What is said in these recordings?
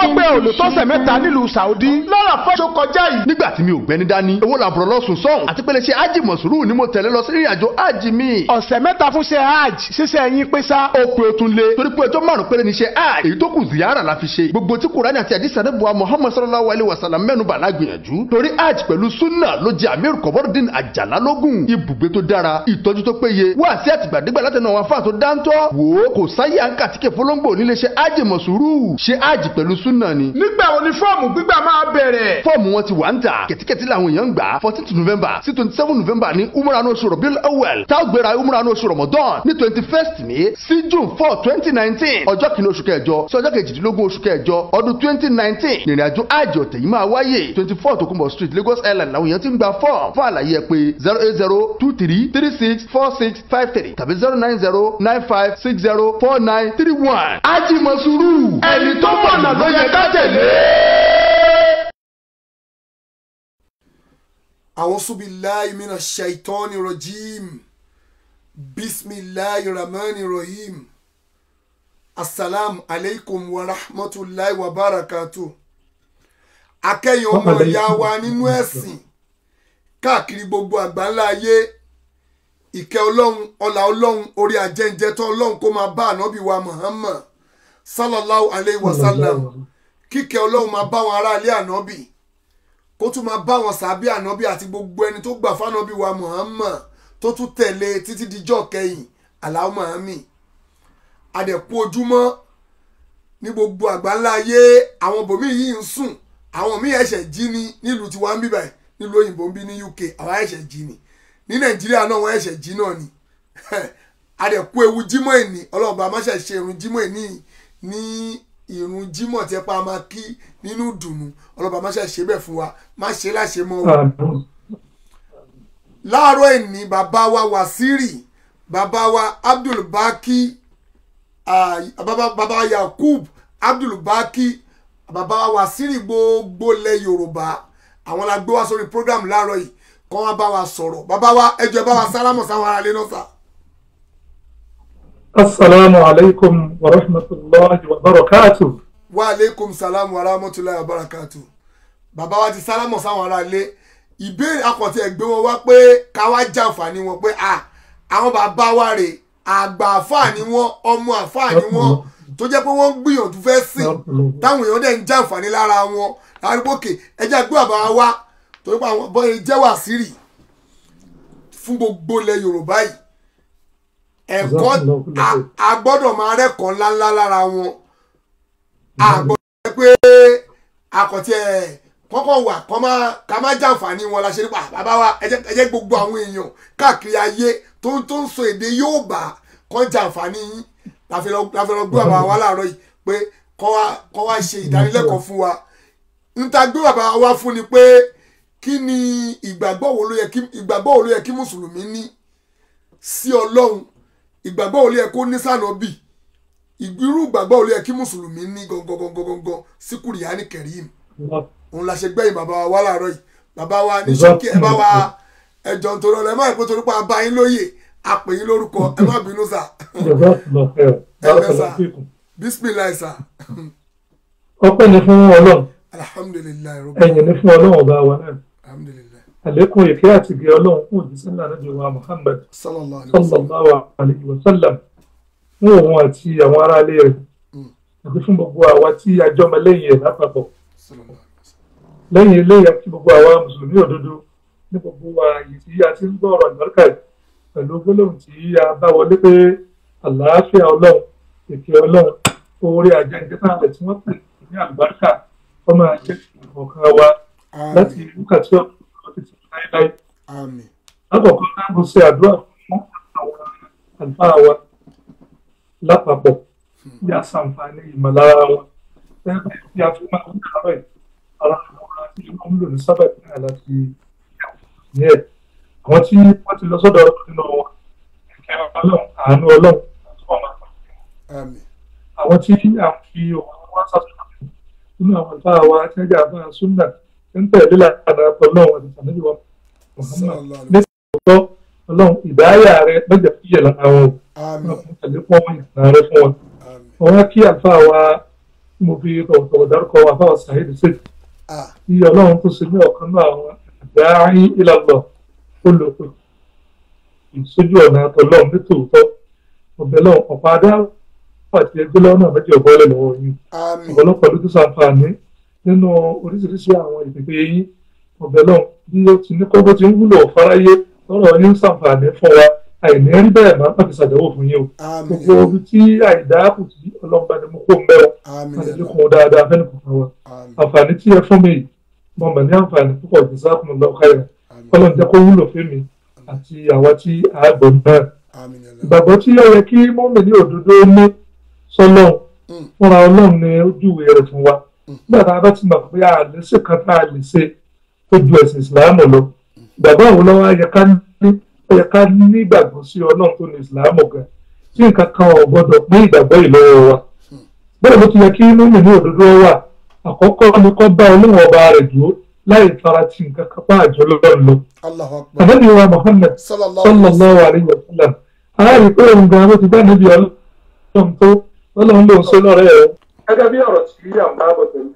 gbọ́ pé ò lè tọ́sẹ̀ mẹ́ta nílùú Saudi lọ́rọ̀ fọ́ṣọ kọjá yìí. nígbà tí mi ò gbẹ́ni dání owó làbúrò lọ́sùn sọ́hùn àti pé lè ṣe ájì mọ̀sùrù ni mo tẹ̀lé lọ sí ìrìn àjò ájì mi. ọ̀sẹ̀ mẹ́ta fún ṣe hajj ṣíṣe ẹ̀yìn pé sá. ó pe otun lé torí pé ọjọ́ márùn péré ni ṣe hajj èyí tó kù ziyara la fi ṣe gbogbo tí kùránì àti àdìsá ní buwa Muhammad sallallahu alayhi wa sallam mẹ́nu bà lágbìyànjú torí hajj pẹ̀lú sunna ló jẹ́ amir kọ̀bọ́dún àjàlá lógún ibùgbé tó dára ìtọ́jú tó péye wá sí àtìgbàdégbà látẹnu àwọn afáà tó dáńtọ́ wò ó kò sáyé àǹkà tí kè fọlọ́ngbò nílé ṣe hajj mọ̀sùrù ṣe hajj pẹ̀lú sunna ni. nígbà wo ni fọ́ọ̀mù gbígbà máa bẹ̀rẹ̀. fọ́ọ̀mù wọn ti wà ń tà kẹ̀tíkẹ̀tí làwọn èèyàn ń gbà fourteen november sí twenty seven november ní umrah oṣù rọ̀bíl awel tá a gbéra umrah oṣù ramadan ní twenty first ní sí june four twenty nineteen ọjọ́ kìíní oṣù kẹjọ sí ọjọ́ kejìdínlógún oṣù kẹjọ ọdún twenty nineteen ìrìn àjò àjò ọ̀tẹ̀ yìí máa wáyé twenty four tokunbo street lagos island làwọn èèyàn ti ń gba fọ́ọ̀mù fún àlàyé ẹ pé zero eight zero two three three six four six five three tàbí zero nine zero nine five six zero four nine three one. ajimasuru ẹni tó mọ̀nà ló yẹ ká tẹ̀lé. أعوذ بالله من الشيطان الرجيم بسم الله الرحمن الرحيم السلام عليكم ورحمة الله وبركاته akẹ́yìn ọmọ ìyá wa nínú ẹ̀sìn káàkiri gbogbo àgbáńlá ayé ìkẹ́ ọlọ́run ọlá ọlọ́run orí ajẹ́njẹ́ tó ọlọ́run kó máa bá ànábì wa Muhammad sallallahu alayhi wa sallam kíkẹ́ ọlọ́run máa bá wọn aráalé ànábì kó tún máa bá wọn sàbí ànábì àti gbogbo ẹni tó gbà fánábì wa Muhammad tó tún tẹ̀lé títí dijọ́ kẹyìn Allahumma àmín àdẹ̀kú ojúmọ́ ní gbogbo àgbáńlá ayé àwọn bòmí yìí ń sùn àwọn míì ẹ̀ṣẹ̀ jí ni nílùú tiwa ń bíbà nílùú òyìnbó ń bí ní UK àwọn ẹ̀ṣẹ̀ jí ni ní Nàìjíríà náà wọ́n ẹ̀ṣẹ̀ jí náà ni àdẹ̀kú ewu jímọ̀ ẹ̀ní ọlọ́ọ̀bá amáṣẹ́ ṣe irun jímọ̀ ẹ̀ní ní ìrun jímọ̀ tí ẹ pa máa kí nínú dùnú ọlọ́ba má ṣe ṣe bẹ́ẹ̀ fún wa má ṣe láṣẹ mọ́ o. láàárọ̀ ẹ̀ní bàbá wa Wàsíìrì bàbá wa Abdulbaki bàbá wa Yakub Abdulbaki bàbá wa Wàsíìrì gbogbo lẹ̀ Yorùbá àwọn la gbé wá sórí program láàárọ̀ yìí kọ́ wọn bá wa sọ̀rọ̀ bàbá wa ẹjọ́ ẹ bá wa sálámọ̀ sáwọn aráalé náà sà. السلام عليكم ورحمة الله وبركاته wa aleykum salam wa rahmatulahi wa barakatu bàbá wa ti sálámọ̀ sáwọn ará ilé ìbéèrè akọ̀tí ẹ̀gbẹ́ wọn wá pé ká wá jàǹfààní wọn pé à àwọn bàbá wa rè àgbà àfáà ni wọn ọmọ àfáà ni wọn tó jẹ́ pé wọ́n ń gbìyànjú fẹ́ sìn táwọn èèyàn dẹ̀ ń jàǹfààní lára wọn lárígbókè ẹjẹ́ àgbẹ̀ bàbá wa wá torí pé àwọn bọ́ọ̀lù jẹ́ Wàsíìrì fún gbogbo ilẹ̀ Yorùbá yìí ẹ̀kọ́ a gbọ́dọ̀ máa rẹ́kọ̀ọ́ ńláńlá lára wọn àgbọ̀dọ̀ pé akọ̀tí ẹ̀ kọ́kọ́ wà kọ́ máa ká má jàǹfààní wọn la ṣe nípa bàbá wa ẹ jẹ́ gbogbo àwọn èèyàn káàkiri ayé tó ń tó ń sọ èdè Yorùbá kọ́ jàǹfààní yín láfi lọ gbé bàbá wa láàárọ̀ yìí pé kọ́ wá ṣe ìdánilẹ́kọ̀ọ́ fún wa níta gbé bàbá wa fún ni pé kí ni ìgbàgbọ́ wo ló yẹ kí ìgbàgbọ́ wo ló yẹ kí mùsùlùmí ní sí Ọlọ́run ìgbàgbọ́ wo ló yẹ kó ní sànọ́bì irú ìgbàgbọ́ olú yẹ kí mùsùlùmí ní gangan sí kùrìyàní kẹrìm òun la ṣe gbẹ̀yìn bàbá wa wá láàárọ̀ yìí bàbá wa ní ṣókí ẹ bá wa ẹjọ́ nítorí ọ̀rọ̀ ẹ má ìpín torí pé a bá yín lóye a pè yín lórúkọ ẹ má bínú sà ẹ bẹ sà bisimilayi sà. ọpẹ́ ni fún Ọlọ́run alhamdulilayi ẹ̀yìn ni fún Ọlọ́run ọba wa náà alhamdulilayi àlékún ìkẹ́ àti ìgẹ́ Ọlọ́run fún òjíṣẹ́ ńlá nàbí wa Muhammad sallallahu alayhi wa sallam sallallahu alayhi wa sallam fún òun àti àwọn aráalé rẹ̀ àti fún gbogbo àwa tí a jọmọ lẹ́yìn ẹ̀ lápapọ̀ sallallahu alayhi wa sallam lẹ́yìn eléyà tí gbogbo àwa mùsùlùmí òdodo ní gbogbo ààyè tí a ti ń gbọ́ ọ̀rọ̀ àlùbáríkà yìí pẹ̀lú gbólóhùn tí a bá wọlé pé àlàáfíà ọlọ́run ìkẹ́ ọlọ́run oore àjẹjẹ náà rẹ̀ tí wọ́n pè ní àlùbáríkà ọmọ àjẹ ọ̀kan wa láti ìlú kàtí ọ̀pọ̀ títí láéláé. àmín lákọ̀ọ́kọ́ náà mo ṣe àdúrà fún àwọn àlùfáà wa lápapọ̀ bí a ṣàǹfààní ìmọ̀lára wọn lẹ́gbẹ̀ẹ́ bí a fi máa ń kárọ̀ ẹ̀ ara àwọn tí wọ́n ń lò ní sábà ìpínlẹ̀ láti ní ẹ̀ àwọn tí wọ́n ti lọ sọ́dọ̀ ọlọ́run nínú wọn ẹ̀kẹ́ ọlọ́run àánú ọlọ́run àti ọmọ àgbà àmín àwọn tí a fi òun wá sàtúnṣe nínú àwọn ìfá wa tí wọ́n jẹ́ àbá súnà ń tẹ̀lé lànà ọlọ́run àti tàbí wọn sallallahu alayhi ní ìtọ́ ọlọ́run ìdáyà rẹ lọ́jà fìyẹ̀ lára wọn àmín wọn tẹ̀lé fún ọmọ ìtàn rẹ fún wọn àmín wọn kí àlùfáà wa mo fi tọ̀wọ̀tọ̀wọ̀ dárúkọ àfáà Saheed Shittu ah tí ọlọ́run tó ṣe ní ọ̀kan náà àwọn àdáyé ìlànà olùkọ́ ìsójú ọ̀nà àtọ̀lọ́run nítòótọ́ ọ̀bẹ náà ọ̀pá adá àti ẹgbẹ́ lọ́nà méjì ọ̀bọ̀lẹ̀ lọ́wọ́ yín àmín ọ̀pọ̀lọpọ̀ ló tún ṣàǹfààní nínú oríṣiríṣi àwọn ìpèpè yín ọ̀bẹ náà bí ó ti ní kókó ti ń wúlò fáráyé lọ́rọ̀ yín ń ṣàǹfààní fún wa àìní rí bẹ́ẹ̀ máa ń fi ṣàdéhùn fún yín o àmín gbogbo ibi tí àìdá kù sí ọlọ́mọba ni mo kó ń bẹ́ẹ̀ àmín wọ́n àti kún dáadáa fẹ́ni kò fún wa àmín àǹfààní tí ẹ fún mi yìí mo mọ̀ ní àǹfààní púpọ̀ jù sáàkùn lọ káyọ̀ kọ́lọ̀ jẹ́ kó wúlò fún mi àti àwa tí a gbọ́ náà àmín ẹlẹ́ ìgbàgbọ́ tí ó yẹ kí mọ́mì ní òdodo ní sọ́lọ́ Mm. fúnra ọlọ́run ní ojúwe rẹ̀ fún wa nígbà tá a bá ti mọ̀ pé a lè ṣe kan tá a lè ṣe tó ju ẹ̀sìn ìsìláàmù lọ ìgbàgbọ́ àwọn lọ́wọ́ yẹ ká ní ó yẹ ká ní ìgbàgbọ́ sí ọlọ́run tó ní ìsìláàmù gan tí nǹkan kan ò gbọ́dọ̀ pín ìgbàgbọ́ yìí lọ́wọ́ wa bẹ́ẹ̀ ló ti yẹ kí mọ́mì ní òdodo wà àkọ́kọ́ ni kó bá olóhùn ọba rẹ̀ dúró láì fara ti nǹkan kan bá àjọ lọ́rùn lọ Allahu akbar ànábì wa Muhammad sallallahu alaihi sallallahu alayhi wa sallam aláàrí pé òun gan ló ti bá níbi ọlọ́run tó ọlọ́run ló ń ṣe lọ́rẹ́ ẹ̀. gẹ́gẹ́ bí ọ̀rọ̀ tí à ń bá bọ̀ tẹ̀lé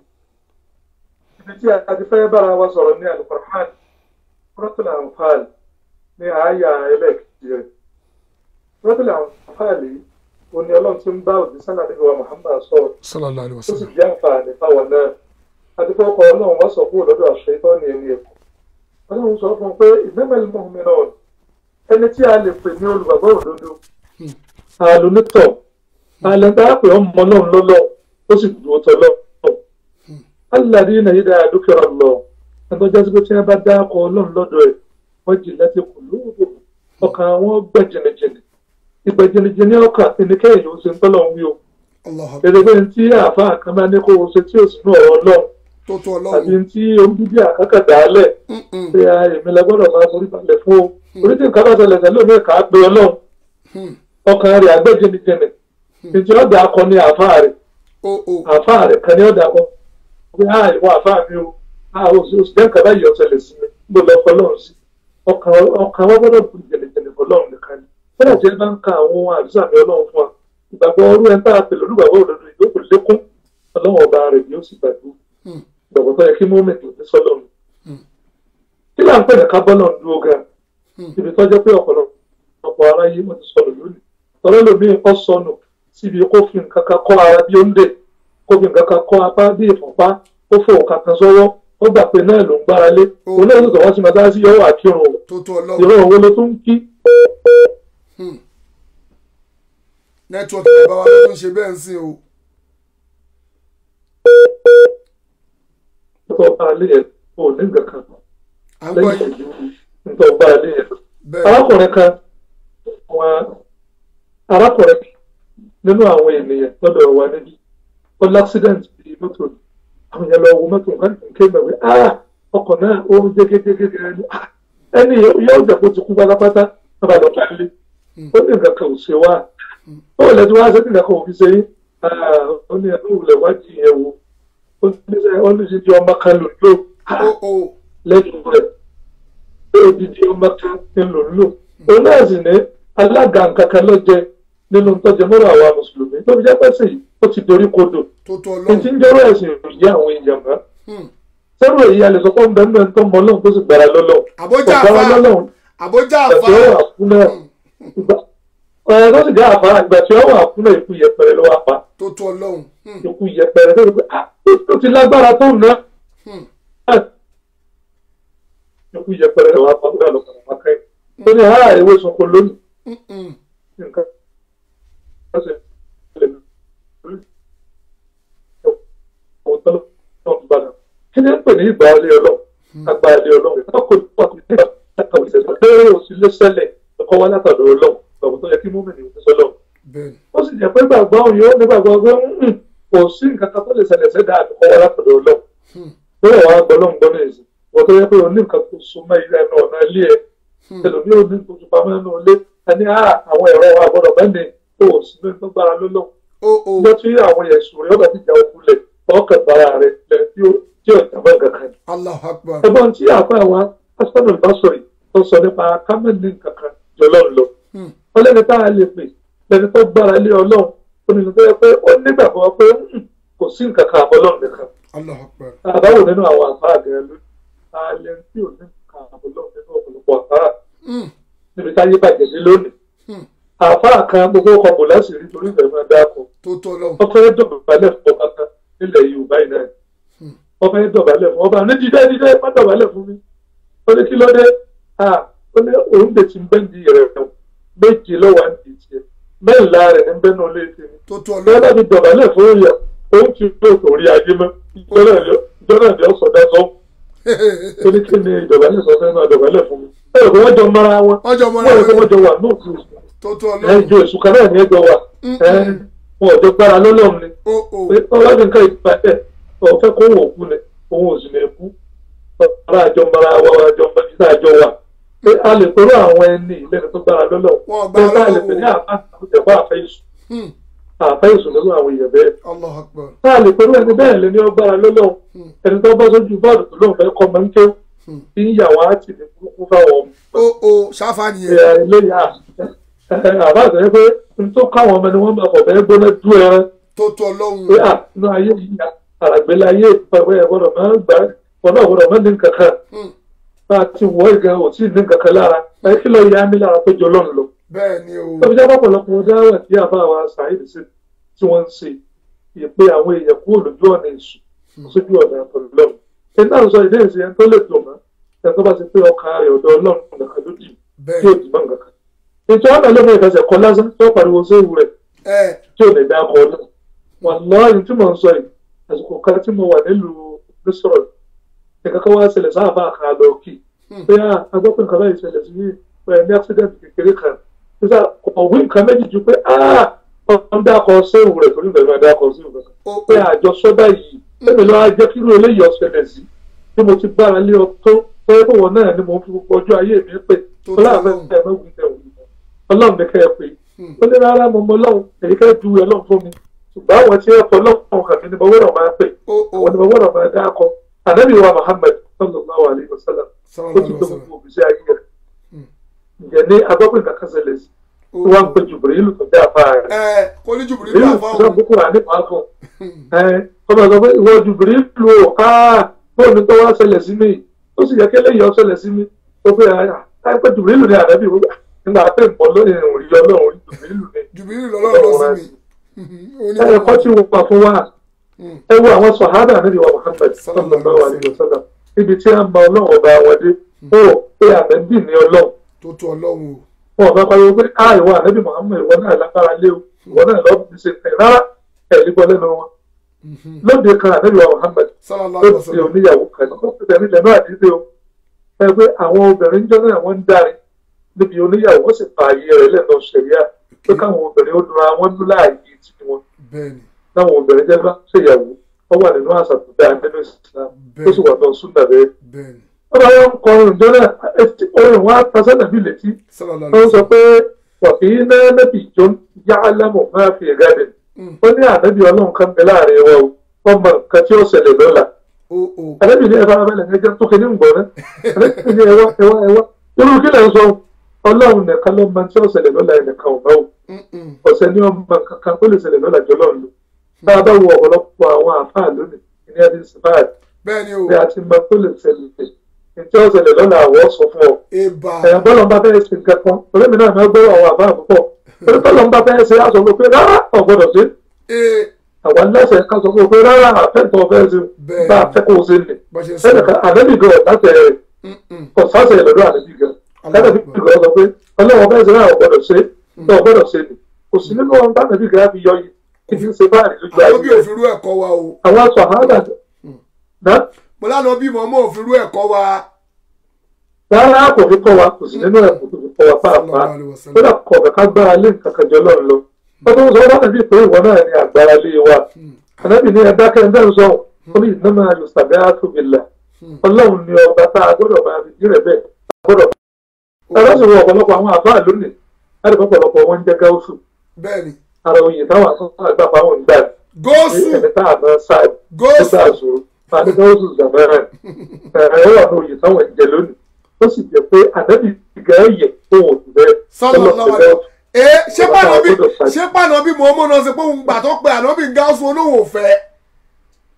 ibi tí a ti fẹ́ bára wa sọ̀rọ̀ ní alukur'an Suratul Anfal ní àáyá ẹlẹ́ẹ̀kejì rẹ̀ Suratul Anfal yìí ó ní ọlọ́run tí ń bá òdì sálà níbi wa Muhammad sọ̀rọ̀ sallallahu alaihi ó sì wasallam jẹ́ àǹfààní fáwọn náà àti pé ọkọ̀ ọlọ́run wá sọ kúrò lọ́dọ̀ àṣẹ ìtọ́ ní ẹni ẹ̀kọ́ ọlọ́run sọ fún un pé innamal mu'minun ẹni tí a lè pè ní olùgbàgbọ́ òdodo àlùnítọ̀ àlẹ́ńtà pé ọmọ ọlọ́run lọ́lọ́ ó sì dúró tọ́ lọ́wọ́ alladhina idha dhukira Allah ẹgbẹ́ jásí pé tí wọ́n bá dá ọkọ̀ ọlọ́run lọ́dọ̀ ẹ̀ wọ́n jì láti kù lóògbò ọkàn àwọn gbẹ jìnnìjìnnì ìgbẹ́ jìnnìjìnnì ọkàn ẹnikẹ́yìn ló ṣe ń tọ́lọ̀ ń wí o Allahu akbar gẹ́gẹ́ tí àáfàá kan bá ní kó o ṣe tí ò sínú ọ̀rọ̀ ọlọ́run tó tó àbí ọlọ́run tí oníbíbí àkàkà dálẹ̀ Mm-mm. pé a èmi la gbọ́dọ̀ máa forí balẹ̀ fún o orí tí nǹkan bá ṣẹlẹ̀ ṣẹlẹ̀ omi kà á pe ọlọ́run Hmm. ọkàn rẹ̀ àgbẹ̀jẹ̀nìjẹ̀nì ìjọ ọ̀dà akọ ní àáfàá rẹ̀ o o àáfàá rẹ̀ kan ní ọ̀dà akọ pé a ìwọ àáfàá mi o a ò sí oṣù jẹ́ nǹkan báyìí ọ̀sẹ̀lẹ̀ sí mi gbọ́dọ̀ lọ fọlọ́run sí ọkàn ọkàn wa gbọ́dọ̀ bu jẹ̀nìjẹ̀nì fọlọ́run nìkan ni fọlọ́ tí ẹ bá ń ka àwọn àdúrà mi ọlọ́run fún wa ìgbàgbọ́ ọrú ẹ tá a pè lólùgbàgbọ́ òdodo ìjókòó lékún ọlọ́run ọba rẹ̀ ni ó sì gbàgbọ́ Hmm. ìgbàgbọ́ tó yẹ kí mọ́mẹ́tì ní sọ́lọ́run kí là ń pè ní kábọ́lọ̀ ń dúró gan Hmm. ibi tó jẹ́ pé ọ̀pọ̀lọpọ̀ aráyé wọ́n ti sọnù lónìí tọ́lá lómi kọ́ sọnù síbi kó fi nǹkan kan kọ́ ara bí ó ń dè kó fi nǹkan kan kọ́ apá bí ìfọ̀pá ó fò nǹkan kan sọ́wọ́ ó gbà pé náà ló ń gbára lé òun náà ló sọ wá sí mọ́tà sí yọ̀wọ̀ àkírun o tó tó ọlọ́run ìrọ̀ òun ló tún kí nẹ́tíwọ́ọ̀kì bàbá wa ló tún ṣe bẹ́ẹ̀ ń sìn o tó bá a lé yẹn ò ní nǹkan kan à ń gbọ́ lẹ́yìn yìí ìlú tó bá a lé yẹn. bẹ́ẹ̀ arákùnrin kan wọn arákùnrin nínú àwọn ènìyàn lọ́dọ̀ wa níbí ó l'accident bíi mọ́tò ni àwọn èèyàn lọ wo mọ́tò wọn kì í ké mẹ́wé ah ọkọ̀ náà ó ń jégégégé ẹni ah ẹni yóò jẹ́ kó ti kú pátápátá wọn bá lọ bá lé ó ní nǹkan kan ò ṣe wá ó lè tí wọ́n á ṣe nǹkan kan ò fi ṣe yín ah ó ní ẹni òwúlẹ̀ wájú yẹn wo ó ní sẹ́ ó ní ṣe di ọmọ kan lò lò ah o o lẹ́nu rẹ̀ pé odidi ọmọ kan ń lò ń lò òun náà sì ní alága nǹkan kan ló jẹ nínú tọ́jú mọ́rọ̀ àwa mùsùlùmí tó fi jẹ́ pẹ́ sí yìí ó ti dorí kodò tó tó ní ti ọlọ́run ń jẹ́rọ ẹ̀sìn ìyá àwọn èèyàn mọ́ Hmm. sẹ́rù èyí a lè sọ pé ń bẹ́ẹ̀ ń tọ́ mọ́ ọlọ́run tó sì gbára lọ́lọ́run àbójà ọ̀gbára àfa lọ́lọ́run àbójà ìgbà àfa tí ó wà kú náà ìgbà ọ̀rẹ́ tó sì jẹ́ àfa ìgbà tí ó wà kú náà ikú yẹpẹrẹ ló wà pa tó tó ọlọ́run Hmm. ikú yẹpẹrẹ tó ti ah ó ti lágbára tó ná Hmm. ikú yẹpẹrẹ ló wà pa ó dà lọ́kàn àpákẹ́ ó ní àá ewé sunko lónìí Mm-mm. nǹkan ṣe lè lórí ọ̀hún tó lọ́wọ́ gbàdá. kí ni ń pè ní ìgbà alẹ́ ọlọ́run àgbà alẹ́ ọlọ́run ìgbà kò ní pàtó ní ìgbà látàwọn ìṣẹ̀lẹ̀ bẹ́ẹ̀ ò sí lẹ́sẹ̀lẹ̀ ẹ̀kọ́ wá látàdọ̀ ọlọ́run ọ̀hún tó yẹ kí múmi nìyẹn sọ lọ́run. bẹ́ẹ̀ ni ó sì jẹ́ pé gbàgbọ́ òun yóò ní gbàgbọ́ pé "Mm, kò sí nǹkan kan tó lè ṣẹlẹ̀ sẹ́dá àdúgbò wá látàdọ̀ ọlọ́run. Hmm. bẹ́ẹ̀ wàá gbọ́ lọ́n gbọ́ ní ìsìn wọ́n tó yẹ pé òun ní nǹkan tó súnmọ́ ilé ẹnu ọ̀nà ilé ẹ̀ ẹlòmíì ò ní nǹkan tó pamọ́ ẹnu ilé ẹni "Ah, àwọn ẹ̀rọ wa gbọ́dọ̀ bẹ́ẹ̀ ni kò sí ní tó gbára lọ́lọ́run o o ọjọ́ tí àwọn ẹ̀sùn rẹ̀ ọ̀gá ti jà òkú lẹ̀ ọkàn bara rẹ̀ lẹ̀ tí ó tí ó jàmbá kankan. Allahu akbar ẹ̀gbọ́n tí àpá wa asọ́nà ìbásọ̀rì tó sọ nípa kámẹ́lì kankan jọlọ́ lọ. Hmm. wọ́n lẹ́ni tá a lè pè lẹ́ni tó gbára lé ọlọ́run ó ní lọ́dọ̀ pé ó nígbàgbọ́ pé "Hmm, kò sí nǹkan kan àbọ́lọ́ nìkan Allahu Akbar. àbáwò nínú àwọn àfáà gẹ̀ẹ́ ló alẹ́ tí ò ní nǹkan àbọ́lọ́ nínú ọ̀pọ̀lọpọ̀ àfáà Mm, níbi táyé bàjẹ́ sí lónìí mm. àfáà kan gbogbo ọkọ̀ bò láti rí torí ìfẹ́ máa dáko tó tó lọ́hùn. wọ́n fẹ́ dọ̀bálẹ̀ fún ọba kan nílẹ̀ Yorùbá yìí náà wọ́n fẹ́ dọ̀bálẹ̀ fún ọba ní dídé dídé má dọ̀bálẹ̀ fún mi ó ní kí ló dé ah ó ní òun lè ti bẹ́ẹ̀ di rẹ̀ rẹ̀ méje lọ́wọ́ àǹtí tiẹ̀ mẹ́ńlá rẹ̀ ní bẹ́ẹ̀ náà lè fi mi tó tó bẹ́ẹ̀ bá lọ́hùn. ti dọ̀bálẹ̀ fún yà òun ti tó torí ayé mọ́ ìjọ́nà ni ó sọ̀dá sọ ó ní kí ni ìdọ̀bálẹ̀ sọ fẹ́ máa dọ̀bálẹ̀ fún mi ẹ̀rọ kí wọ́n jọ mara wọn wọ́n jọ mọ́ wọ́n rẹ̀ kí náà wọ́n jọ wà ní òkú tó tó lọ́hùn. ẹjọ́ èṣù kan náà ní ẹjọ́ wà ẹ̀ wọn ò jọ gbára lọ́lọ́run ni ó ó pé ọlọ́dún nǹkan ìpàdé ọ̀fẹ́ kó wò kú ni òun ò sì lè kú ọ̀rọ̀ àjọ mara wa àjọ mọ́títà àjọ wa pé a lè pẹ̀lú àwọn ẹni ìlẹ́nu tó gbára lọ́lọ́run Wọ́n pé gbára a lè lọ́wọ́. pè ní àfẹ́ àfẹ́ ìṣù Hmm, àfẹ́ ìṣù nínú àwọn èèyàn bẹ́ẹ̀ Allahu Akbar. tá a lè pẹ̀lú ẹni bẹ́ẹ̀ lé ní ọgbára lọ́lọ́run ẹni tó bá sójú bọ́ọ̀lù tó lóun fẹ́ kọ́ mọ́ ń ké tí ń yà wá tì ní burúkú fáwọn ọmọ ó ó ṣáfà nìyẹn. ẹ̀ eléyà àbá àtẹ̀yẹ pé n tó káwọn ọmọ ni wọ́n máa fọ̀ bẹ́ẹ̀ gbóná dú ẹran tó tó pé lọ́hùn. à inú ayé yìí à àràgbélé ayé ìpàwé ẹ̀gbọ́dọ̀ máa ń gbà ọ̀nà ọ̀gbọ́dọ̀ máa ń ní nǹkan kan Hmm, bá a ti wọ́ ìgbà ò tí ì ní nǹkan kan lára ẹ kí lọ ya mí lára tó jọ lọ́nà lọ. bẹ́ẹ̀ ni o. tóbi jẹ́ pọ̀pọ̀lọpọ̀ dáwà tí àbá wa sàáìdì sí tí wọ́n ń ṣe ìpè àwọn èèyàn kúrò lójú ọ̀nà èṣù sójú ọ̀nà àtọ̀lọ́run. ẹni náà sọ ìdí èsì ẹni tó lè dùn mọ́ ẹni tó bá ti pé ọkàn rẹ̀ ọ̀dọ̀ ọlọ́run nìkan ló dì tí bẹ́ẹ̀ ò dì mọ́ nǹkan kan. ètò ọ̀nà ló mọ ìfẹsẹ̀ kọ lásán tí ó pariwo séwu rẹ̀ ẹ tí ò lè dá ọkọ̀ náà. wàláhì tí mò ń sọ yìí àsìkò kan tí mo wà nílùú mísọ̀rọ̀ nǹkan kan wá ṣẹlẹ̀ sáàbà kan àlọ́ kì pé à agbọ́pẹ́ nǹkan báyìí ṣẹlẹ̀ sí yìí pé ní accident kékeré kan nígbà ọ̀wé nǹkan méjì ju pé à wọ́n dákọ̀ séwù rẹ̀ torí ìbẹ̀rù àdákọ̀ séwù rẹ̀ ó pé ó àjọṣọ́ báyìí ẹ̀mí lọ́wọ́ jẹ́ kí irú eléyìí ọ̀ṣẹlẹ̀ sí bí mo ti gbára lé ọ tó pé bọ̀wọ̀ náà ni mo fi gbogbo ọjọ́ ayé mi pé Tó ọlọ́run tọ́ fẹ́ ẹ mẹ́wìí tẹ̀ wù ọlọ́run ní kẹ́ ẹ pé ó ní rárá mo mọ ọlọ́run èyí kẹ́ ju ọlọ́run fún mi ṣùgbọ́n àwọn tí ẹ fọ ọlọ́run hàn mí ni mo wọ́rọ̀ máa pè ó ó àwọn ni mo wọ́rọ̀ máa dá akọ ànábì wa Muhammad sallallahu alayhi wa sallam ó sallallahu ti alaihi tó wasallam. gbogbo òbíṣẹ́ ayé rẹ̀ ǹjẹ́ ní agbọ́pẹ́ nǹkan kan ṣẹlẹ̀ sí Ó, tí wọ́n ń pe Jibrilu tó dé àfa rẹ̀ ẹ kò ní jùbìrì Jibrilu ní tó àfáwọn. sọ boko rà nípa fún ẹ ọmọ sọ pé ìwọ Jibrilu o aa bóun tó wá ṣẹlẹ̀ sí mi ó sì yẹ kí eléyìí ó ṣẹlẹ̀ sí mi ó pé ẹ pé Jibrilu ní ànábì wọ́n gbà nígbà pé nǹkan lóyè òrí ọlọ́run Jibrilu ní jùbìrì lọ́lọ́run lọ sí mi. ẹ kọ́ tí wọ́n pa fún wa ẹ wo àwọn sọ̀hádà níbi wa Muhammad sallallahu alayhi wa sallam ibi tí a mọ ọlọ́run ọba wọn dé ó pé ànábì ní ọlọ́run tó tó ọlọ́run o. wọn bá pariwo pé a ìwọ ànábì Muhammad ìwọ náà lágbára lé o ìwọ náà lọ́ọ́ fi ṣe tẹ̀ rárá ẹ̀ ní gbọ́ lẹ́nu wọn lóde kan ànábì wa Muhammad sallallahu alaihi ló ti wasallam. oníyàwó kan ó ti tẹ̀lé lẹ́nu àdídé o ẹ pé àwọn obìnrin jọ náà wọ́n ń dárin níbi oníyàwó wọ́n sì fa ààyè rẹ̀ lẹ́nu ṣẹ̀ríà pé káwọn obìnrin ó dúnra wọn lú láàyè tí wọn bẹ́ẹ̀ni táwọn obìnrin jẹ́ bá ṣèyàwó wọ́n wà nínú àṣà tó dáa nínú Islam ó sì wà náà súnà bẹ́ẹ̀. bẹ́ẹ̀ni wọ́n bá wọn kọ orin jọ náà etí orin wọn á ta sẹ́nà bí létí sallallahu wọ́n alaihi sọ wasallam. pé wàfí náà nẹ́bì jọ yá alámọ̀ máa fi gádẹ̀ ó ní ànábì ọlọ́run kan bẹ láàrin wọn o wọ́n mọ nǹkan tí ó ṣẹlẹ̀ lọ́la ó ó ànábì ní ẹ̀fọ́ abẹ́lẹ̀ ẹ̀jẹ̀ tó kéde ń gbọ́ náà ànábì ní ẹ̀wọ́ ẹ̀wọ́ ẹ̀wọ́ irú kí lẹ̀ ń sọ ọlọ́run nìkan ló mọ tí ó ṣẹlẹ̀ lọ́la ẹnìkan ò bá wò Mm-mm. ọ̀sẹ̀ ní ọmọ kankan tó lè ṣẹlẹ̀ lọ́la jọ lọ́run lò bá a bá wo ọ̀pọ̀lọpọ̀ àwọn àfáà lónìí ní ẹni síbáà bẹ́ẹ̀ni o bí a ti mọ tó lè ṣẹlẹ̀ ìjọ ṣẹlẹ̀ lọ́la àwọ̀ sọ fún ọ eba ẹ̀yàn bọ́lọ̀ ń bá fẹ́ ṣe nǹkan kan orí mi náà máa gbọ́ àwọn àbá àbúkọ̀ orí bọ́lọ̀ ń bá fẹ́ ṣe aṣọ fún pé rárá ọ̀gbọ́dọ̀ ṣe ee àwọn lẹ́sẹ̀ ká sọ fún pé rárá àfẹ́ntọ́ fẹ́ ṣe Bẹ́ẹ̀. bá a fẹ́ kó o ṣe nì bó ṣe sọ ẹnìkan àdébì gan ọ̀sáṣẹ̀ rẹ̀ Mm-mm. ọ̀sáṣẹ̀ lọ́dọ̀ àdébì gan àdébì gan sọ pé ọlọ́wọ́ fẹ́ ṣe rárá ọ̀gbọ́dọ̀ ṣe ọ̀gbọ́dọ̀ ṣe nì kò sí nínú ọ̀n bá àdébì gan fi yọ yìí kí n ṣe báyìí lójú àwọn bí ayé òfin rú ẹ̀kọ́ wa o àwọn aṣọ àhádà náà mo lánàá bí mọ́mọ́ òfin rú ẹ̀kọ́ wa rárá kò fi kọ́ wa kò sí nínú ẹ̀kọ́ tó fi kọ́ wa pàápàá sallallahu alaihi wasallam. kódà kọ̀ọ̀kan ká gbára lé nǹkan kan jọ lọ́run lọ. wọ́n tó ń sọ wọ́n nàbí pé ìwọ náà ní agbára lé wa. ànábì ní ẹ̀dá kẹ́ńdẹ́ ń sọ ó ní ìnáma yòsàbí àtúbìlà. ọlọ́run ni ọba tá a gbọ́dọ̀ máa fi jíre bẹ́ẹ̀ a gbọ́dọ̀. ẹ̀rọ sì wọ ọ̀pọ̀lọpọ̀ àwọn àfáà lónìí láti fọ́ ọ̀pọ̀lọpọ̀ wọn jẹ́ gáúsù. bẹ́ẹ̀ni ara oyè táwọn àgbà fáwọn ń gbà góòsù ẹni tá a máa sáà tó góòsù gbà sòrò fani gáúsù zàmẹ́rẹ̀ ẹ̀rọ wà ní oyè táwọn ń jẹ lónìí ó sì jẹ́ pé ànábì gẹ̀ẹ́yẹ̀ tó wò sí bẹ́ẹ̀ sallallahu alaihi ee ṣé pàánà bí ṣé pàánà bí mọ́mọ́ náà ṣe pé òun gbà tó pe ànábì gáúsù olóhùn òfẹ́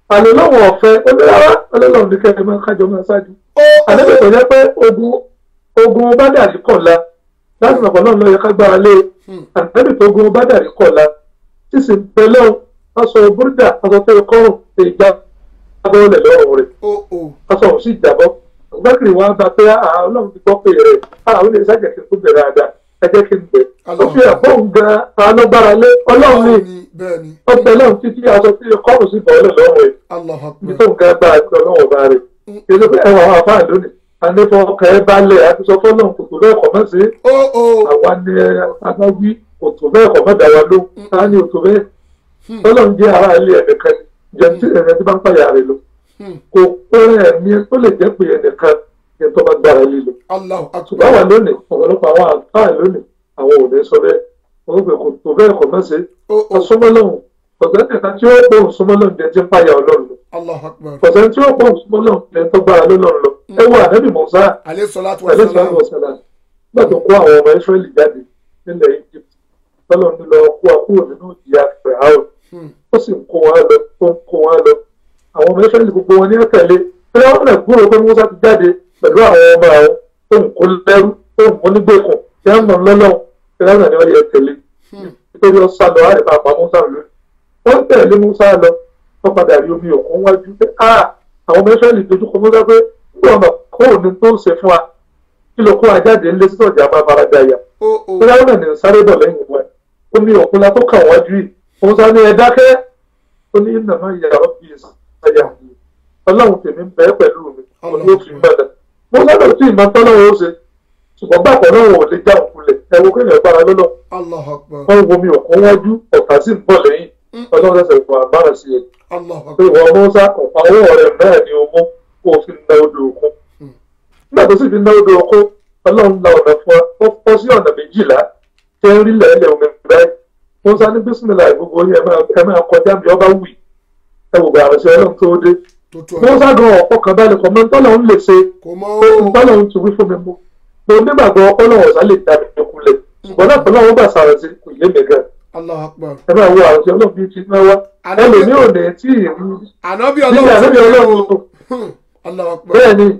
àlè lọ́wọ́ ọ̀fẹ́ onírárá ọlọ́run ní kẹ́kẹ́ máa kájọ máa ṣáájú ó àdébẹ̀ tó jẹ́ pé ogun ogun bádàrí kọ̀la láti mọ̀pọ̀ náà lọ yẹ ká gbára lé àdébẹ̀ tó ogun bádàrí kọ̀la sísè pẹ̀lẹ́ o aṣọ búrúdà aṣọ tó yẹ kọ́rùn lè gbá abọ́ọ̀lẹ̀ lọ́rùn rẹ̀ ó ó aṣọ òun sì jábọ́ ọ̀gbẹ́kìrì wọn bá pé àá ọlọ́run ti gbọ́ pé rẹ̀ àá ó lè ṣàjẹ́ kí n tó bẹ̀rẹ̀ àdá ẹ jẹ́ kí n bẹ̀ ó fi ẹ̀fọ́ òun gan alágbára lé ọlọ́run ní ní bẹ́ẹ̀ ni ọgbẹ́ náà títí aṣọ tó yẹ kọ́rùn sí bọ́ọ̀lẹ̀ lọ́rùn rẹ̀ Allahu ibi Akbar tó ń ga gba àti ọlọ́wọ́ bá rẹ̀ èdè pé ẹwà àwọn àfáà lónìí ànífọ ọkọ̀ ẹ balẹ̀ àti sọ fọ́nà kòtò bẹ́ẹ̀ kọ̀ mọ́ sí ó ó àwa ni adáwí kòtò bẹ́ẹ̀ kọ̀ mọ́ dáwà ló ta ni òtò bẹ́ẹ̀ ọlọ́run jẹ́ ara ilé ẹnìkan jẹ́ tí ẹ̀rẹ́ tí bá ń pàyà rẹ̀ lọ kò pẹ́rẹ́ ẹ̀mí ó lè jẹ́ pé ẹnìkan ní tó bá gbára lílo Allahu ṣùgbọ́n Akbar wà lónìí ọ̀pọ̀lọpọ̀ àwọn àfáà lónìí àwọn ò ní sọ bẹ́ẹ̀ wọ́n pè kòtò bẹ́ẹ̀ kọ̀ mọ́ sí ó ó ọ̀sọ́mọ́lọ́hùn ọ̀sẹ̀ kẹta tí ó pọ̀ ọ̀sọ́mọ́lọ́hùn jẹ́ tí ń pàyà ọlọ́run lọ Allahu Akbar ọ̀sẹ̀ tí ó pọ̀ ọ̀sọ́mọ́lọ́hùn jẹ́ tó gbára lọ́lọ́run lọ ẹ wo ànábì mọ̀sá alayhi salatu wa pẹ̀lú salam ìsìlámù ọ̀sẹ̀lá nígbà tó kó àwọn ọmọ ìsírẹ́lì jáde nílẹ̀ Egypt tọ́lọ̀ ń lọ kó wa kúrò nínú ìyá fẹ̀hárò ó sì ń kó wọn lọ ó ń kó wọn lọ àwọn ọmọ ìsírẹ́lì gbogbo wọn ní ẹ̀tẹ̀lé pé wọ́n rẹ̀ gbúrò pé Musa ti jáde pẹ̀lú àwọn ọmọ àwọn tó ń kó lẹ́rú tó ń mú nígbèkùn tí wọ́n mọ̀ lọ́lọ́run pé wọ́n ní wọ́n yẹ tẹ̀lé nítorí ó sá lọ àrẹ bàbá Musa lórí wọ́n tẹ̀lé Musa lọ wọ́n padà rí omi òkun wájú pé ah àwọn ọmọ ìsírẹ́lì dojúkọ Musa pé nígbà wọn kó òní tó ń ṣe fún wa kí ló kó wa jáde ńlé sí ọjà máa fara da yà ó ó bóyá wọn ní sáré bọ̀ lẹ́yìn wọn omi òkun la tó kàn wájú yìí òun sá ní ẹ dákẹ́ ó ní nàmá yàrá bí ìsàyà ọlọ́run tèmi ń bẹ pẹ̀lú mi òun ló fi mẹ́lẹ̀ mo sábà tí ìmọ̀ tọ́lọ́run ó ṣe ṣùgbọ́n gbàgbọ́ náà wọn ò lè já òkulẹ̀ ẹ wo kéèyàn gbára lọ́lọ́ Allahu Akbar wọ́n wo omi òkun wájú ọ̀tá sì ń bọ̀ lẹ́yìn ọlọ́run ṣẹ̀ṣẹ̀ fún àbára sí ẹ Allahu pé Akbar ìwọ mọ́sá ọ̀pá owó rẹ̀ náà ni o mú kó o fi na odò òkun nígbà tó sì fi ná odò òkun ọlọ́run la ọ̀nà fún wa ó fọ́ sí ọ̀nà méjìlá tẹ́ ń rí lẹ́lẹ̀ omi báyìí mọ́sá ní bísímìlà gbogbo yẹn ẹ máa- ẹ máa kọjá bí ọba wì ẹ wò bá àrẹsẹ ọlọ́run tó dé tó tó mọ́sá gan ọ̀pọ̀ kan balẹ̀ kọ́ mọ́ tọ́lọ́run lè ṣe kò mọ́ ó tọ́lọ́run ti wí fún mi mú mo nígbàgbọ́ ọlọ́run ọ̀sán lè dá mi kulẹ̀ ṣùgbọ́n náà tọ́lọ́run bá sàrẹ̀ sí kò yé mi gan Allahu Akbar ẹ máa wo àrẹsẹ ọlọ́run bíi ti náà wá ẹlòmíì ò ní tí ì rí ànábì níbi àlejò ọlọ́run ọlọ́run Hmm. Allahu Akbar bẹ́ẹ̀ ni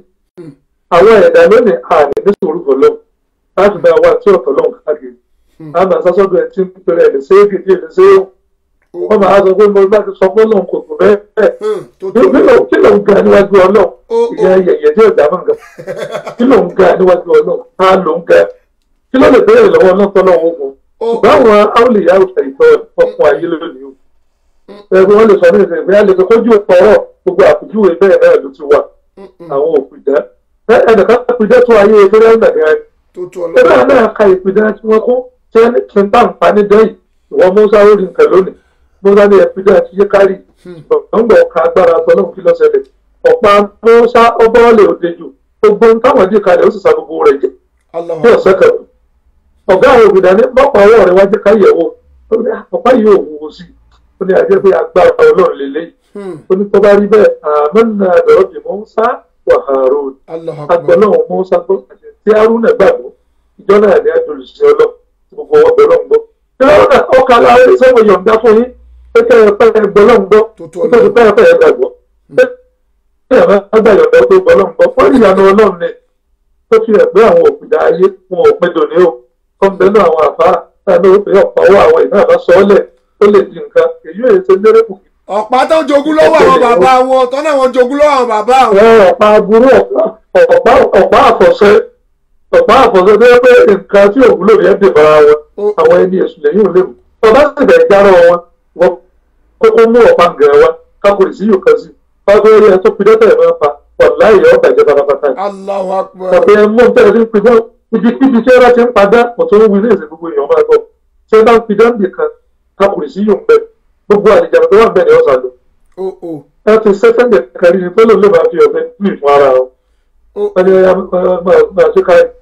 àwọn ẹ̀dá lónìí àní ní sùúrù fọlọ́ láti bá wa tí ọ̀tọ̀ lọ́hùn káàkiri a máa sásọ́dọ̀ ẹ̀ tí ń pèrè ẹ̀ lè ṣe é gidi ẹ̀ lè ṣe é wọ́n máa sọ pé mo bá ti sọ pé lọ́hùn kò tó bẹ́ẹ̀ Hmm. tó tó kí ló kí ló ń ga níwájú ọlọ́run ó ó ìyá yẹ̀yẹ̀ tí ọ̀dà máa ń ga kí ló ń ga níwájú ọlọ́run ta ló ń ga kí ló lè béèrè lọ́wọ́ náà tọ́lọ́ wọn kù ó báwọn áwòlìyá òṣèlú ìtọ́ ọkùn ayé lónìí o ẹgbẹ́ wọn lè sọ ní ìsìn ìgbéyà lè fi kójú ọ̀rọ̀ gbogbo àpèjúwe bẹ́ẹ̀ náà ló ti wà àwọn òpìdá ẹnìkan òpìdá tó ayé ìpínlẹ̀ nàìjíríà tó tó ẹgbẹ́ ọlọ́run náà ka ìpìdá tí wọ́n kó tí wọ́n ní kí n bá ń pa ní dẹ́yìn ìwọ musa ó rí nǹkan lónìí musa ní ìpìdá ti yé kárì ọ̀gbọ̀ngbọ̀ ọ̀ka agbára tọ́lọ́hún kí lọ́sẹ̀lẹ̀ ọ̀pá musa ọbọ̀ọ́lẹ̀ òde jù gbogbo ohun táwọn dì kalẹ̀ ó sì sa gbogbo rẹ̀ jẹ́ Allahu ní ọ̀sẹ̀ Akbar kan ọ̀gá àwọn òbídà ní bọ́pọ̀ ọwọ́ rẹ̀ wájú ká yẹ̀wò ó ní ọ̀pá yìí ò wúwo sí i ó ní ajẹ́ pé agbára ọlọ́run lélẹ́yìí Hmm. ó ní tó bá rí bẹ́ẹ̀ àmọ́nà àdọ̀rọ̀ bí Mùsá wà Hárún Allahu Akbar agbọ́lọ́hún Mùsá tó àti tí Hárún náà gbàgbọ́ ìjọ náà ní àjòlùsí ọlọ́run tí gbogbo wọn gbọ́ lọ́n gbọ́. tí wọ́n náà ọkà láàárín sẹ́wọ̀n yọ̀ǹda fún yín pé kẹ́ ẹ pẹ́ ẹ gbọ́ lọ́n gbọ́ tó tó kó tó di ọlọ́run pẹ́ ẹ pẹ́ ẹ gbàgbọ́. pé ẹ máa gbà yọ̀ǹda tó gbọ́ lọ́n gbọ́ fún ìyanu ọlọ́run ni tó fi hàn pé àwọn òpìdá ayé wọn ò pin dòní o kọ́ńbẹ́nù àwọn àfáà táwọn ó fi ọ̀pá owó àwọn ìná àbá sọ́ọ́lẹ̀ ó lè di nǹkan èyí ò ṣe lérèkù ọ̀pá tó jogún lọ́wọ́ àwọn bàbá wọn tọ́nà wọn jogún lọ́wọ́ àwọn bàbá wọn àwọn ọ̀pá aburú ọ̀pá ọ̀pá àfọ̀ṣẹ ọ̀pá àfọ̀ṣẹ tó yẹ pé nǹkan tí òwúlò yẹn dè bára wọn Ó- àwọn ẹni èṣù lẹ́yìn ò lè mú ọba sì bẹ̀ járọ wọn wọn kókó mú ọ̀pá gẹ̀ẹ́ wa kákòrì sí yòókàn sí ọgbẹ́ orí ẹ tó pidán tẹ̀ máa pa wàlá ìyá ọ̀bà ìjọba pátápátá Allahu Akbar ọ̀pẹ mú tẹ̀lé ní pidán ibikíbi tí ẹ̀rọ ti ń padà ọ̀tún ń wí ní èsì gbogbo èèyàn máa gbọ́ tí ẹ bá ń pidán nìkan kákòrì sí yòókàn gbogbo àlejò tó wà bẹ́ẹ̀ ni ọ̀sán lò ó ó ẹ ti sẹ́sẹ́ǹdẹ̀ kárí ni tó lò lè máa fi ọ̀bẹ mí fún ara wọn ó wọ́n ní ọya máa ṣe káyọ̀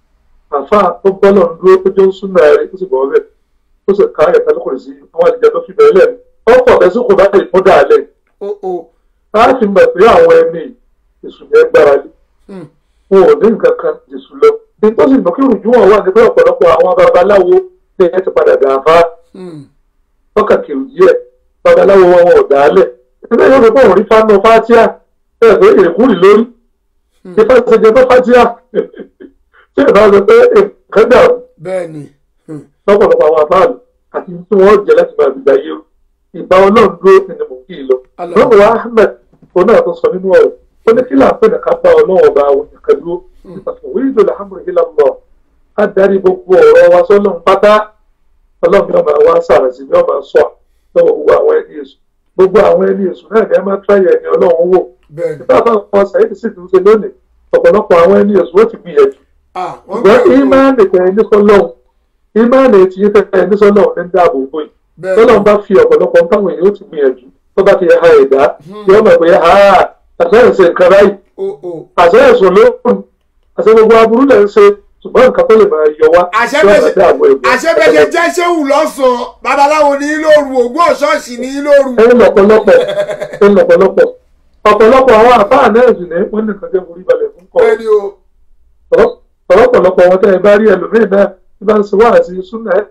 àfa tó bọ́lọ̀ ń dúró tó jẹ́ ń súnmọ́ ẹ̀rí ó sì bọ̀ ọ́bẹ̀ ó sì ká ẹ̀ka lókùnrin sí àwọn àlejò tó fi bẹ̀rẹ̀ lẹ́nu wọ́n pọ̀ bẹ́ẹ̀ sí kò bá lè mú dáalẹ̀ ó ó á fi mọ̀ pé àwọn ẹni èṣù yẹn gbára lé Hmm. wọn ò ní nǹkan kan jésù lọ ní tó sì mọ̀ kí rùjú wọn wà ní pé ọ̀pọ̀lọpọ̀ àwọn babaláwo ní ẹ ti padà dà fá Hmm. wákàtí òjì ẹ̀ babaláwo wọn wọn ò dálẹ̀ ilé yóò fi bọ̀wọ̀ rí fánà fátíà bẹ́ẹ̀ pé èkúrì lórí ìfẹ́ ìṣèjẹ tó fátíà tí ìbá sọ pé nǹkan dà bẹ́ẹ̀ ni lọ́pọ̀lọpọ̀ àwọn àbáàlù àti tí wọ́n jẹ́ láti máa gbìgbà yé o ìgbà ọlọ́run dúró ni mò ń kí i lọ. Allah. lọ́wọ́ ahmed òun náà tó sọ nínú ọ̀rọ̀ ó ní kí láàpẹ̀ nìkan bá ọlọ́run ọba àwọn nìkan dúró ìpàtàkì ìlú alhamdulilayi lọ á darí gbogbo ọ̀rọ̀ wa sọ́lọ́run pátá ọlọ́run yóò máa wá sàrẹ̀sì yóò máa sọ lọ́wọ́ gbogbo àwọn ẹni èṣù gbogbo àwọn ẹni èṣù náà ní ẹ máa tíráyà ẹni ọlọ́run wò bẹ́ẹ̀ ni nígbà táwọn ọmọ sàyẹ́dì sì ti ń ṣe lónìí ọ̀pọ̀lọpọ̀ àwọn ẹni èṣù ó ti gbìyànjú ah wọ́n ṣùgbọ́n gbé ìmáàlì tẹ ẹni sọ́lọ́run ìmáàlì tí yín tẹ ẹni sọ́lọ́run ní dáàbò bò yìí bẹ́ẹ̀ tọ́lọ́run bá fi ọ̀pọ̀lọpọ̀ táwọn èèyàn ó ti gbìyànjú tó bá ti ha ẹ̀dá yóò mọ̀ pé ha àṣẹ́yìn ṣe nǹkan báyìí o o àṣẹ́yìn sùn lóòrùn àṣẹ gbogbo aburú lẹ̀ ń ṣe ṣùgbọ́n nǹkan tó lè máa yọ wá àṣẹ́bẹ̀ṣẹ̀ yóò máa dáàbò ẹ̀gbọ́n. àṣẹ́bẹ̀ṣẹ̀ jẹ́ ṣéwù lọ́sàn-án babaláwo ní í lóru ògùn ọ̀ṣọ́ọ̀ṣì ní í lóru ẹni lọ́pọ̀lọpọ̀ ẹni lọ́pọ̀lọpọ̀ ọ̀pọ̀lọpọ̀ àwọn àfáà náà sì ní wọ́n ní nǹkan jẹ́ forí balẹ̀ fún kọ́ bẹ́ẹ̀ ni o ọ̀pọ̀lọpọ̀ wọn tẹ́ ẹ bá rí ẹlòmíì náà tí bá ń ṣe wá àti súnà ẹ̀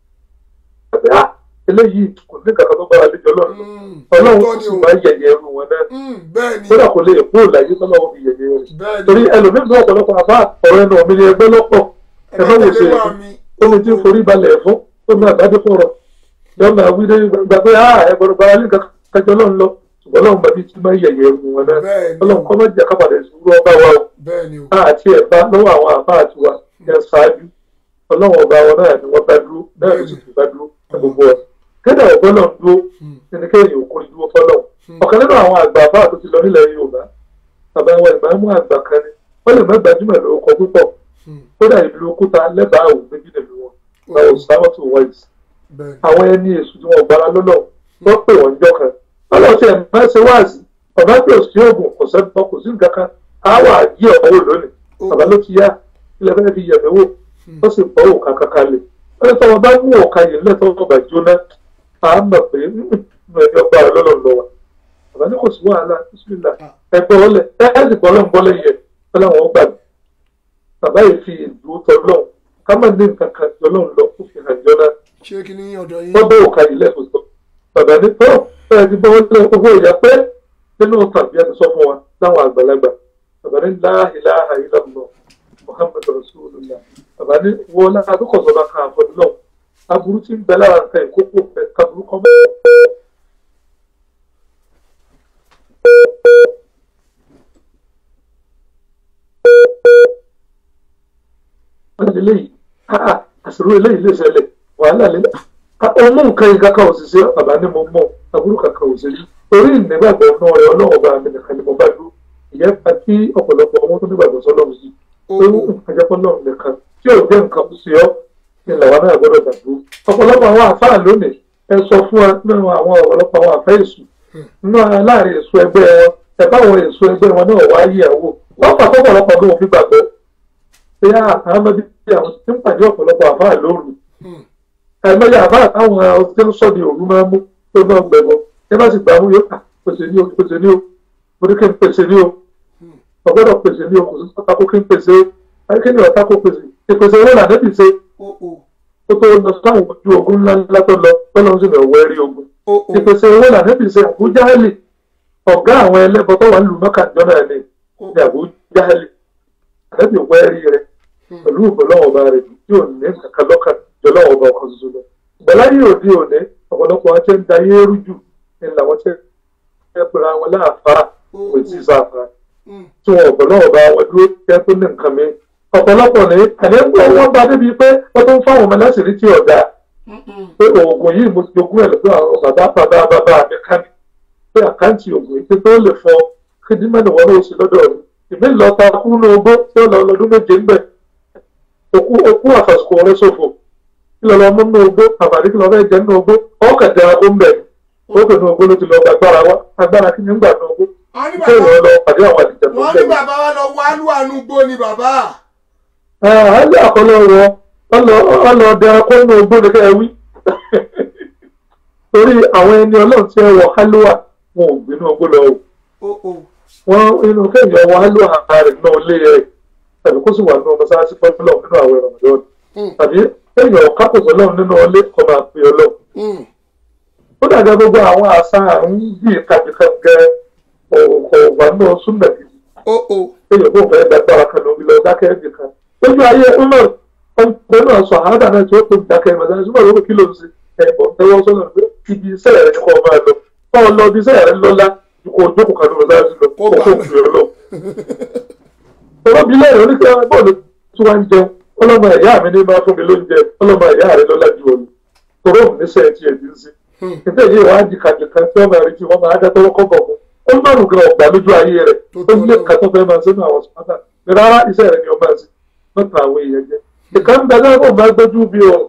ẹ̀ á eléyìí kò ní kankan tó bára léjọ lọ́nà Mm, ọlọ́run òótọ́ kò ni sì o máa yẹ̀yẹ̀ ẹrù wọn náà Mm, bẹ́ẹ̀ ni kódà kò lè kó láyé tọ́lọ́wọ́ fi yẹ̀yẹ̀ rẹ̀ bẹ́ẹ̀ torí ni ẹlòmíì náà ọ̀pọ̀lọpọ̀ àbá ọ̀rọ̀ ẹnu ọ̀mí ni ẹgbẹ́ lọ́pọ̀ ẹ má wò ṣe ẹ̀mẹ́tẹ̀lẹ́ wà mí ó ní tí ń forí balẹ̀ fún ó ní àdájọ́ fọ̀rọ̀ yọ máa wí dé gbà pé á ẹgbẹ̀rún bá ní kájọ lọ́n lọ ṣùgbọ́n lọ́n bàbí tí máa yẹ̀yẹ̀ ẹrù wọn náà bẹ́ẹ̀ ni ọlọ́run kọ́ mọ́jà kápàdé ìṣúrú ọba wa o bẹ́ẹ̀ ni o àti ẹ̀bá lọ́wọ́ àwọn àbá àti wa yẹn ṣáájú ọlọ́run ọba wọn náà ni wọ́n bá dúró náà ló sì fi bá dúró ní gbogbo ọ̀ kéde ọ̀gbọ́n náà dúró nínú kéèyàn òkú dúró fọ́lọ́ ọ̀kan nínú àwọn àgbà àbá tó ti lọ nílẹ̀ Yorùbá bàbá wa ìmáàmù àgbà kan ni wọ́n lè má gbajúmọ̀ lórúkọ púpọ̀ kódà ìlú òkúta lẹ́bàá òun méjì nìlú wọn báwo sáwọ́tò wáìsì bẹ́ẹ̀ ni àwọn ẹni èṣù tí wọn gbára lọ́nà wọ́n pè wọ́n jọ kan ọlọ́run tí ẹ̀ máa ṣe wáàsí ọ̀nà tí ò sí oògùn kò sẹ́gbọ́n kò sí nǹkan kan á wà yí ọ̀wọ́ lónìí bàbá ló ti yá ilẹ̀ fẹ́ẹ́ fi yẹ̀mí wò ó sì bọ́ òkà kankan lè wọ́n ní tọ́wọ́ bá mú òkà yìí lẹ́tọ́ ọba jóná à ń mọ̀ pé nínú ẹni ọgbà rẹ lọ́nà lọ wa bàbá ní kò sí wàhálà bísímìlà ẹgbẹ́ ọlẹ̀ ẹ̀ sì bọ́ lọ́n bọ́lẹ̀ yẹ wọ́n láwọn gbà mí bàbá yìí fi ìlú tọ́lọ́n ká má ní nǹkan kan jọlọ́n lọ kó fi hàn jọ náà ṣé kí ni ọ̀dọ̀ yín wọ́n bó òkà yìí lẹ́kọ̀ọ́ sọ. Bàbá ní tọ́ ẹ ti bọ́ lé owó ìyá pé nínú tàbí ẹni sọ fún wa láwọn àgbàlagbà. Bàbá ní la ilaha illallah Muhammad Rasulullah. Bàbá ní wọ́n lára tó kọ̀sọ́ bá kan àfọ̀dún náà. Aburú ti ń bẹ lára nǹkan ìkókó fẹ́ kaburú kan mọ́. Wọ́n ní eléyìí, àṣírí eléyìí lè ṣẹlẹ̀, wàhálà lélẹ̀ ọmọ nǹkan yìí kankan ò sì ṣe bàbá ní mo mọ àbúrò kankan ò sì rí torí ìnígbàgbọ́ náà rẹ ọlọ́run bá mi nìkan ni mo bá dúró ìyẹn fa kí ọ̀pọ̀lọpọ̀ ọmọ tó nígbàgbọ́ sọ́lọ́run sí pé àjẹpọ̀ náà nìkan tí ò jẹ́ nǹkan sí ọ́ ni làwọn náà gbọ́dọ̀ gbàgbọ́ ọ̀pọ̀lọpọ̀ àwọn àfáà lónìí ẹ sọ fún wa nínú àwọn ọ̀pọ̀lọpọ̀ àwọn àfẹ́ èṣù nínú láàrin èso ẹgbẹ́ wọn ẹ báwọn èso ẹgbẹ́ wọn náà wá yí àwò wọ́n fà tọ́pọ̀lọpọ̀ bí wọ́n fi gbàgbọ́ pé àwọn ọmọdé àwọn tí ń pàdé ọ̀pọ̀lọpọ̀ àfáà lóru ẹ̀mẹ́yà àbá àtàwọn ọtí ń sọ̀dí òru máa ń mú tó náà gbẹ̀bọ̀ ẹ má sì gbà mú yóò kà pèsè ní o pèsè ní o mo ní kí n pèsè ní o ọgbọ́dọ̀ pèsè ní o kò sí pátákó kí n pèsè o ayé kí ni ọ̀tá kó pèsè ìpèsè owó là nẹ́bí ṣe o o ó tó lọ sáwọn ojú ogun ńlá ńlá tó lọ tọ́lọ́ sí ní ọ̀wọ́ ẹ̀rí ogun o o ìpèsè owó là nẹ́bí ṣe àbújáhálì ọ̀gá àwọn ẹlẹ́bọ tó wà ń lu mọ́kà jọ́nà ẹ̀ ní ní àbújáhálì ànẹ́bí wọ́ ẹ̀rí rẹ̀ pẹ̀lú ìbọ̀lọ́wọ́ ọba rẹ̀ tí ò ní kankan lọ́kàn jọlọ́wọ́ ọba ọkọ̀ ṣoṣo lọ ìgbàláyé òde òní ọ̀pọ̀lọpọ̀ wọn ti ń da ayé rújù ní làwọn ti ń pera wọn láàfáà kò tí ì sáfà tí wọn ọ̀pọ̀lọpọ̀ bá wọn dúró jẹ́ tó ní nǹkan mi ọ̀pọ̀lọpọ̀ ní àdéhùn wọn bá débi pé wọ́n tó ń fáwọn ọmọ láṣìírí tí ọ̀dà pé oògùn yìí mo jogún ẹ̀ lọ́dọ̀ àwọn bàbá bàbá bàbá mi ká mi pé àkáǹtì oògùn yìí tó lè fọ kíndínmẹ́nu wọn ló sì lọ́dọ̀ mi ìmí lọ ta kú ní ogbó tí ó lọ lọ́dún méje ń bẹ̀ òkú òkú àfàsùkò rẹ ṣòfò kí lọ lọ mú ní ogbó àbàdí kí lọ fẹ́ jẹ ní ogbó ọkà jẹ ó ń bẹ̀ ó pè ní ogbó ló ti lọ gba agbára wa agbára kí ni ń gbà ní ogbó wọ́n ní kí bàbá èèyàn lọ pàdé àwọn àdìjẹ tó ń wọ́n bẹ̀ ní bàbá wa lọ wá lúwànú gbó ni bàbá àálẹ àkọlọ wọn ọlọ ọdẹ akọ inú ogbó ni ká ẹ wí torí àwọn ẹni Ọlọ́run tí ẹ wọ hálùwà wọn ò gbinú ogbó lọ o o o wọn inú kéèyàn wọ hálùwà rẹ náà lé ẹ tàbí kó sì wà nínú mọ́sálásí fọlọ nínú àwọn ẹrọ mọdọọdún tàbí kéèyàn kápòsọ lọrun nínú ọlé ọmọ àpè Ọlọ́run Mm. ó dàgbà gbogbo àwọn àṣà àrùn yìí kàbíkàn gẹ òkò wà náà súnmọ̀ gidi ó ó èèyàn kò fẹ́ gbàgbára kan lórí lọ dákẹ́ ẹ̀bì kan lójú ayé Umar ọmọ náà sọ àádà náà tí ó tó dákẹ́ ìmọ̀ sáyẹn súnmọ̀ lórí kí ló ń ṣe ẹ̀bọ̀ tẹ́wọ́ sọ́nà pé ibi iṣẹ́ rẹ̀ ni kò máa lọ kọ́ lọ ibi iṣẹ́ rẹ̀ lọ́lá ju kó jókòó kan lórí sáyẹn lọ Kó kó bá kó lọ. fi ọ lọ. olóbi lẹ́yìn oníkẹ́ bọ́ọ̀lù tí wọ́n ń jẹun ọlọ́mọ ẹ̀yà mi ní máa fún mi lóúnjẹ ọlọ́mọ ẹ̀yà rẹ̀ lọ́lá ju òun tòró òun níṣẹ́ ti ẹ̀ ti ń sí. ìtẹ́ yìí wọ́n á di kàjùkà tí wọ́n máa rí tí wọ́n máa dá tọ́wọ́ kọ́ bọ̀ fún ó ń bọ̀rù gan ọ̀gbà lójú ayé rẹ̀ Tó ó tó ń lé lọ. kàtọ́ fẹ́ máa sínú àwọn sùpátà rárá iṣẹ́ rẹ̀ ni ọmọ àti mọ́ta àwọn èèyàn jẹ́ ìkan ń bẹ náà kó máa gbójú bí ọ̀run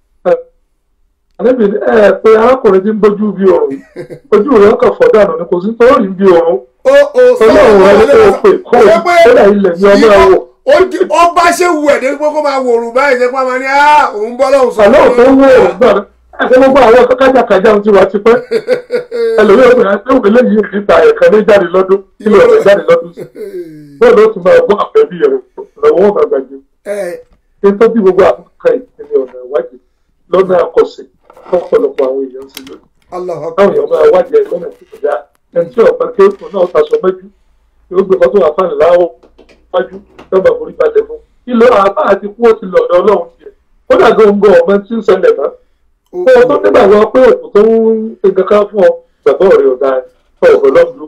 àlébì ẹ pé arákùnrin tí ń gbójú bí ọ̀run ojú rẹ̀ ọkọ̀ fọ̀dánù ni kò sí tó rí bí ọ̀run ó ó ọlọ́run rẹ̀ ní kó o pè kó o kódà ilẹ̀ ní ọmọ ẹ̀wọ̀ ó di- ó bá ṣe wù ẹ̀ débi pé kó máa wòrùn báyìí ṣe pé a máa ní á òun bọ́ lọ́hùn sọ àlọ́ tó ń wó ọ̀run náà ẹ̀kọ́ gbogbo àwọn kájàkájà ti wà ti pẹ́ ẹlòmíràn pé àti òun eléyìí níta ẹ̀kan ní jáde lọ́dún ilé ọ̀rẹ́ jáde lọ́dún sí bóòlù ó tún máa gbọ́ àpẹẹbí rẹ̀ lọ́wọ́ wọn máa gbàgbé ẹ nítorí bí gbogbo àkókò ìpínlẹ̀ ọ̀nà ìwádìí lọ́nà àkọsẹ̀ lọ́pọ̀lọpọ̀ àwọn èèyàn sí lónìí Allahu táwọn Akbar èèyàn máa wádìí ẹ̀ lọ́nà tí kò dáa ẹni tí ọ̀pẹ kéèkó náà taṣọ mẹ́jú yóò gbé fọ́tò àfáàní láwọ̀ wájú lọ́gbà forí balẹ̀ fún ìlọ àbá àti kú ó ti lọ̀dọ̀ ọlọ́run tiẹ̀ ó dàgbà òǹgọ̀ ọ̀mọ tí ń ṣẹlẹ̀ náà ó kó o tó nígbàgbọ́ pé òkú tó ń ṣe kankan fún ọ gbàgbọ́ rẹ̀ ọ̀dà ọ̀rọ̀ lọ́dún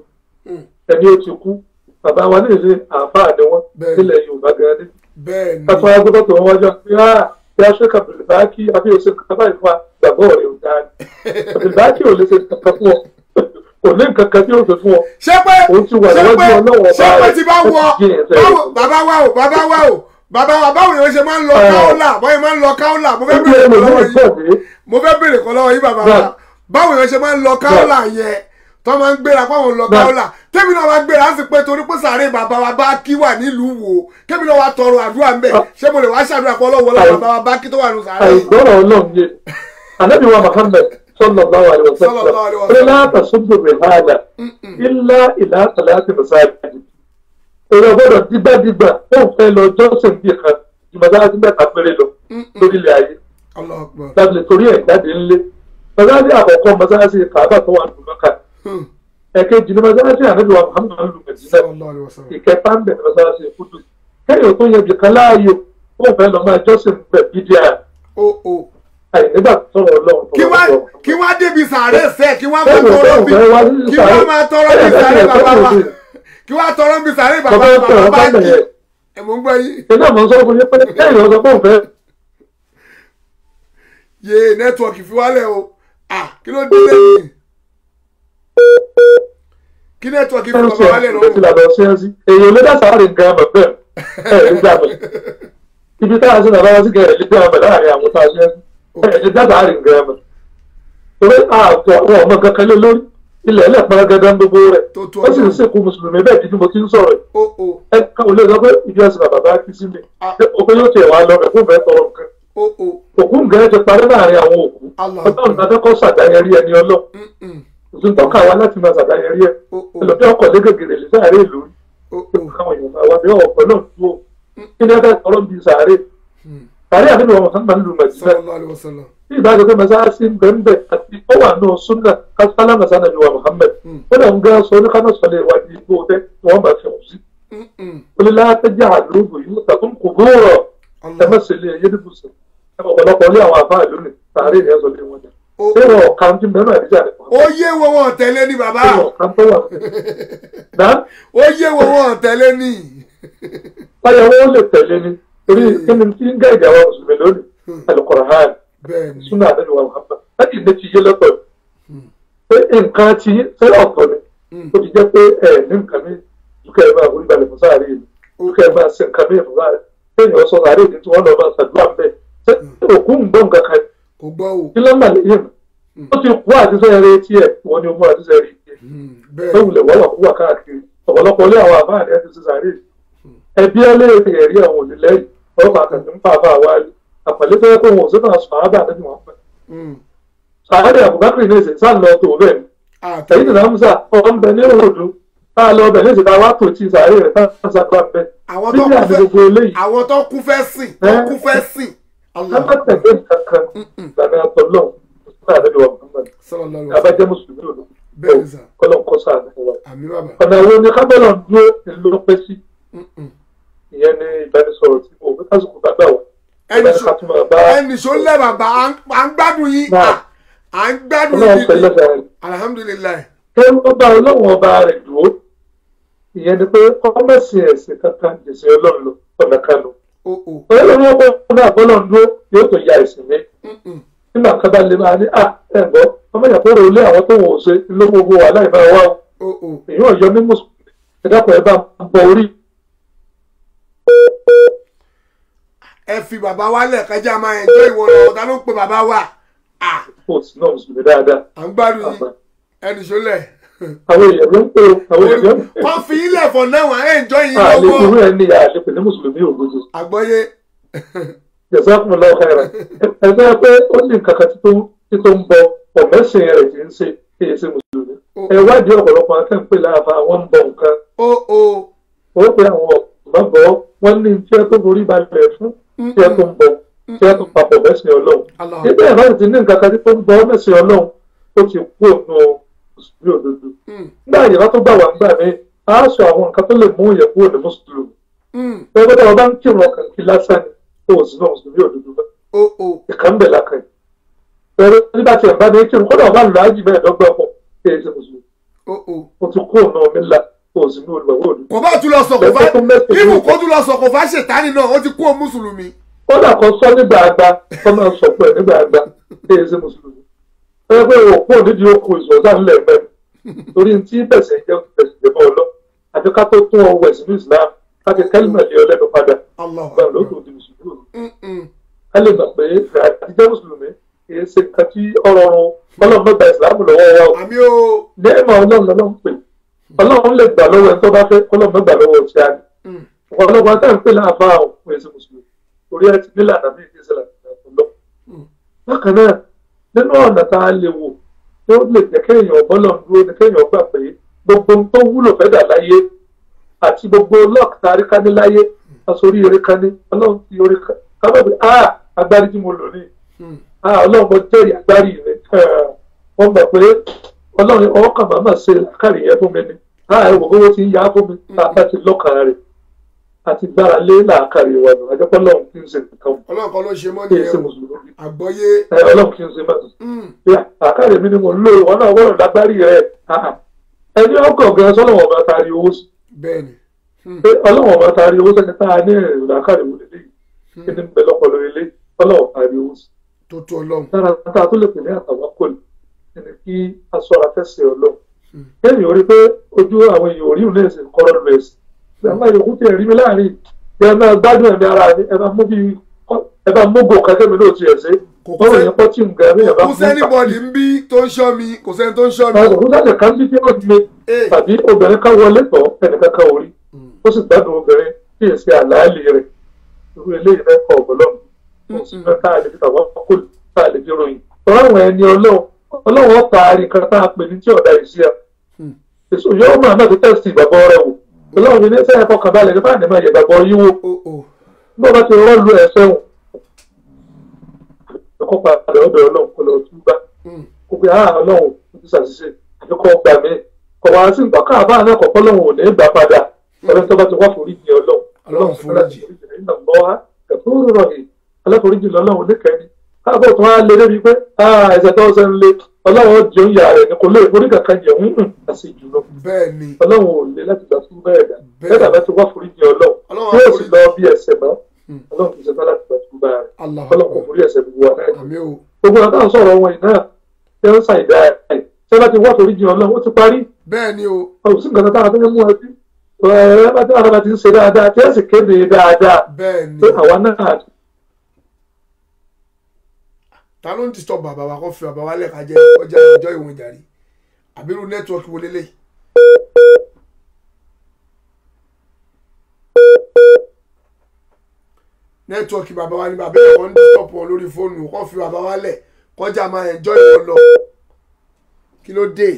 ẹni ó ti kú bàbá wa ní ìṣe àáfàá ni wọ́n Bẹ́ẹ̀. nílẹ̀ Yorùbá gan-an ní bẹ́ẹ̀ ni kátó agbọ́dọ̀ tó wọ́n wájú pé á bí a ṣe kàbìlì báàkì àbí òṣè kàbá ìfà gbàgbọ́ rẹ̀ ò dáa ni kàbìlì báàkì ò lè ṣe kankan fún ọ kò ní nǹkan kan tí ó ṣe fún ọ ṣé pé òun ti wà ṣé níwájú pé ọlọ́wọ́ ṣé ọba pé rẹ̀ ti bá ó wọ ti gé ẹsẹ̀ báwo rẹ̀. bàbá wa o bàbá wa o bàbá wa báwo ni wọ́n ṣe máa ń lọ Ọ̀. káólà báyìí máa ń lọ káólà mo fẹ́ Ó ní bèrè kan lọ́wọ́ ẹlòmíràn yìí gbọ̀dé mo fẹ́ bèrè kan lọ́wọ́ yìí bàbá wa Bẹ́ẹ̀. báwo ni wọ́n ṣe máa ń lọ káólà yẹn tó máa ń gbéra páwọn ń lọ Bẹ́ẹ̀. káólà tẹ́mi náà wá gbéra sí pé torí pé sàárè bàbá wa bá kí wà nílùú wo kẹ́mi náà wá tọrọ àdúrà ń bẹ̀ ṣé mo lè wá ṣàdúrà pé ọlọ́wọ́ lọ́wọ́ Àì- bàbá wa bá kí tó wà nù sàárè àìgbọ́rọ̀ ọlọ́run yé ànábì wa Muhammad sallallahu alaihi wasallam Sallallahu alaihi ó wasallam. ní láta sódò rẹ̀ hàlà ilá ìlà àtàlátì mùsáàjì èrò gbọ́dọ̀ dígbàdígbà ó fẹ́ lọ jọ́sìn bí kan jùmọ̀dáàtì mẹ́ta péré lọ lórílẹ̀ ayé Allahu Akbar láti torí ẹ̀ jáde ńlé mọ́sáàsì àkọ́kọ́ mọ́sáàsì kàábà tó wà ní mọ́kà Hmm. ẹ̀kejì ní mọ́sáàsì ànábì wa Muhammad lù mẹ́sìlẹ̀ Sallallahu alaihi wasallam. ìkẹta ń bẹ̀ ní mọ́sáàsì kúdù kẹ́yìn tó yẹ jìkan láàyò ó fẹ́ lọ máa jọ́sìn bẹ̀ bídíà ó ó àìnígbà tọrọ ọlọ́run kí wá kí wá débi sàárè sẹ kí wá máa tọrọ bí kí wá máa tọrọ bí sàárè bàbá wa kí wá tọrọ bí sàárè bàbá Bàbá wa tọrọ bàbá bá jì bẹ̀rẹ̀. ẹ mọ̀ ń gbọ́ yín iná mọ̀ ń sọ fún yín pé kẹ́yìn ọ̀sán pọ̀ fẹ́ yé nẹ́tíwọ̀kì fi wálẹ̀ o ah kí ló dé lẹ́yìn kí nẹ́tíwọ̀kì fi bàbá wálẹ̀ ló ti lọ́wọ́ lànà sí ẹsí èèyàn ló dá sáré nǹkan àmọ̀ bẹ́ẹ̀ ẹ̀ ní gbà mí ibi táyà sí nàbà wá sí kẹrẹ̀ nígbà àmọ̀ láàrin àwọn tá a ṣe ẹ̀ ní dá sáré nǹkan àmọ̀ torí ààtọ̀ àwọn ọmọ kankan lé lórí ilẹ̀ ẹlẹ́ pẹ́rẹ́gẹ́dẹ́ ń gbogbo rẹ̀ Tó tó ó sì ń ọdún. sìnkú mùsùlùmí bẹ́ẹ̀ dídí mo ti ń sọ̀rọ̀ ó ó ẹ káwọn lè sọ pé ibi ẹsìn bàbá bá kí sí mi Ah. òpin yóò tiẹ̀ wá lọ rẹ̀ fún bẹ́ẹ̀ tọrọ nǹkan ó ó òkú nǹkan ti parí láàrin àwọn òkú Allah. ọlọ́run adẹ́kọ̀ sàdáyẹrí ẹni ọlọ́ mm, mm, òsùn tọ́ka wa láti máa sàdáyẹrí ẹ ó ó ẹlòmí ọkọ̀ légègèrè lè sáré ìlú ó ó káwọn èèyàn máa wá bí ọ̀pọ̀ náà tó kí ni ẹgbẹ́ ọ̀rọ̀ bíi sàárè sàárè àbí wọn sàn máa ń lu mẹ̀sílẹ̀ sallallahu alaihi wasallam bí ìbáṣe pé mẹsáàsì ń bẹ̀ ń bẹ̀ àti ó wà nù súnà kásálà mẹsánà ni wà Muhammad ó lè ń gán sọ ní kánò sọlẹ̀ ìwádìí igbó tẹ́ ni wọ́n bá fi hàn sí Mm, mm, olùlà àtẹ́jà àlóògùn yìí tàbí kò gbóòrọ̀ ẹ má ṣe lé ẹyẹ níbùsùn ẹ ọ̀pọ̀lọpọ̀ lé àwọn àfáà lónìí sàárè ìyẹn sọ lé wọn jà ó ṣé wọn ọ̀kan tí mẹ́rin àdíjà rẹ̀ ó yé wo wọn tẹ̀lé ní bàbá ṣé wọn ọ̀kan tó wà náà ó yé wo wọn tẹ̀lé ní báyọ̀ wọn lè tẹ̀lé ni torí kí ni tí ń gá ìjà wa mùsùlùmí lónìí Al-Qur'an bẹ́ẹ̀ ni súnà àdéhùn wa Muhammad láti ilé ti yé lọ́tọ̀ pé nǹkan ti ṣe ọ̀tọ̀ ni ó ti jẹ́ pé ẹ̀ ní nǹkan mi dúkẹ́ ẹ̀ máa forí balẹ̀ fún sáré yìí dúkẹ́ ẹ̀ máa ṣe nǹkan mi fún sáré kéèyàn sọ sáré yìí tí wọ́n lọ máa ṣàdúrà ń bẹ̀ ṣé òkú ń gbọ́ nǹkan kan kò gbọ́ o kí ló ń bà lẹ́yìn ó ti kú àtisẹ́ eré tiẹ̀ wọ́n ni ó mú àtisẹ́ eré tiẹ̀ Mm, bẹ́ẹ̀ tó wulẹ̀ wọ́n wà kú wà káàkiri ọ̀pọ̀lọpọ̀ ilé àwọn àbá àdé ti ṣe sáré yìí ẹbí ẹlẹ́rìí ẹ̀rí àwọn òlìlẹ́yìn wọ́n máa kàn ń pa àbá wa àpàlẹ́ tó yẹ kó wọn ò sí náà sọ àbá àdé wọn pẹ́ Mm, sàárẹ̀ àbùkákìrì ní ìsìn sáà lọ tó bẹ́ẹ̀ ni àtẹ èyí nìyẹn musa ọ̀n bẹ ní òòdù tá a lọ bẹ̀ ní ìsìn táwa tó ti sàárẹ̀ rẹ̀ tá a sàgbà bẹ àwọn tó bíbí kú àti fẹ́ gbogbo eléyìí àwọn tó kú fẹ́ sìn tó Ẹ́. kú fẹ́ sìn ká Allah má tẹ̀lé nǹkan kan ìlànà àtọ̀lọ́ fún àdébí wa muhammad sallallahu alaihi abájẹ́ wasallam mùsùlùmí òdo bẹ́ẹ̀ ni sà kọ́lọ́ kọ́ sáà ní wa. àmì bàbá ọ̀nà wo ni kábẹ́lọ̀ ń dúró ìlú ló pẹ́ sí Mm-mm. ìyẹn ní ìbánisọ̀rọ̀ tí mo fi kásìkò bá gbà wá. ẹnì Ìbánisọ̀rọ̀ sọ tí mo bá ẹnì sọ lẹ bàbá à ń- à ń gbádùn yín Náà. à à ń gbádùn ọlọ́run yín pẹ̀lú gidi ẹ̀sẹ̀ rẹ̀. alihamudulilayi kí ó bá ọlọ́run ọba rẹ̀ dúró ìyẹn ni pé kọ́mẹ́sì ẹ̀sìn kankan jèsè ọlọ́run lọ ọ̀nà kan lọ. o o ọlọ́run ọba náà bọ́lọ̀ ń dúró yóò tó ya ẹ̀sìn mi Mm-mm. nígbà kan bá lè máa ní à ẹ̀ gbọ́ ọmọ ìyàpọ̀ rẹ̀ olé àwọn tó wò ó ṣe ló gbogbo wà láì máa wá o o o èyí ò yọ ní mùsùlùmí ẹ̀dàpọ̀ ẹ̀ bá ń bọ orí ẹ fi bàbá wa lẹ kájà máa ẹjọ ìwọ lọ ọ̀tá ló ń pe bàbá wa à kò sí náà mùsùlùmí dáadáa. à ń gbádùn yín ẹnì sọ lẹ àwọn èèyàn ló ń pè ó àwọn èèyàn ló ń pè ó. wọn fi yín lẹ fọ náà wọn ẹ enjoy yín àlè lọ́wọ́ irú ẹni àlepè ní mùsùlùmí òdodo àgbọ́yé jazakumullahu khairan ẹgbẹ́ pé ó ní nǹkan kan tí tó ń- tí tó ń bọ ọ̀mẹ́sìn rẹ̀ tí ń ṣe kí ẹ ṣe mùsùlùmí ẹ wádìí ọ̀pọ̀lọpọ̀ akẹ́ǹpẹ́ láàbà àwọn ń bọ nǹkan o o ó pé àwọn ọ̀gbọ́n bọ̀ wọ́n ní tí ẹ tó borí balẹ̀ fún tí ẹ tó ń bọ tí ẹ tó papọ̀ mẹ́sìn ọlọ́run Allah nígbà yẹn láti ní nǹkan kan tí tó ń bọ mẹ́sìn ọlọ́run ó ti kú òun mùsùlùmí òdodo Mm, nígbà yẹn látó gbà wá nígbà mi á sọ àwọn nǹkan tó lè mú ìyẹn kúrò ní mùsùlùmí mm, ẹgbẹ́ tí wọ́n bá ń kírun ọkàn kí lásán ni ó sì náà mùsùlùmí òdodo bá o o ìkan bẹ̀ lákàn yìí ẹ̀rọ nígbà tí ẹ̀ bá ní kírun kọ́dà ọba lọ ájì mẹ́ẹ̀ẹ́dọ́gbọ̀n pọ̀ kí ẹ ṣe mùsùlùmí o o ó ti kú òun mi ńlá ó sì ní olùgbàwọ́ òdodo kò bá tún lọ sọ kò fà Ẹgbẹ́ tó mẹ́sìn ibù ní- kó tún lọ sọ kò fà ṣètánì náà ó ti kú o mùsùlùmí kọ́dà kan sọ nígbà àgbà kọ́ máa sọ pé nígbà àgbà kí ẹ ṣe mùsùlùmí ẹ pé òpó nídìí okùn ìṣọ̀dá ńlẹ̀ mẹ́rin torí tí bẹ̀sẹ̀ jẹ́ bẹ̀sẹ̀ jẹ́ mọ́ ọ lọ àti ká tó tún ọwọ́ ẹ̀sìn ní Islam láti kẹ́lìmọ̀ lé ọ lẹ́nu padà Allah gbà lóòótọ́ di mùsùlùmí Mm, mm. ká lè gbà pé àtijọ́ mùsùlùmí kì í ṣe nǹkan tí ọ̀rọ̀ ọ̀run ọlọ́run mẹ́ta ìsìlámù lọ́wọ́ wa o àmì o ní ẹ̀mọ́ ọlọ́run lọ́lọ́run pè ọlọ́run lè gbà lọ́wọ́ ẹni tó bá fẹ́ ọlọ́run mẹ́gbà lọ́wọ́ ti á ní Mm, ọ̀pọ̀lọpọ̀ àti àǹpẹ̀ láàbá àwọn òun èsì mùsùlùmí orí ẹ ti nílànà bí ìdí ìṣẹ̀lẹ̀ lọ. Mm. bákan náà nínú ọ̀nà tá a lè wò tí ó lè jẹ́ kéèyàn bọ́lọ̀ ń dúró ni kéèyàn gbà pé gbogbo ohun tó wúlò fẹ́ dà láyé àti gbogbo lọ́ọ̀k tá a rí ká ní láyé asorí eré ká ní ọlọ́run ti orí ká ká bá bí a agbárí tí mo lò ní mm. a ọlọ́run mo jẹ́rìí agbárí rẹ̀ wọ́n mọ̀ pé ọlọ́run ọwọ́ kan máa máa ṣe àkàrí yẹn fún mi ni a ẹ̀ wò owó ti ń yá fún mi tá a bá ti lọ́kàn rẹ̀ àti gbára lé làákàrí wa nù àjẹpọ̀ ọlọ́run kì í ṣe nǹkan ọlọ́run kan ló ṣe mọ́ kì í nìyẹn ṣe o mùsùlùmí àgbọ́yé ẹ ọlọ́run kì í ṣe mọ́tò Mm, yà àkàrí mi ni mo ń lò wọn náà wọ́n lágbárí rẹ̀ ẹni ọkọ̀ gan sọ́lọ́wọ́n ọba taari owó sí bẹ́ẹ̀ ni Mm, pé ọlọ́wọ́n ọba taari owó sẹ́ni tá a ní ìrìn làákàrí wò lélẹ́yìí kí ni ń bẹ lọ́pọ̀lọ́ ilé ọlọ́wọ́n taari owó sí tó tó ọlọ́run lára tá a tó lè pè ní àtàwákòlì ẹni kí aṣọra fẹsẹ̀ ọlọ́run Hmm. kéèyàn rí pé ojú àwọn èèyàn orí òun ẹ̀sìn kọ́rọ́ lu ẹ̀sìn bí àwọn yòókù tẹ̀ rí mi láàrin bí ẹ máa gbádùn ẹ̀mí ara mi ẹ bá mú bí ẹ bá mú gò kẹ́kẹ́ mi náà ti ẹ̀ sí Kò kú bọ́ọ̀rọ̀ sẹ́- yẹn pọ́ tí nǹkan ẹ̀mí ẹ̀ bá kò sẹ́ni bọ́ọ̀dì ń bí tó ń ṣọ́ mi kò sẹ́ni tó ń ṣọ́ mi àwọn òkú sáà kan bí tí ó ti mi Eh. tàbí obìnrin kan wọlé tọ̀ ẹnìkan kan orí Mm, ó sì gbádùn obìnrin kí èsì àlàálì rẹ̀ irú eléyìí náà kọ ọ̀gbọ́lọ́mù ó sì fẹ́ tá a lè fi tàwọn kò tá a lè fi ròyìn tọ́lá àwọn ẹni ọlọ́run ọlọ́run ọ̀tá àríkan tá a pè ní tí ọ̀dà ìsí à Hmm. èso yóò máa náà fi tẹ́sítì ìgbàgbọ́ rẹ̀ wò ọlọ́run ní sẹ́yìn fọkàn balẹ̀ nípa àdé máa yẹ ìgbàgbọ́ yín wò o o bó bá ti rọ́ọ̀lù ẹ̀ sẹ́wọ̀n ẹ̀kọ́ padà ọ̀dọ̀ ọlọ́run kò lọ tún bá Mm, kó pé ah ọlọ́run ó ti ṣàṣìṣe àti kọ́ gbà mí kọ̀ wá sí nǹkan káàbá náà kọ̀ọ̀kan lọ́run ò ní gbà padà ọlọ́run tó bá ti wá foríjì ọlọ́run Ọlọ́run foríjì. iná mọ́ wá ẹ̀kọ́ rọ̀ yìí aláforíjì lọ́lọ́run oníkẹ́ni káàbọ̀ tó wá lé débi pé ah ẹ̀sẹ̀ tó ṣe ń lé ọlọ́run ó jẹun yà rẹ̀ ni kò lè forí kankan jẹun hùn àti jùlọ bẹ́ẹ̀ ni ọlọ́run ò lè láti gbà fún bẹ́ẹ̀ dà Bẹ́ẹ̀. bẹ́ẹ̀ dàbẹ́ ti wá foríjì ọlọ́run Ọlọ́run tí á yóò sì lọ bí ẹsẹ̀ mọ́ Hmm. ọlọ́run kì í ṣe tán láti gbà fún bẹ́ẹ̀ rẹ̀ Allah ọlọ́run kò forí ẹsẹ̀ gbogbo wa náà àmì o gbogbo ọ̀tá ń sọ̀rọ̀ wọn iná ṣe ń ṣàìdá ẹ̀ ṣé bá ti wá torí jìn ọlọ́run ó ti parí bẹ́ẹ̀ ni o ọ̀hún sí nǹkan táwọn tó ń mú ẹbí ẹ̀ bá tí wọn bá ti ń ṣe dáadáa tí ẹ̀ sì kéde dáadáa bẹ́ẹ̀ ni pé àwa náà ta ló ń disturb bàbá wa kó fi bàbá wa lẹ́ka jẹ́ ọjà ìjọ ìwọ̀n ìjàre àbírú nẹ́tíwọ́ọ̀kì wo lélẹ̀ nẹ́tíwọ́ọ̀kì bàbá wa ní bàbá ẹ̀ wọ́n ń disturb wọn lórí fóònù kó fi bàbá wa lẹ̀ kọjá máa ẹ̀jọ́ ìwọ̀n lọ kí ló dé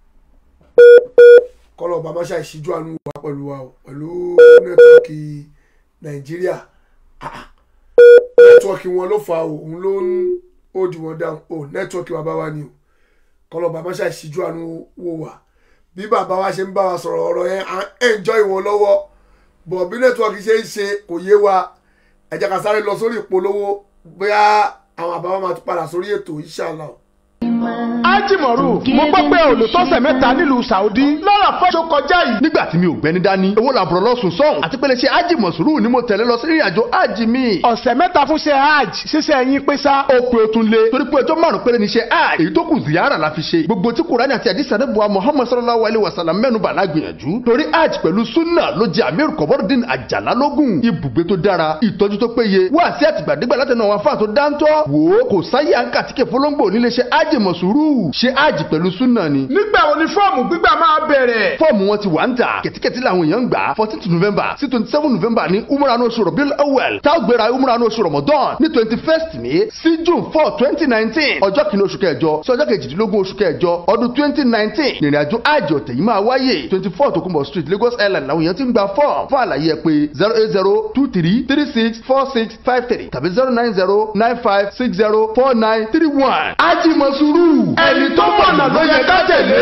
kọ́lọ̀ bàbá ṣáà ìṣíjú àánú wa pẹ̀lú wa o pẹ̀lú nẹ́tíwọ́ọ̀kì nàìjíríà Ah, ah. nẹ́tíwọ́ọ̀kì wọn ló fa o òun ló ń ó di wọn dáhùn ó nẹ́tíwọ́ọ̀kì bàbá wa ni o kọlọ bàbá ṣáà ṣíjú àánú wò wá bí bàbá wa ṣe ń bá wa sọ̀rọ̀ ọ̀rọ̀ yẹn à ń enjoy wọn lọ́wọ́ bọ̀ bí nẹ́tíwọ́ọ̀kì ṣe ń ṣe kò yé wa ẹ jẹ́ ká sáré lọ sórí ìpolówó bóyá àwọn àbáwá máa tún padà sórí ètò inshallah. ájìmọ̀rù mo gbọ́ pé olùtọ́sẹ̀ mẹ́ta nílùú saudi lọ́rọ̀ fẹ́ tó kọjá yìí. nígbà tí mi ò gbẹ́ni dání owó làbúrò lọ́sùn sọ́hùn àti pé lè ṣe ájì mọ̀sùrù ni mo tẹ̀lé lọ sí ìrìn àjò ájì mi. ọ̀sẹ̀ mẹ́ta fún ṣe hajj ṣíṣe ẹyin pé sá. ó pe otun lé torí pé ọjọ́ márùn péré ní ṣe hajj èyí tó kù ziyara la fi ṣe gbogbo tí kùránì àti àdìsí àdébùwà muhammad sallallahu alayhi wa sallam mẹ́nu bà lágbìyànjú torí hajj pẹ̀lú sunna ló jẹ amir kọ̀bọ́dín àjàlá lógún ibùgbé tó dára ìtọ́jú tó péye wá sí àtìgbàdégbà látẹnu àwọn afáà tó dáńtọ́ wò ó kò sáyé àǹkà tíkẹ̀ fọlọ́ngbò nílé ṣe hajj mọ̀sùrù ṣe hajj pẹ̀lú sunna ni. nígbà wo ni fọ́ọ̀mù gbígbà máa bẹ̀rẹ̀. fọ́ọ̀mù wọn ti wà ń tà kẹ̀tíkẹ̀tí làwọn èèyàn ń gbà fourteen november sí twenty seven november ní umrah oṣù rọ̀bíl awel tá a gbéra umrah oṣù ramadan ní twenty first ní sí june four twenty nineteen ọjọ́ kìíní oṣù kẹjọ sí ọjọ́ kejìdínlógún oṣù kẹjọ ọdún twenty nineteen ìrìn àjò àjò ọ̀tẹ̀ yìí máa wáyé twenty four tokunbo street lagos island làwọn èèyàn ti ń gba fọ́ọ̀mù fún àlàyé ẹ pé zero eight zero two three three six four six five three tàbí zero nine zero nine five six zero four nine three one. ajimasuru ẹni tó mọ̀nà ló yẹ ká tẹ̀lé.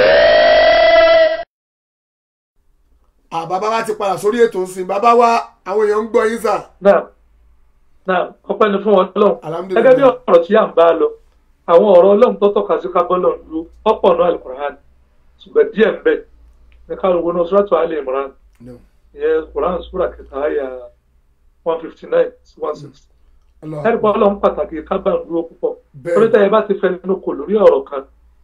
àbábá wa ti padà sórí ètò ìsìn bàbá wa àwọn èèyàn ń gbọ́ yín sà. náà náà ọpẹ́ ni fún wọn lọ́hùn Alhamdulillah. gẹ́gẹ́ bí ọ̀rọ̀ tí à ń bá a lọ àwọn ọ̀rọ̀ Ọlọ́run tó tọ́ka sí kábọlọ lu ọ̀pọ̀ náà alukur'an ṣùgbọ́n díẹ̀ ń bẹ ní káwọn náà sùràtù alẹ imran ìyẹn quran sura kẹta àyà one fifty nine sí one sixty Allah. ẹ̀rí pé Ọlọ́run pàtàkì kábà ń dúró púpọ̀ Bẹ́ẹ̀. orí tẹ̀yẹ bá ti fẹ́ nínú kò lórí ọ̀rọ̀ kan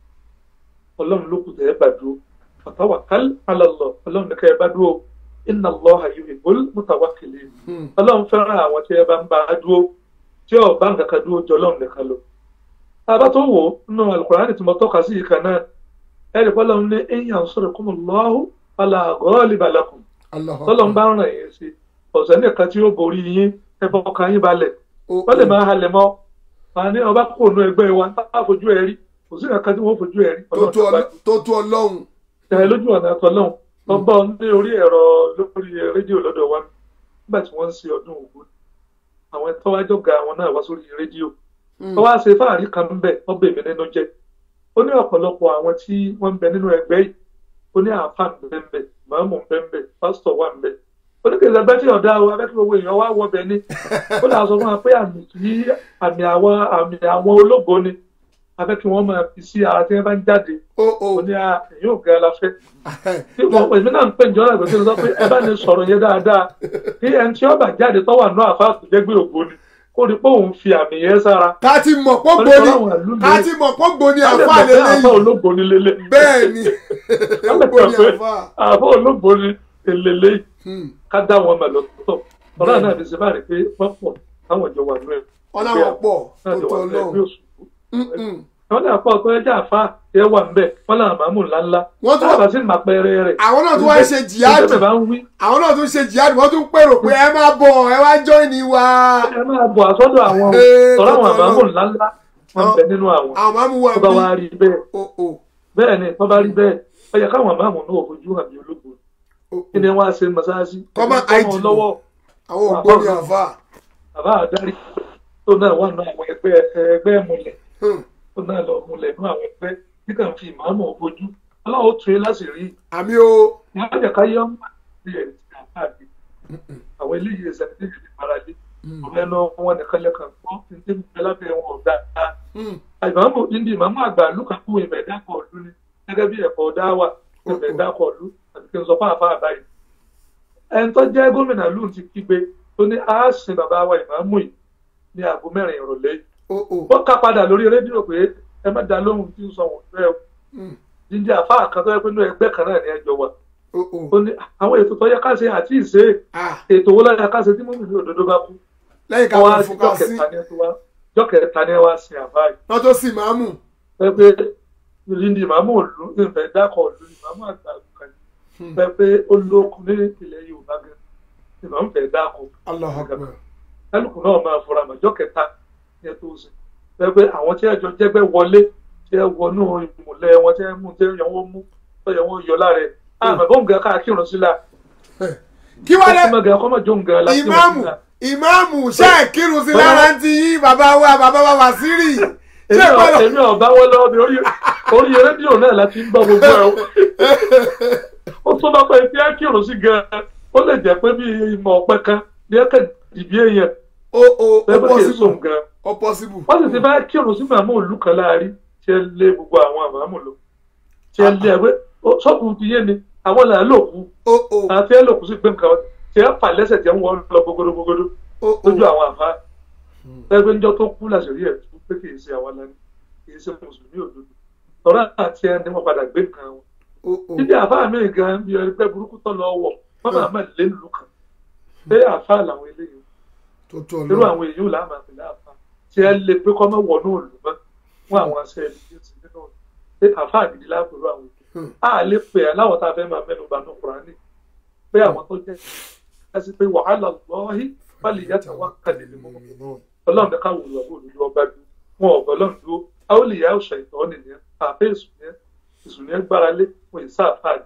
Ọlọ́run ló kù tẹ̀yẹ bá dúró fatawakkal ala Allah Ọlọ́run ní kẹ́yẹ bá dúró inna Allaha yuhibbul mutawakkilin Hmm. ọlọ́run fẹ́ràn àwọn tí ẹ bá ń bá a dúró tí ò bá nǹkan kan dúró jọ ọlọ́run nìkan lọ. tábà tó wò ó nínú alukurani tí mo tọ́ka sí yìí kan náà ẹ̀rì bọ́lọ́run ní in yansurkumullahu fala ghaliba lakum Allah. tọ́lọ́run bá ràn yín sí ọ̀sẹ̀ nìkan tí ó borí yín ẹ bọ́ ọkàn yín balẹ̀ Ó- wọ́n lè máa halẹ̀ mọ́ wọn ní ọba kò nu ẹgbẹ́ wa tá a fojú ẹ rí kò sí nǹkan tí wọ́n fojú ẹ rí tó ọlọ́run tó tó bá ọlọ́- tó tó ọlọ́run. ẹ lójú ọ̀nà àtọ̀lọ́hún wọ́n bá ọ ní orí ẹ̀rọ lórí rédíò lọ́dọ̀ wa nígbà tí wọ́n ń ṣe ọdún Ògún àwọn ẹ̀tọ́ wájọ́ ga àwọn náà wá sórí rédíò wọ́n wá ṣe fáàrí kan ń bẹ̀ wọ́n bè mí nínú jẹ́ ó ní ọ̀pọ̀lọpọ̀ àwọn tí wọ́n ń bẹ nínú ẹgbẹ́ yìí ó ní àáfà ń bẹ ń bẹ màámù ń bẹ ń bẹ pásítọ̀ wà ń bẹ ó ní kìlọ̀ bẹ́ẹ̀ tí ọ̀dà o abẹ́kí gbogbo èèyàn wá wọ bẹ̀ ni ó lè sọ fún wa pé àmì tí àmì àwọn àmì àwọn ológo ni abẹ́kí wọ́n máa fi sí ara tí wọ́n bá ń jáde ó ó ó ní à èyí ò ga la fẹ́ tí wọn pè mí náà ń pè ní ọ̀rọ̀ ìgbésẹ̀ sọ pé ẹ bá ní sọ̀rọ̀ yẹn dáadáa kí ẹni tí ọba jáde tó wà náà àfa àtúnjẹ́gbé ògbó ni kó rí pé òun fi àmì yẹn sára. ká ti mọ̀ pọ́ Wọ́n ní gbóni Ọlọ́run àlú ká lé. ti mọ̀ pọ́ gbóni Wọ́n lè àfa mọ̀ pé àfa lélẹ́yìn olóògbé ni lélẹ̀. bẹ́ẹ̀ ni Wọ́n lè gbóni mọ̀ pé àfa. àfa olóògbé ni èlélẹ́ Hmm. ká dá wọn mọ̀ lọ́tọ̀. ọ̀rọ̀ náà ti ṣe bá rí pé wọ́n pọ̀ táwọn ìjọ wà nínú ẹ̀. wọ́n láwọn pọ̀ tó náà ti tó wà nínú ẹgbẹ́ ọlọ́run. òṣùpù. Mm-mm. wọ́n náà pọ̀ tó ẹja àfa ẹ wà ńbẹ̀ wọ́n náà màmú ńláńlá. Wọ́n tún- tábà sí màpẹ́rẹ́ rẹ̀. àwọn náà tún wá ń ṣe jihad ìjọba bá ń wí àwọn náà tún ṣe jihad wọ́n tún pèrò pé ẹ máa bọ̀ ẹ wá join wa. ẹ máa bọ̀ àsọ́dọ̀ àwọn Ee, tọ́lá àwọn tọ́tọ́ àbámọ̀ Ọlọ́run. ńláńlá wọn bẹ nínú àwọn àwọn máa mú wa tó bá wá bí. rí bẹ́ẹ̀ ó ó bẹ́ẹ̀ ni tó bá rí bẹ́ẹ̀ ó yẹ káwọn àbámọ̀ náà fojú hàn bí ológun ó kí ni wọ́n á ṣe mọ́sáàsì Kọ́ máa Ẹni tó hide mọ́ lọ́wọ́ àwọn ògbóni àfa. bàbá àdárí tó náà wà nínú àwọn ẹgbẹ́ ẹgbẹ́ múlẹ̀ Hmm. tó náà lọ múlẹ̀ nínú àwọn ẹgbẹ́ tí kàn fi ìmáàmù fojú ọlọ́wọ́ tún yín láti rí àmì o ìyá àjẹká yọ ń bí ẹ̀ ti àpáàdé àwọn eléyìí ẹsẹ̀ ní ìdílé paralé ọ̀rẹ́ náà wọn nìkan lẹ́kàn gbọ́ ní tí mo fẹ́ lábẹ́ wọn ọ̀gá Hmm. ìmáàmù indi ìmáàmù àgbà lùkà kú ìmẹ̀ dákọ̀ ọ̀lú ni gẹ́gẹ́ bí ẹ̀kọ́ dáwà ìmẹ̀ dákọ̀ ọ̀lú àti kí n sọ fáfá àbáyé. ẹni tó jẹ́ gómìnà lù ti kígbe tó ní a sin bàbá wa ìmáàmù yìí ní aago mẹ́rin ìrọ̀lẹ́ yìí. ó ó ó ká padà lórí rédíò pé ẹ má da lóhùn tí ń sọ wọ́n fẹ́ o. Hmm. jíjẹ àfa kan tó yẹ pé inú ẹgbẹ́ kan náà ní ẹjọ́ wa. ó ó ó ní àwọn ètò tó yẹ ká ṣe àti ìṣe ah ètò wo láyà ká ṣe tí mọ́mí ní òdodo bá kú. lẹ́yìn ká wọ́n wọ́n á fún jọ́ ká sí kẹta ní ẹ tó wá jọ́ kẹta ní ẹ wá sin àbá yìí wọ́n tó sì máa mú. pé ìrìndì màmú òlu ìfẹ́ dákọ̀ òlu ìmàmú àgbà kan pé pé ó lókun ní ilẹ̀ Yorùbá gan ìmàmú fẹ́ dákọ̀ Allahu Akbar. kálukú náà máa fura màjọ́ kẹta ní ẹ tó ṣe pé pé àwọn tí ẹjọ́ jẹ́gbẹ́ wọlé tí ẹ wọnú ìmùlẹ̀ wọn tí ẹ mú tí ẹ yọ wọn mú tí ẹ yọ wọn yọ lára ẹ àmọ́ bóun gan káàkiri sílá kí wọ́n lẹ́ ọmọ gan kọ́mọ jó ń gan láti ìmáàmù ìmáàmù ṣe é kírun sí lára ń ti yín bàbá wa bàbá wa Wàsírì ṣé èmi ìpá ò- lọ èmi ọ̀bá wọn lọ́wọ́ mi orí orí rédíò náà láti ń gbọ́ gbogbo ẹ̀ o. ó tún bá pẹ́ tí á kírun sí gan-an ó lè jẹ́ pé bí ìmọ̀ ọ̀pẹ kan ní ẹ̀kẹ́ dìbí èèyàn o o o lẹ́gbẹ́ kì í possible sùn gan-an. o possible wọ́n sì ti bá kírun sí màmú òlù kan láàrin tí ẹ lé gbogbo àwọn àmàmù lọ tí ẹ lé ẹgbẹ́ ṣọ́ọ̀bù ti yé ni àwọn là ń lò kú o o àti ẹ lò kú sí gbé nǹkan tí ẹ fà lẹ́sẹ̀ tí ẹ ń wọ́n lọ gbogbodò gbogbodò o o lójú àwọn àfa ẹgbẹ́ níjọ́ tó kú làṣírí ẹ̀ tó pé kì í ṣe àwọn lẹ́nu kì í ṣe mùsùlùmí òdodo tọ́lá àti ẹni wọ́n padà gbé nǹkan wọn o o níbi àfa mi gan bí ẹgbẹ́ burúkú tọ́ lọ wọ̀ wọ́n máa máa lé lù kàn pé àfa làwọn eléyìí tó tó irú ọlọ́run àwọn èyí ò láàmà pẹ̀lú àfa tí ẹ lè pé kọ́ mọ́ wọnú òlù mọ́ fún àwọn aṣẹ ẹni tí ó ti nínú pé àfa àgìdí lápẹ̀lú àwọn èyí a lè pè é láwọn tá a fẹ́ máa mẹ́nu bá nù kúránì pé àwọn tó jẹ́ ẹsì pé wàhálà lọ́ọ́hí fálì yàtọ̀ wá kàlẹ́ ní mọ́ ọlọ́run ní káwọn olùwàbò olùdó ọba dúró wọn ò bọ́ lọ́run dúró àwọn olè yà ọ̀ṣà ìtọ́ nìyẹn àfẹ́ ìsúnyẹ́ ìsúnyẹ́ gbára lé wọn ìsá àfáàdì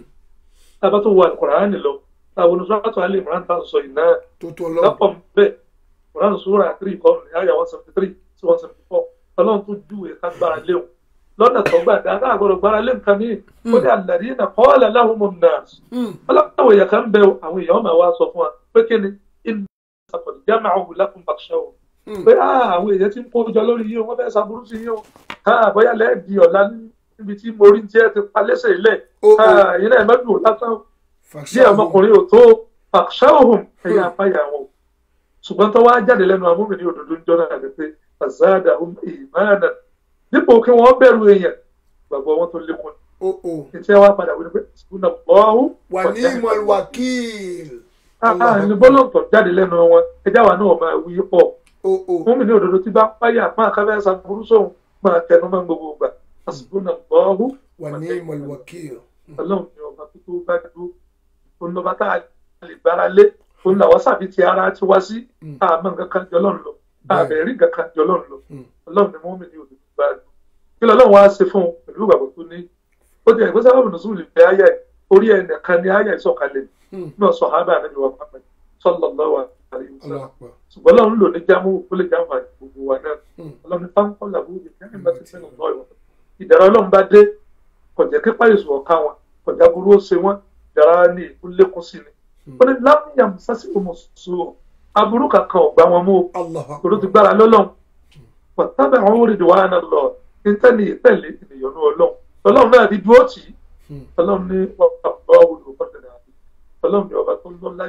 tábà tó wà kùránì lọ táwọn oníṣòwò alẹ́ ìmọ̀ràn tá à ń sọ yìí náà tó tó ọlọ́run lọ́pọ̀ bẹ́ẹ̀ kùránì sóra three kọ́ ní àyà one seventy three sí one seventy four ọlọ́run tó júwe ká gbára léwu lọ́nà tó gbà dá ká àgbọ̀dọ̀ gbára lé nǹkan míì ó ní àlàyé náà kọ́ ọ́ làláhùn mọ̀ náà ọlọ́pàá èèyàn kan bẹ àwọn èèyàn máa wá sọ fún wa pé kí ni inú ìsàkọ̀dì jámà ọ̀hún lákùn bàṣẹ o pé ah, àwọn èèyàn ti ń kó jọ lórí yìí o wọ́n fẹ́ ṣàbúrú sí yìí o ah, bóyá lẹ́ẹ̀dì ọ̀la níbi tí mo rí tí ẹ ti pa lẹ́sẹ̀ ilẹ̀ Ó, ó. Ah, yìí náà mẹ́bí ò lásán bí ọmọkùnrin ò tó bàṣẹ òhun ẹ̀yà apáyà wọn o ṣùgbọ́n tó wá jáde lẹ́nu amúmìnir òdòdó ń jọ náà ni pé azada ìmáàna dípò kí wọ́n bẹ̀rù èèyàn gbàgbọ́ wọn tó lékún o o ní tí wọ́n padà wí ni pé ṣùgbọ́n ọ̀hún wà ní ìmọ̀ wákìl ní bọ́lọ̀tọ̀ jáde lẹ́nu wọn ẹjá wa náà máa wí pọ̀ o o fún mi ní òdodo tí bá páyà máa káfẹ́ ṣàbùrú sóhun máa tẹnu máa ń gbogbo gbà àsìkò bọ́ọ̀hún wà ní ìmọ̀ wákìl ọlọ́run ní ọba tó tó bá dúró òun lọ́ba tá a lè gbára lé òun làwọn sàbí ti ara ti wá sí àmọ́ nǹkan kan jọ lọ́run lọ àbẹ̀rí nǹkan kan jọ lọ́run lọ ọlọ́run ní mọ́mí ní òdodo bá dúró kí lọ́lọ́run wá ṣe fún un pẹ̀lú ìgbàgbọ́ tó ní ó ti ẹ̀gbẹ́ sábà bùnú sùn lè fẹ́ ayé orí ẹnìkan ní ayé ìsọ̀kalẹ̀ náà sọ hábà níbi wà pápẹ́ sallallahu alaihi wasallam ọlọ́pàá ṣùgbọ́n ọlọ́run lò ní jámù ó lè jámù àti gbogbo wa náà ọlọ́run fáńkọ́ làbúrò ní kí ẹ̀mí bá ti sẹ́nu lọ́ ìwọ̀n ìdára ọlọ́run bá dé kọjá kí páyọ̀sù ọ̀ka wọn kọjá burú ó ṣe wọn ìdára ní ìkú lékún sí ni ó ní lámìyàn sásì ọmọ sùn aburú kankan ọ̀gbà wọn mú Allahu òru ti gbára lọ́lọ́run pàtàkì àwọn orílẹ̀ wa náà lọ nítẹ̀lé ìtẹ̀lé ènìyàn ọlọ́run ọlọ́run náà ti dúró tì í ọlọ́run ní ọba olùkọ́tẹ̀lẹ̀ àbí ọlọ́run ní ọba tó lọ́lá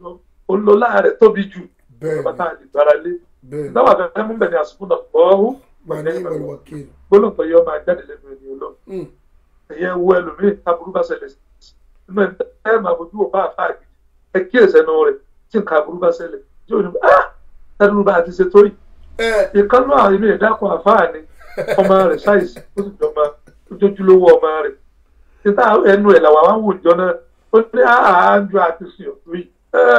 olólá rẹ̀ tóbi jù ọba tá a lè gbára lé bẹ́ẹ̀ dáwà fẹ́fẹ́ mú bẹ̀rẹ̀ àsìkò náà gbọ́ọ́hún wà ní ìmọ̀ wákìl gbólóhùn tó yẹ ọmọ ajáde lẹ́nu ẹni ọlọ́run ẹ̀yẹ wo ẹlòmíì aburú bá ṣẹlẹ̀ sí inú ẹ̀ ẹ̀ máa bójú wò bá àfa àgbè ẹ kíyèsí ẹnu rẹ̀ tí nǹkan aburú bá ṣẹlẹ̀ tí ò ní ah ẹnu bá a ti ṣe tó yìí ìkànnì àwọn ilé ìdákun àfáà ni ọmọ rẹ̀ ṣáìsì ó sì jọba ojoojúlówó ọmọ rẹ̀ títà ẹnu ẹ̀ làwọn àwọn wò jọ náà ó ní àájọ àti sìn ọ̀tún yìí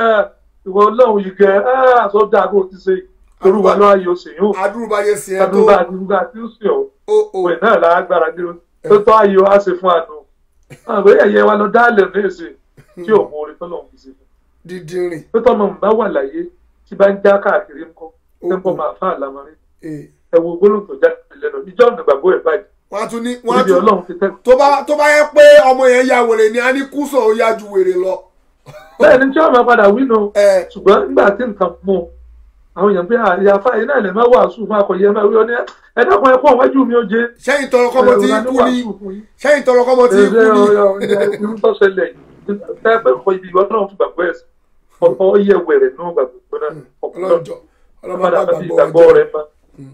ìwọ ọlọ́run yìí gẹ àsọdá àgbo ti ṣe orúwa lọ́wọ́ yìí ó sì yóò adúrúbáyé sí ẹ tó adúgbò àdúgbò àti ó sì ọ̀ o o òwe náà lágbára dé tó tọ́ ayé wa ṣe fún àánú àwọn ẹ̀yẹ wa lọ dálẹ̀ ní èsì tí ò mú orin tọ́lọ̀ fi ṣe fún dídìrín tó tọ́mọ ń bá wà láyé tí bá ń já káàkiri ńkọ́ ẹ̀ ń bọ̀ máa fà lámarin ee ẹ wo gbólóhùn tó jáde lẹ́nu ìjọ ọ̀nà ìgbàgbọ́ ẹ̀ báyìí wọ́n á tún ní wọ́n á níbi tún ọlọ́run ti tẹ́ tó bá tó bá yẹ pé ọmọ yẹn ya wèrè ni a ní kúsọ̀ ó yá ju wèrè lọ. bẹ́ẹ̀ ni tí wọ́n máa padà wí nù ẹ ṣùgbọ́n nígbà tí nǹkan mú un àwọn èèyàn bí àyà fáyé náà lè má wàásù fún akọ̀yẹ máa wí ọ ní ẹ dákun ẹ kó àwọn ẹjú mi ó jẹ sẹ́yìn tọrọ kọ́mọ tí kú ni sẹ́yìn tọrọ kọ́mọ tí kú ni. irú tó ṣẹlẹ̀ yìí ẹ pẹ́ kọ ibi ìwọ náà fún gbàgbọ́ ẹ̀sìn ọ̀pọ̀ yẹ wẹ̀rẹ̀ nù gbàgbọ́ náà ọ̀pọ̀ ọlọ́jọ́ ọlọ́mọ padà bá bá fi gbàgbọ́ ìgbàgbọ́ wájú. rẹ̀ mọ́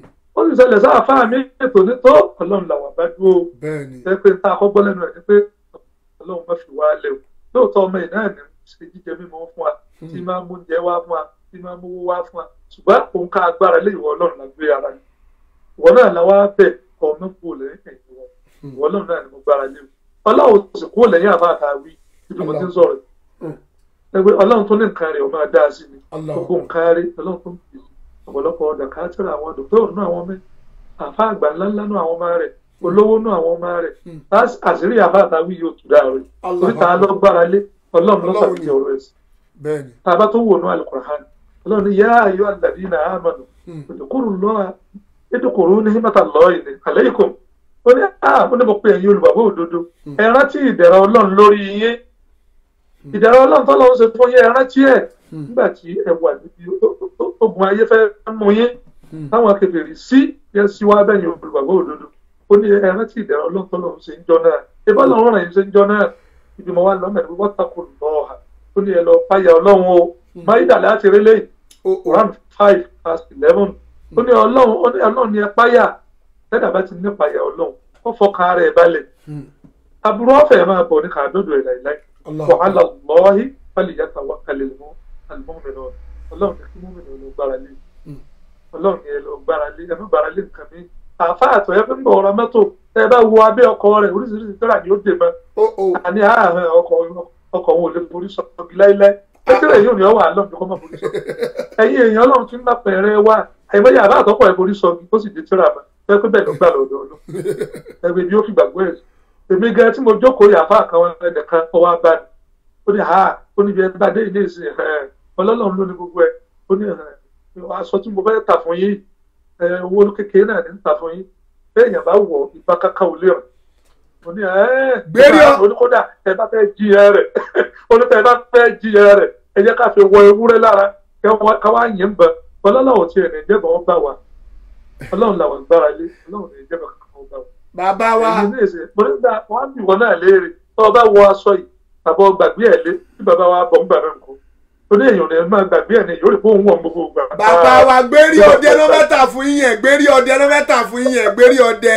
ó sì ṣẹlẹ̀ sáà fáà mi ètò ní tó ọlọ́run làwọn bá dúró bẹ́ẹ̀ ni ẹ pé tá a kọ́ gbọ́ lẹ́nu ẹ̀ ni pé ọlọ́run má fi wá lẹ̀ o lóòótọ́ ọmọ yìí náà ní ṣe jíjẹ mímọ́ fún wa tí máa ń mú oúnjẹ wá fún wa tí máa ń mówó wá fún wa ṣùgbọ́n òun ká agbára lé ìwọ ọlọ́run lágbé ara yìí ìwọ náà la wá bẹ̀ kọ́ ọmọ kúrò lẹ́yìn ẹ̀yìn wọn ìwọ ọlọ́run náà ni mo gbára lé o ọlọ́run sì kúrò lẹ́yìn àbá àtàwí ibi mo ti ń sọ̀rọ̀ ẹgbẹ́ ọlọ́run tó ní nǹkan rẹ̀ ó máa dá sí ni Allahu gbogbo nǹkan rẹ̀ ọlọ́run tó ń bì ọ̀pọ̀lọpọ̀ ọ̀dà káàtìrì àwọn dòkítọ́rù náà àwọn mẹ́ àfa àgbà ńláńlá náà àwọn ọmọ rẹ̀ olówó náà àwọn ọmọ rẹ̀ As- àṣírí àfa àtàwí yóò tù dáa rẹ̀ Allahu oríta lọ gbára lé ọlọ́run ló Ọlọ́run sàbí ni. ọ̀rọ̀ ẹ̀sìn bẹ́ẹ̀ ni tá a bá tó wò ní alukur'an ọlọ́run ní yá ayọ́ alladhina amanu udkhulu Allaha ìdókòrò ní hímọ́tà lọ́ọ̀yìn ní àlẹ́yìnkùn ó ní à ó ní mo pe ẹ̀yin olùgbàgbọ́ òdodo ẹ rántí ìdẹ̀ra ọlọ́run lórí yín ìdẹ̀ra ọlọ́run tó lọ́wọ́ ṣe fún yín ẹ rántí ẹ̀ nígbà tí ẹ wà níbi ogun ayé fẹ́ mú yín táwọn akẹ́kẹ̀rì sí yẹ sí wá bẹ́yìn olùgbàgbọ́ òdodo ó ní ẹ rántí ìdẹ̀ra ọlọ́run tó lọ́wọ́ ṣe ń jọ náà ìbá lọ́run rẹ̀ ṣe ń jọ náà ibi mo wá lọ́mọ̀ ní wọ́n takò lọ́ọ̀ha ó ní ẹ lọ páyà ọlọ́run o máyídà láti rí lẹ́yìn o o Quran five verse eleven ó ní ọlọ́run ó ní ọlọ́run ní ẹ páyà tẹ́lẹ̀ bá ti ní páyà ọlọ́run ó fọkàn ara ẹ̀ balẹ̀ aburú ọ̀fẹ́ máa bọ̀ ní kàdódò ẹ̀ láìláì Allah. wàhálà lọ́ọ̀hí fálì yàtọ̀ wà kalẹ̀ mọ́ àlùmọ́ọ̀mìnà ọlọ́run ní kí mọ́mìnà lọ gbára lé ọlọ́run ní ẹ lọ gbára lé ẹ má gbára lé nǹkan mi àfa àtọ̀ ẹ fi ń bọ̀ ọ̀rọ̀ mọ́tò ẹ bá wo abẹ́ ọkọ̀ rẹ̀ oríṣiríṣi tẹ́lá ni ó dè mọ́ o o àní àárín ọkọ̀ ọkọ̀ wọn ò lè borí sọ́ọ̀gì láíláí ẹtírẹ̀ yóò ní ọwọ́ àlọ́ ní kọ́ mọ́ borí sọ́ọ̀gì ẹ̀yin èèyàn ọlọ́run ti ń bá pẹ̀rẹ̀ wá àìmọye àbá àtọ́pọ̀ ẹ̀ borí sọ́ọ̀gì ó sì di tíra mọ́ ẹ pé bẹ́ẹ̀ ló gbà lọ́dọ̀ ọlọ́ ẹgbẹ́ ni ó fi gbàgbọ́ ẹ̀ èmi gan tí mo jókòó yàfa kan ẹnìkan ọwọ́ abá ni ó ní ha ó ní bí ẹ bá dé ilé ìsìn ẹ ọlọ́run ló ní gbogbo ẹ ó ní ẹ aṣọ tí mo fẹ́ tà fún yín ẹ owó kékeré náà ní tà fún yín bẹ́ẹ̀ yàn bá wọ̀ ìgbà káká ò lè rìn mo ní ẹ Gbérí ọ- oníkódà ẹ bá fẹ́ jí ẹ rẹ̀ oníkódà ẹ bá fẹ́ jí ẹ rẹ̀ ẹ jẹ́ ká fi wọ ewúrẹ́ lára káwá yín bẹ ọlọ́run tí ẹ̀ ní ìjẹ́bọ̀ wọn bá wa ọlọ́run làwọn gbára lé ọlọ́run ní ìjẹ́bọ̀ kankan wọn bá wa bàbá wa èyí ní ìsìn mo ní gbà wọn á bì wọn náà léèrè tó o bá wọ aṣọ yìí tàbí ọ gbàgbé ẹ lé tí bàbá wa bọ̀ ń gbà náà nǹkan tó ní èèyàn ní máa gbàgbé ẹ ní yóò rí fóun wọn gbogbo gbà. bàbá wa gbérí ọdẹ ló mẹ́ta fún yín yẹn gbérí ọdẹ ló mẹ́ta fún yín yẹn gbérí ọdẹ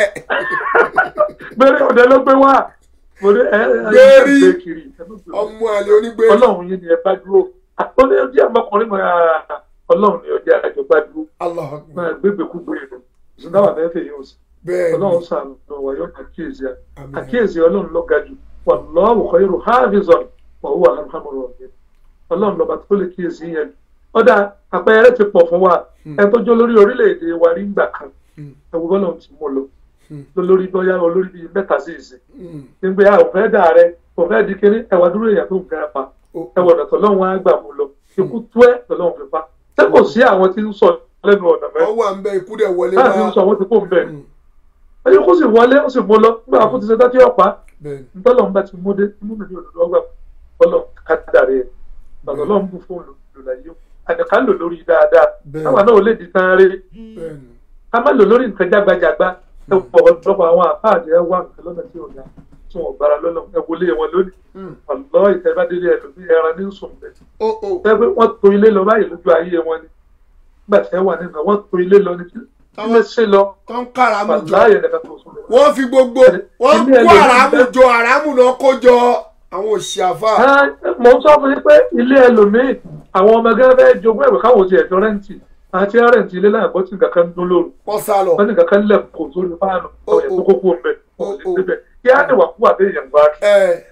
gbére ọdẹ ló gbé wá mo ní ẹ ẹ Gbérí. ẹ gbé kiri ẹ má gbé wá. ọmọ àlè onígbérí ọlọ́run yìí ni ẹ bá dúró ó ní ọjọ́ ọmọkùnrin mọ́ ọlọ́run ni ọjà àjọ bá dúró Allah akbar. máa gbégbé kúgbé rẹ̀ ṣùgbọ́n àwọn ẹ̀fẹ̀ yóò sì bẹ́ẹ̀ ni ọlọ́run sàánú wa yóò àkíyèsí à Àmín. àkíyèsí ọlọ́run ló ga jù wallahu khairu hafizan wa huwa arhamur rahimin ọlọ́run lọ́ba tó lè kíyèsí yẹn ọ̀dà àpẹẹrẹ ti pọ̀ fún wa ẹ tó jó lórí orílẹ̀-èdè wa rí gbà kan ẹ wo bọ́lá ti mú lọ lórí bóyá olórí bíi mẹ́ta sí ìsìn Mm. nígbà yà òfẹ́ dà rẹ òfẹ́ di kéré ẹwà dúró èèyàn tó ń gara pa O- ẹwà ọ̀nà tọ́lọ́run á gbà mú lọ ikú tó ẹ̀ tọ́lọ́run fi pa ṣé kò sí àwọn tí ń sọ lẹ́nu ọ̀nà mẹ́ ọwọ́ à ń bẹ ikú dẹ̀ wọlé láti ń wá sọ àwọn tí kò ń bẹ̀ Mm. ẹni kó sì wọlé ó sì mú lọ nígbà kó ti ṣe dájú ọ̀pá bẹ́ẹ̀ ni ntọ́lọ́run bá ti mú dé mú mi ní òdòdó ọgbà ọlọ́run kádàrí ẹ̀ ọlọ́run bù fún olùlàyé àdìká lò lórí dáadáa Bẹ́ẹ̀. káwa náà ò lè di tán rí bẹ́ẹ̀ ni ká má lò lórí nǹkan jágbajàgba ẹ wọ ọ̀pọ̀lọpọ̀ àwọn àpáàdé ẹ wá nǹkan lọ́nà tí ò yá tí wọn ò gbára lọ́nà ẹ wọlé wọn lónìí Mm. ọ̀lọ́ ìtẹ́bádélé ẹ lòmí ẹran ní sùn bẹ́ẹ̀ o o ẹ pé wọ́n to ilé lọ báyìí lójú ayé wọn ni nígbà tí ẹ wà nínú wọ́n to ilé lọ ní kí ilé ṣe lọ tó ń kàràmù jọ wàláyé nìkan tó sùn lọ. wọ́n fi gbogbo wọ́n Ilé kó ẹlòmíì àràmù bẹ́ẹ̀. jọ àràmù náà kó jọ àwọn òṣì àfà mo ń sọ fún yín pé ilé ẹlòmíì àwọn ọmọ gẹ́gẹ́ bẹ́ẹ̀ jogún ẹ̀wẹ̀ káwọn ti ẹ̀jọ́ rẹ́ǹtì àti rẹ́ǹtì ilé náà gbọ́ tí nǹkan kan ń dún lóru wọ́n sá lọ wọ́n ní nǹkan kan lẹ̀ kó sórí fáànù Oh, ọ̀yẹ̀ tó oh. kókó ń bẹ̀ Oh, ọ̀lẹ̀ oh. síbẹ̀ kí á ní wàkúwà tó èèyàn wá kiri ẹ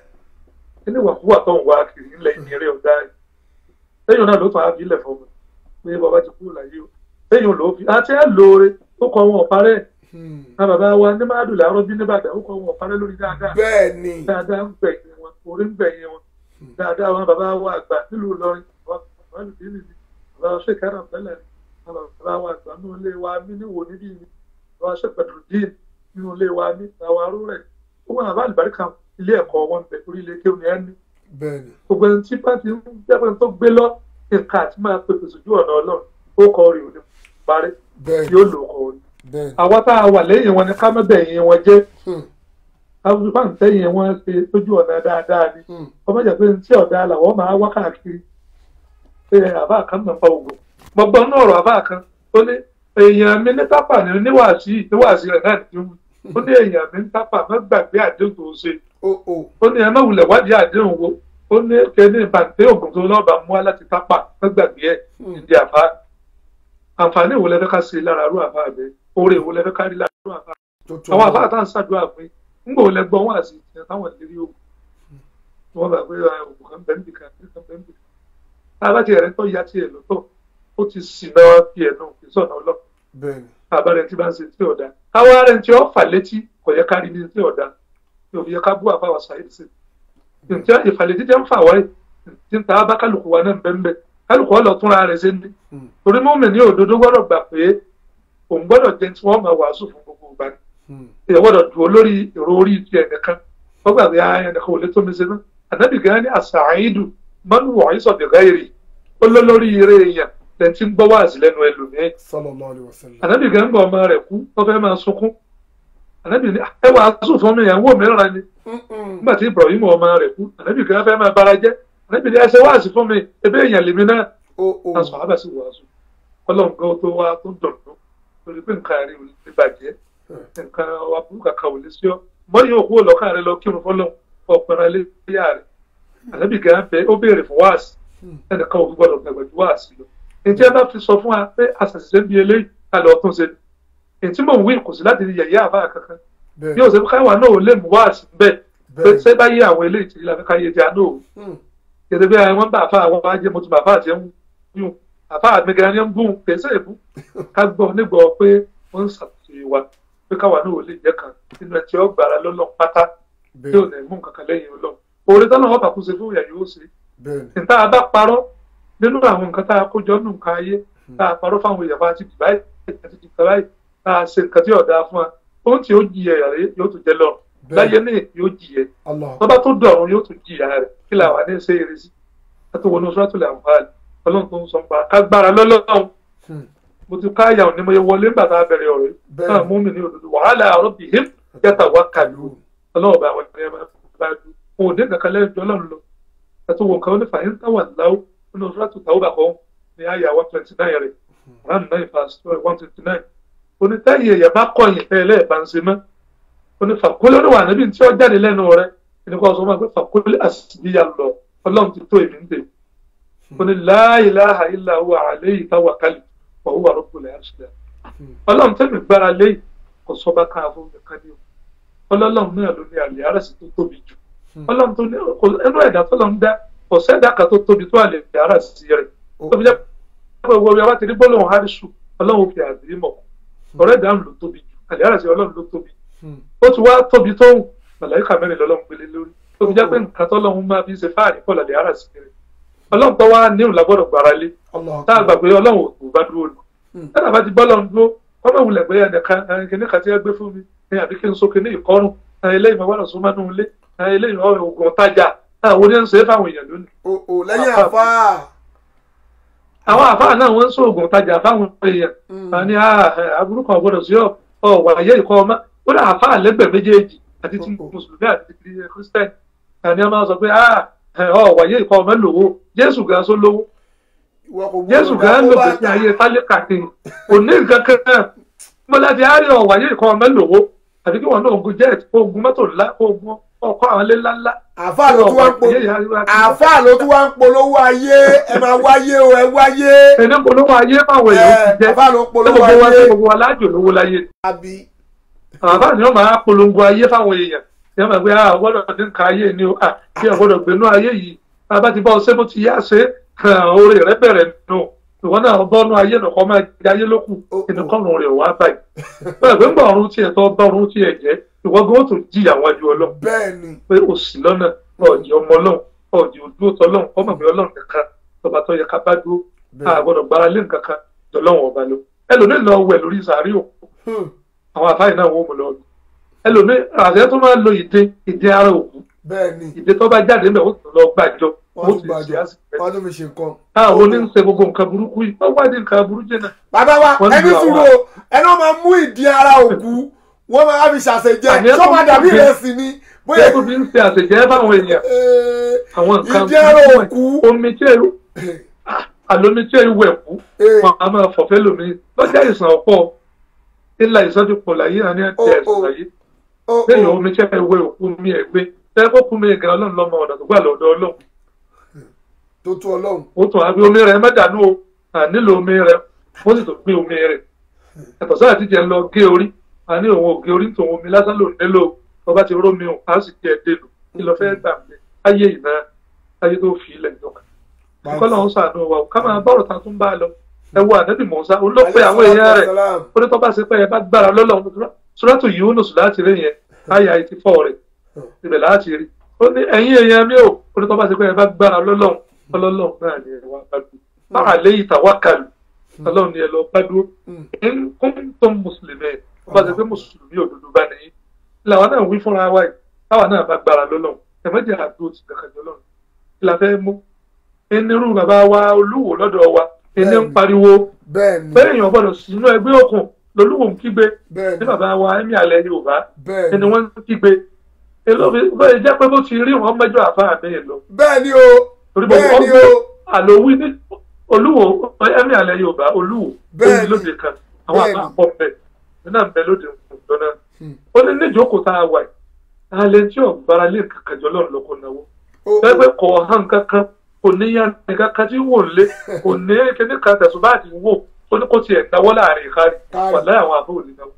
kí ní wàkúwà tó ń wá kiri ńlẹ̀ ìnirẹ́ ọ̀dá ẹ̀ lẹ́yìn náà ló fà á fi ilẹ̀ fún mi pé bàbá ti kúrò láyé o lẹ́yìn ló fi àti ẹ̀ lóore ó kọ wọn ọ̀parẹ́ Hmm. náà bàbá wa ní máa dùn láàárọ̀ bí nìbàdàn ó kọ wọn ọ̀parẹ́ lórí dáadáa bẹ́ẹ̀ ni dáadáa ń gbẹ̀yìn wọn orí ń gbẹ̀yìn wọn dáadáa wọn bàbá wa àgbà nílùú Ìlọrin bàbá lùdí nìyí bàbá wa ṣèkà náà fẹ́lẹ̀ ni bàbá wa àgbà nínú ilé wa mí níwò níbí ni bàbá wa ṣèpẹ̀dùrù dín nínú ilé wa mí bàbá arú rẹ̀ ó wọn àbá àlùbáríkà ilé ẹ̀kọ́ wọn bẹ̀ orí ilé kéwòn yẹn ní bẹ́ẹ̀ ni gbogbo ẹni tí bá ti ń jẹ́pẹ́ tó gbé lọ nǹkan àti máa pèpè sójú ọ̀nà Ọlọ́run ó kọ orí òní parí bẹ́ẹ̀ ni yóò lò kọ orí bẹ́ẹ̀ ni àwa tá a wà lẹ́yìn wọn ni ká má bẹ̀yìn wọn jẹ́ Hmm. àwọn bá ń tẹ́yìn wọn ṣe lójú ọ̀nà dáadáa ni Hmm. ọmọ jẹ́ pé tí ọ̀dà làwọn máa wá káàkiri pé àbá kan náà fa oògùn mo gbọ́ náà ọ̀rọ̀ àbá kan ó ní èèyàn mi ní tápà ní níwàásí níwàásí rẹ̀ náà ti wù ó ní èèyàn mi ní tápà má gbàgbé àdéhùn tó ṣe o o ó ní ẹ má wulẹ̀ wádìí àdéhùn wo ó ní kẹ́ni bàǹtẹ́ oògùn tó lọ́ọ̀bà mú wá láti tápà má gbàgbé ẹ̀ ìdí àbá àǹfààní ìwò lẹ́fẹ́ ká ṣe lára arú àbá rẹ̀ oore ìwò lẹ́fẹ́ ká rí lára arú àbá tó tó àwọn àbá àtàn ṣàdúrà pé ńgbà ò lẹ gbọ́ wọn àti ìtìyàn táwọn ìlérí ogun wọn bá pé ogun kan bẹ́ẹ̀ nìkan nìkan bẹ́ẹ̀ nìkan tábà tí ẹ̀rẹ́ tó ya tiẹ̀ lọ́tọ̀ ó ti sì náà fi ẹ̀ náà fi sọ̀nà ọlọ́ bẹ́ẹ̀ ni àbárẹ̀ tí bá ń ṣe tí ọ̀dà káwá rẹ̀ tí ó fà létí kò yẹ ká rí ní tí ọ̀dà yóò fi yẹ ká bú àbáwá sàyẹ́dì sí ǹjẹ́ ìfàlẹ́tí jẹ́ ń fà wáyé tí ń ta bá kálukú wa náà bẹ́ẹ̀ bẹ́ẹ̀ kálukú ọ̀lọ́ túnra rẹ̀ ṣe ní torí mọ́mì ní òdodo gbọ́dọ̀ gbà pé òun gbọ́dọ̀ jẹ́ tí wọ́n máa wàásù fún gbogbo ìgbà ni èèyàn gbọ́dọ̀ dùn olórí èrò orí ti ẹnìkan wọ́n gbàgbé ẹnìkan ò lè tó mi ṣe náà ànábì gan ni àṣàáìdù mọ́nù wọ̀nyí sọ̀dẹ̀ gáírì ó lọ lórí eré èèyàn lẹ́yìn tí ń gbọ́ wáàsí lẹ́nu ẹlòmíín sallallahu alaihi wasallam. ànábì gan ń bọ̀ ọmọ rẹ̀ kú wọ́n fẹ́ máa sunkún ànábì ní ẹ wàásù fún mi ìyàwó mi rán ni nígbà tí Ibrahim ọmọ rẹ̀ kú ànábì gan fẹ́ máa bara jẹ́ ànábì ní ẹ ṣe wáàsí fún mi ebe èèyàn lèmi náà o o aṣọ àbàṣì wàásù ọlọ́run gan tó wá tó dọ̀dọ̀ lórí pé nǹkan rẹ̀ ò lè bàjẹ́ nǹkan aburú kàkà ò lè sí ọ mọ́yìn òkú ọlọ́kàn rẹ lọ kírun fọlọ́run ọ̀pẹ̀rẹ̀ iléyà rẹ̀ ànábì gan bẹ ó béèrè fún wáàsì ẹnìkan òfin gbọdọ̀ gbàgbọ́ ju wáàsì lọ ntí ẹ bá fi sọ fún wa pé àṣàṣìṣe ń bi eléyìí kalẹ̀ ọ̀tún ṣe ni ntí mò ń wí kò sí láti rí yẹ̀yẹ́ àbá kankan bẹ́ẹ̀ bí òṣèlú káwá náà ò lè mú wáàsì bẹ́ẹ̀ pé bẹ́ẹ̀ ṣé bá yé àwọn eléyìí tí ìlànà káyé ti àná òun yẹtẹ bí àwọn bá àfa àwọn ajé mo ti bàbá àti ẹ̀hún yún àfa mi gan ni ń bùn pèsè ìbú ká gbọ́ nígbà pé wọ́n ń ṣàtúnṣe wa pé káwa náà ò lè jẹ́ kan nínú ẹ̀ tí ó gbára lọ́lọ́ pátá tí ò bẹ́ẹ̀ ní mú nǹkan kan lẹ́yìn ọlọ́run oore tọ́lá wọn bá kú ṣe fún ìyá yóò ṣe bẹ́ẹ̀ níta bá parọ́ nínú àwọn nǹkan tá a kó jọ nù nǹkan ayé tá a parọ́ fáwọn èèyàn bá ti dì báyìí àti dì bá báyìí tá a ṣe nǹkan tí ọ̀dà fún wa ohun tí ó jìyà rẹ̀ yóò tún jẹ lọ Bẹ́ẹ̀. láyé ní yóò jìyà Allah tọ́ba tó dọ̀run yóò tún jìyà rẹ̀ kí la wà ní ṣe eré sí láti wọnú suratul Anfal ọlọ́run tó ń sọ pa kágbára lọ́lọ́run Hmm. mo ti ká àyà òní mo yẹ wọlé nígbà tá a bẹ̀rẹ̀ ọ̀rọ̀ yìí Bẹ́ẹ̀. náà mú mi ní òdodo wàhálà rabbihim yatawakkalun ọlọ́run bá àwọn ènìyàn bá dùn òun ò dé kankan lẹ́yìn jọ lọ́run lọ ẹ̀tọ́ wọn kan ó ní fàyín táwà láwù nínú suratul Tawbah kan ní àyà one twenty nine rẹ̀ one nine verse one twenty nine onítẹ̀yìn èèyàn bá kọ̀yìn tẹ́ ẹlẹ́ẹ̀bá ń ṣe mọ́ oní fàkólé ló wà níbi tí ó jáde lẹ́nu rẹ̀ ẹni kọ́ sọ fún wa pé fàkólé àṣìbíyà lọ ọlọ́run ti tó èmi ń dè oní la ilaha illa huwa alayhi tawakkaltu wa huwa rabbul arshil azim ọlọ́run tẹ́mi gbára lé kò sọ́ba ká fún mi ká ní o ọlọ́run náà ló ní àlè àrẹ̀sì tó tóbi jù ọlọ́run tó ní kò ẹnu ẹ̀dá tó lọ ń dá kò sẹ́dá kan tó tóbi tó àlè àrẹ̀sì rẹ̀ tóbi jẹ́ pé owó ọba ti rí gbólóhùn harisu ọlọ́run fi àdé mọ̀ ọ̀rẹ́ ìdáhùn ló tóbi jù àlè àrẹ̀sì ọlọ́run ló tóbi ó ti wá tóbi tó hùn màláìka mẹ́rin lọ́lọ́run gbélé lórí tóbi jẹ́ pé nǹkan tọ́lọ́run máa fi ṣe fáàrí pọ̀ lálẹ́ àrẹ̀sì rẹ̀ ọlọ́run tó wá níhùn lágbọ́dọ̀ gbára lé Allah tá a gbà pé ọlọ́run ò bá dúró lọ tẹ́lẹ̀ bá ti bọ́ lọ́run dúró kọ́mọ̀ wulẹ̀ pé ẹnìkan kìnní kan ti gbé fún mi ní àbí kí n so kìnní ìkọrùn eléyìí mo gbọ́dọ̀ sún mọ́nú ilé eléyìí ọ̀rọ̀ ògùn tajà àwọn oníyẹn ń ṣe é fáwọn èèyàn lónìí. o o lẹ́yìn àfa àwọn àfáà náà wọ́n ń sọ ògùn tajà fáwọn èèyàn wọn ní aburú kan gbọ́dọ̀ sí ọ ọ wàyẹ ìkọ ọmọ ó dà àfáà lẹ́gbẹ̀ẹ́ méjèèjì àti ti mùsùlùmí àti ti kírísítẹ́nì àní a máa sọ pé ọ wàyẹ ìkọ ọmọ lówó jésù gan so lówó ìwọ kò gbọ́dọ̀ jésù gan lò dákó pé bàtà. ayé tálíkà kiri kò ní nǹkan kan mo láti á rí ọ̀wà yìí kan ọmọ lòwó àti kí wọn náà ogun jet ogun mọ́tò ńlá ogun ọkọ̀ àwọn ilé ńláńlá. àfa ló tún wá ń polówó àfa ló tún wá ń polówó ayé ẹ máa wáyé o ẹ wáyé ẹni polówó ayé fáwọn èèyàn ti ẹ jẹ́ àfa ló ṣé polówó gbogbo wa ṣé ayé gbogbo wa lájò lówó láyé àbí àbá ni wọn máa polongo ayé fáwọn èèyàn ní wọn máa gbé ah ọgbọ́dọ̀ ní nǹkan ayé ni o ah bí ọgbọ́dọ̀ gbénú ayé yìí bàbá ti bá ọ ṣé bó ti yá ṣe oore rẹ bẹ̀rẹ̀ nù ìwọ náà bọ́nú ayé nìkan máa jẹ ayé lókù ìnìkànnù rẹ̀ wá báyìí bẹ́ẹ̀ pé ń bọ̀ ọ̀run tiẹ̀ tó bá ọ̀run tiẹ̀ jẹ́ ìwọ gan ó tún jìyà wọn ju ọlọ́run bẹ́ẹ̀ ni pé o sì lọ́nà ọ̀jì ọmọ ọlọ́run ọ̀jì òdúró tọ́lọ́run ọmọ mi ọlọ́run nìkan tọba tó yẹ ká bá dúró a gbọ́dọ̀ gbára lé nǹkan kan tọ́lọ́run ọba lọ ẹlòmíín lọ wẹ̀ lórí sàárì òkú Hmm. àwọn àfáì náà wọ́n mú lọ lù ẹlòmíín àṣẹ tó máa ń lo ìdè ìdè ara òkú bẹ́ẹ̀ ni ìdè tó bá jáde ńbẹ̀ ó tún lọ gbàjọ ó wọ́n sì tún ṣe gbàjọ àsìkò wọ́n tún fi ṣe nǹkan. àwọn oní ń ṣe gbogbo nǹkan burúkú yìí wọ́n wá ní nǹkan burú jẹ́ náà bàbá wa Wọ́n ẹni lu àwọn- sùúrù o ẹni wọ́n máa mú ìdí ara òkú wọ́n máa fi ṣàṣejẹ Àní ẹ tó tó máa ń dàbí gbé- ìrẹsì ni bóyá ṣé tó fi ń ṣe àṣejẹ́ fáwọn èèyàn ee, àwọn nǹkan ìdí ara burúkú òkú ẹ̀. omi tí èrò àlómi tí èrò wẹ̀ kú ee, wọn a máa fọ̀fẹ́ lómi lọ́jà ìsàn ọ̀pọ̀ ńlá ìsọ́jú pọ̀ láyé àní àti Ó, ẹ̀sùn ó. láyé ó, lẹ́yìn ó, omi tí ẹ wẹ òkú mi ẹ̀ gbé tẹ́ kó kú mi gan ọlọ́run lọ́mọ ọ̀nà tó gbà lọ́dọ̀ ọlọ́run tó tó ọlọ́run ó tún àbí omi rẹ̀ mẹ́dàánú o à nílò omi rẹ̀ ó sì tó gbé omi rẹ̀ ẹ̀tọ́ sáà ti jẹ́ ń lọ gé orí à ní òun ò gé orí tòun omi lásán ló nílò ọba ti rómi o a sì jẹ́ dèlò kí lọ fẹ́ gbà mí ayé ìná ayé tó fi ilẹ̀ ìjọba kọ́lá ń sàánú wa o ká máa bọ́rọ̀ ta tún bá a lọ ẹ wo ànábì Mùsá òun ló pe àwọn èèyàn rẹ̀ Salam. ó ní tó bá ṣe pé ẹ bá gbára lọ́lọ́run sùràtù Yúnúsù láti rí yẹn àyà eighty four rẹ̀ ibẹ̀ láti rí ó ní ẹ̀yin èèyàn mi ò ó ní tó bá ṣe pé ẹ bá gbára lọ́lọ́run ọlọ́lọ́run náà ni ẹ wá bá dùn báà lé ìtàwákàlù ọlọ́run ni ẹ lọ bá dúró ń kún tó mùsùlùmí ẹ̀ ó bá ṣe pé mùsùlùmí òdodo bá nìyí làwọn náà wí fúnra wa yìí táwọn náà bá gbára lọ́lọ́run ẹ̀mẹ́jẹ̀ àdó ti kankan jọ lọ́run kí la fẹ́ mú ẹnirú bàbá wa olúwo lọ́dọ̀ wa ẹni ń pariwo bẹ́ẹ̀ ni bẹ́ẹ̀ èèyàn gbọ́dọ̀ sínú ẹgbẹ́ òkun lolúwo ń kígbe bẹ́ẹ̀ ní ni bàbá wa ẹ̀mí alẹ́ yorùbá bẹ́ẹ̀ ẹni ni wọ́n ń kígbe èlòmí bẹ́ẹ̀ jẹ́ pé bó ti rí wọn mẹ́jọ àfáà bẹ́ẹ̀ lọ bẹ́ẹ̀ ni o torí bọ́ bẹ́ẹ̀ wọ́n ni gbé o àlòwí ní olúwo ẹ̀mí alẹ́ yorùbá olúwo Bẹ́ẹ̀ ó ni. ní lóde kan àwọn Bẹ́ẹ̀ ni. àbá pọ̀ bẹ́ẹ̀ nínú àbẹ̀ lóde ìjọ náà Hmm. ó ní níjókòó tá a wà yìí alẹ́ tí ò gbára lé kankan jọ lọ́run lọ́kọ̀ náwó o o pẹ́pẹ́ kọ̀ hàn kankan kò ní yan kankan tí ń wò lé kò ní kíní kan tẹ̀sùn bá ti wò ó ní kó tiẹ̀ náwó láàrin ìkárí Kárí. wà láyé àwọn àbọ̀ ò lè náwó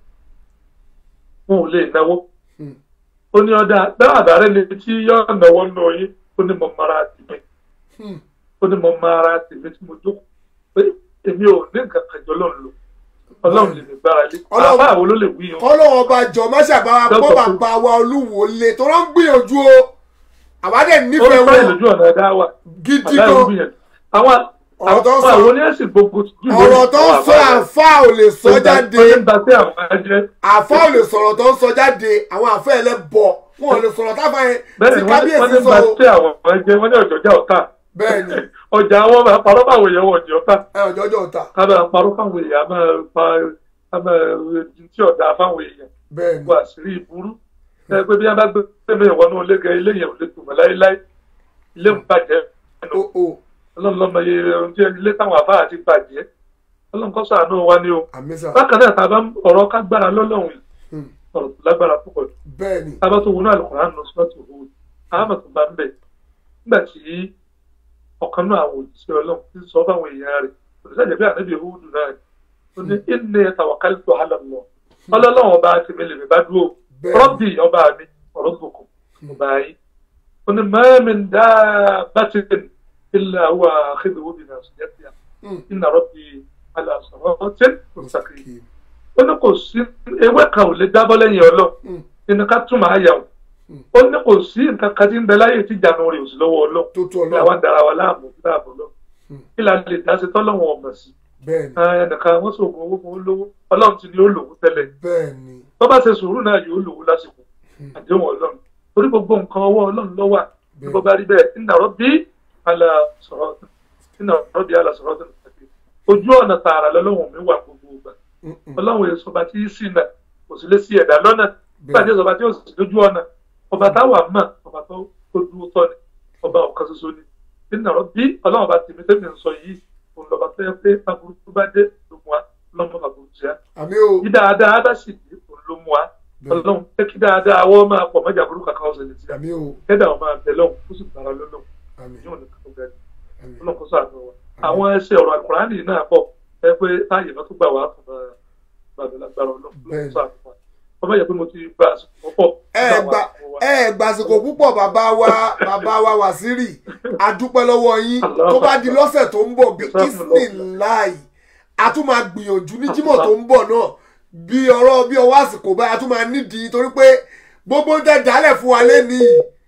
wọn ò lè náwó Hmm. ó ní ọ̀dà bẹ́ẹ̀ àbárẹ́ ni tí yọ̀ náwó nù yín ó ní mo mara tìmí Hmm. ó ní mo mara tìmí tí mo jókòó pé èmi ò ní nǹkan kan jọ lọ́run lò ọlọ́run lè mi gbára lé Ọlọ́run- àbá àwọn ló lè wí yẹn kọ́lọ́wọ́n ọba jọ má ṣàbáwá pọ́ Dọ́kítọ̀ bàbá wa olúwo lé tó rán gbìyànjú o àbádẹ́ ó ń nífẹ̀ẹ́ bá wọn ìlójú ọ̀nà ẹ̀dá wà gidi àbá ìlú gan gbìyànjú àwọn Ọ̀rọ̀ tó ń àwọn sọ- àwọn oníẹ̀sìn gbogbo jù lórí ọ̀rọ̀ tó ń àwọn sọ àbá rẹ̀. àfa ò lè sọ jáde ó ń ba sí àwọn ẹ̀jẹ̀ àfa ò lè sọ̀rọ̀ tó ń sọ jáde àwọn àfa ẹ̀ lẹ́ bọ̀ wọn ò lè sọ̀rọ̀ táfà yẹn bẹ́ẹ̀ tí ni wọ́n kábíyèsí ní sọ ba o sí àwọn ẹ̀jẹ̀ wọ́n ní ọ̀jọ̀jà ọ̀tá bẹ́ẹ̀ ni ọjà àwọn máa parọ́ fáwọn èèyàn wọ̀ ọ̀jọ̀ ọ̀tá ẹ ọjọ́jọ́ ọ̀tá ká máa parọ́ fáwọn èèyàn máa pa ká máa di tí ọ̀dà fáwọn èèyàn bẹ́ẹ̀ ni wọ àṣírí ìburú ẹ pé bí wọ́n bá gbé pèmí ìwọ́nú ilé gan ilé yẹn ò lè tùmọ̀ láéláé ilé ń bàjẹ́ o o ọlọ́run lọ́mọ iye ohun tí ilé táwọn àbá àti bàjẹ́ ọlọ́run kọ́ ṣàánú wa ní o àmísà bákan náà tá a bá ń- ọ̀rọ̀ ká gbára lọ́lọ́run yìí Hmm. ọ̀rọ̀ tó lágbára púpọ̀ jù bẹ́ẹ̀ ni tá a bá tó wọnú àlùkòrán nù sọ́ọ̀tì òwò àmọ̀ tó bá ń bẹ̀ nígbà tí ọ̀kan náà àwọn òjíṣẹ́ ọlọ́run ti sọ fáwọn èèyàn rẹ̀ òṣìṣẹ́ ìjẹ́bí ànábì ìhúdù náà rẹ̀ ó ní ìní tawakkaltu ala Allah ọlọ́run ọba ti mi lè mi bá dúró Bẹ́ẹ̀ ni. rọ́bì ọba mi ọ̀rọ̀ gbòkò ọba yìí ó ní ma min dabbatin illa huwa akhidhuhu bi nasiyatiha Hmm. inna rabbi ala siratin mustaqim Kì- ó ní kò sí ewé kan ò lè dábọ́ lẹ́yìn ọlọ́ Hmm. inú ká túmọ̀ àyà o Hmm. ó ní kò sí nǹkan kan tí ń bẹ láyé tí ìjànù rẹ̀ ò sí lọ́wọ́ ọlọ́ tó tó ní àwọn ọlọ́run dára wa láàmú láàbò lọ Hmm. kí la lè dá sí tọ́lọ́wọ̀n ọmọ sí bẹ́ẹ̀ ni Ah, ẹnìkan wọ́n sọ̀gùn owó fún olówó ọlọ́run ti ní ó lòwó tẹ́lẹ̀ bẹ́ẹ̀ ni tó bá ṣe sùúrù náà yóò lòwó lásìkò Hmm. àdéhùn ọlọ́run torí gbogbo nǹkan ọwọ́ ọlọ́run ló wà bí Bẹ́ẹ̀. bó bá rí bẹ́ẹ̀ inna rabbi ala siratin inna rabbi ala siratin mustaqim ojú ọ̀nà tààrà lọ́lọ́run mi wà gbogbo ìgbà Mm, mm. ọlọ́run èso ọba tí í sì nà kò sì lè sí ẹ̀dá lọ́nà Bẹ́ẹ̀. nígbà tí èso ọba tí ó sì lójú ọ̀nà ọba táwà mọ̀ ọba tó tó dúró tọ́ ni ọba ọ̀kan ṣoṣo ni nínú ọ̀rọ̀ bí ọlọ́run ọba tèmi tèmi ń sọ yìí òun lọ́ba tó yẹ pé aburú tó bá dé ló mú wa lọ́mọ aburú jẹ́ àmì o yí dáadáa bá sì dé òun ló mú wa Bẹ́ẹ̀. ọlọ́run jẹ́ kí dáadáa wọ́n máa pọ̀ mọ́jà burú kàkà ọ̀sẹ̀ lè ti àmì o kẹ́dà ọ̀ máa bẹ̀ lọ́hùn ó sì bára lọ́lọ́hùn àmì yóò ní kàkọ́ bẹ́ẹ̀ àmì ọlọ́kọ̀ sàánú wa àwọn ẹsẹ̀ ọ̀rọ̀ àkùránì náà pọ̀ ẹ pé táyé náà tó gbà wá fún bàbá lágbára ọlọ́kọ̀ Bẹ́ẹ̀ni. sàánú wa ọmọ yẹ pé mo ti gba àsìkò pọ̀ ẹ gba ẹ gbàsìkò púpọ̀ bàbá wa bàbá wa wàsírì adúpẹ́ lọ́wọ́ yín tó bá di lọ́sẹ̀ tó ń bọ̀ bí isniláì a tún máa gbìyànjú ní jímọ̀ tó ń bọ̀ náà bí ọ̀rọ̀ bí ọwọ́ àsìkò báyìí a tún máa nídìí torí pé gbogbo ń tẹ dálẹ̀ fún wa lẹ́nìí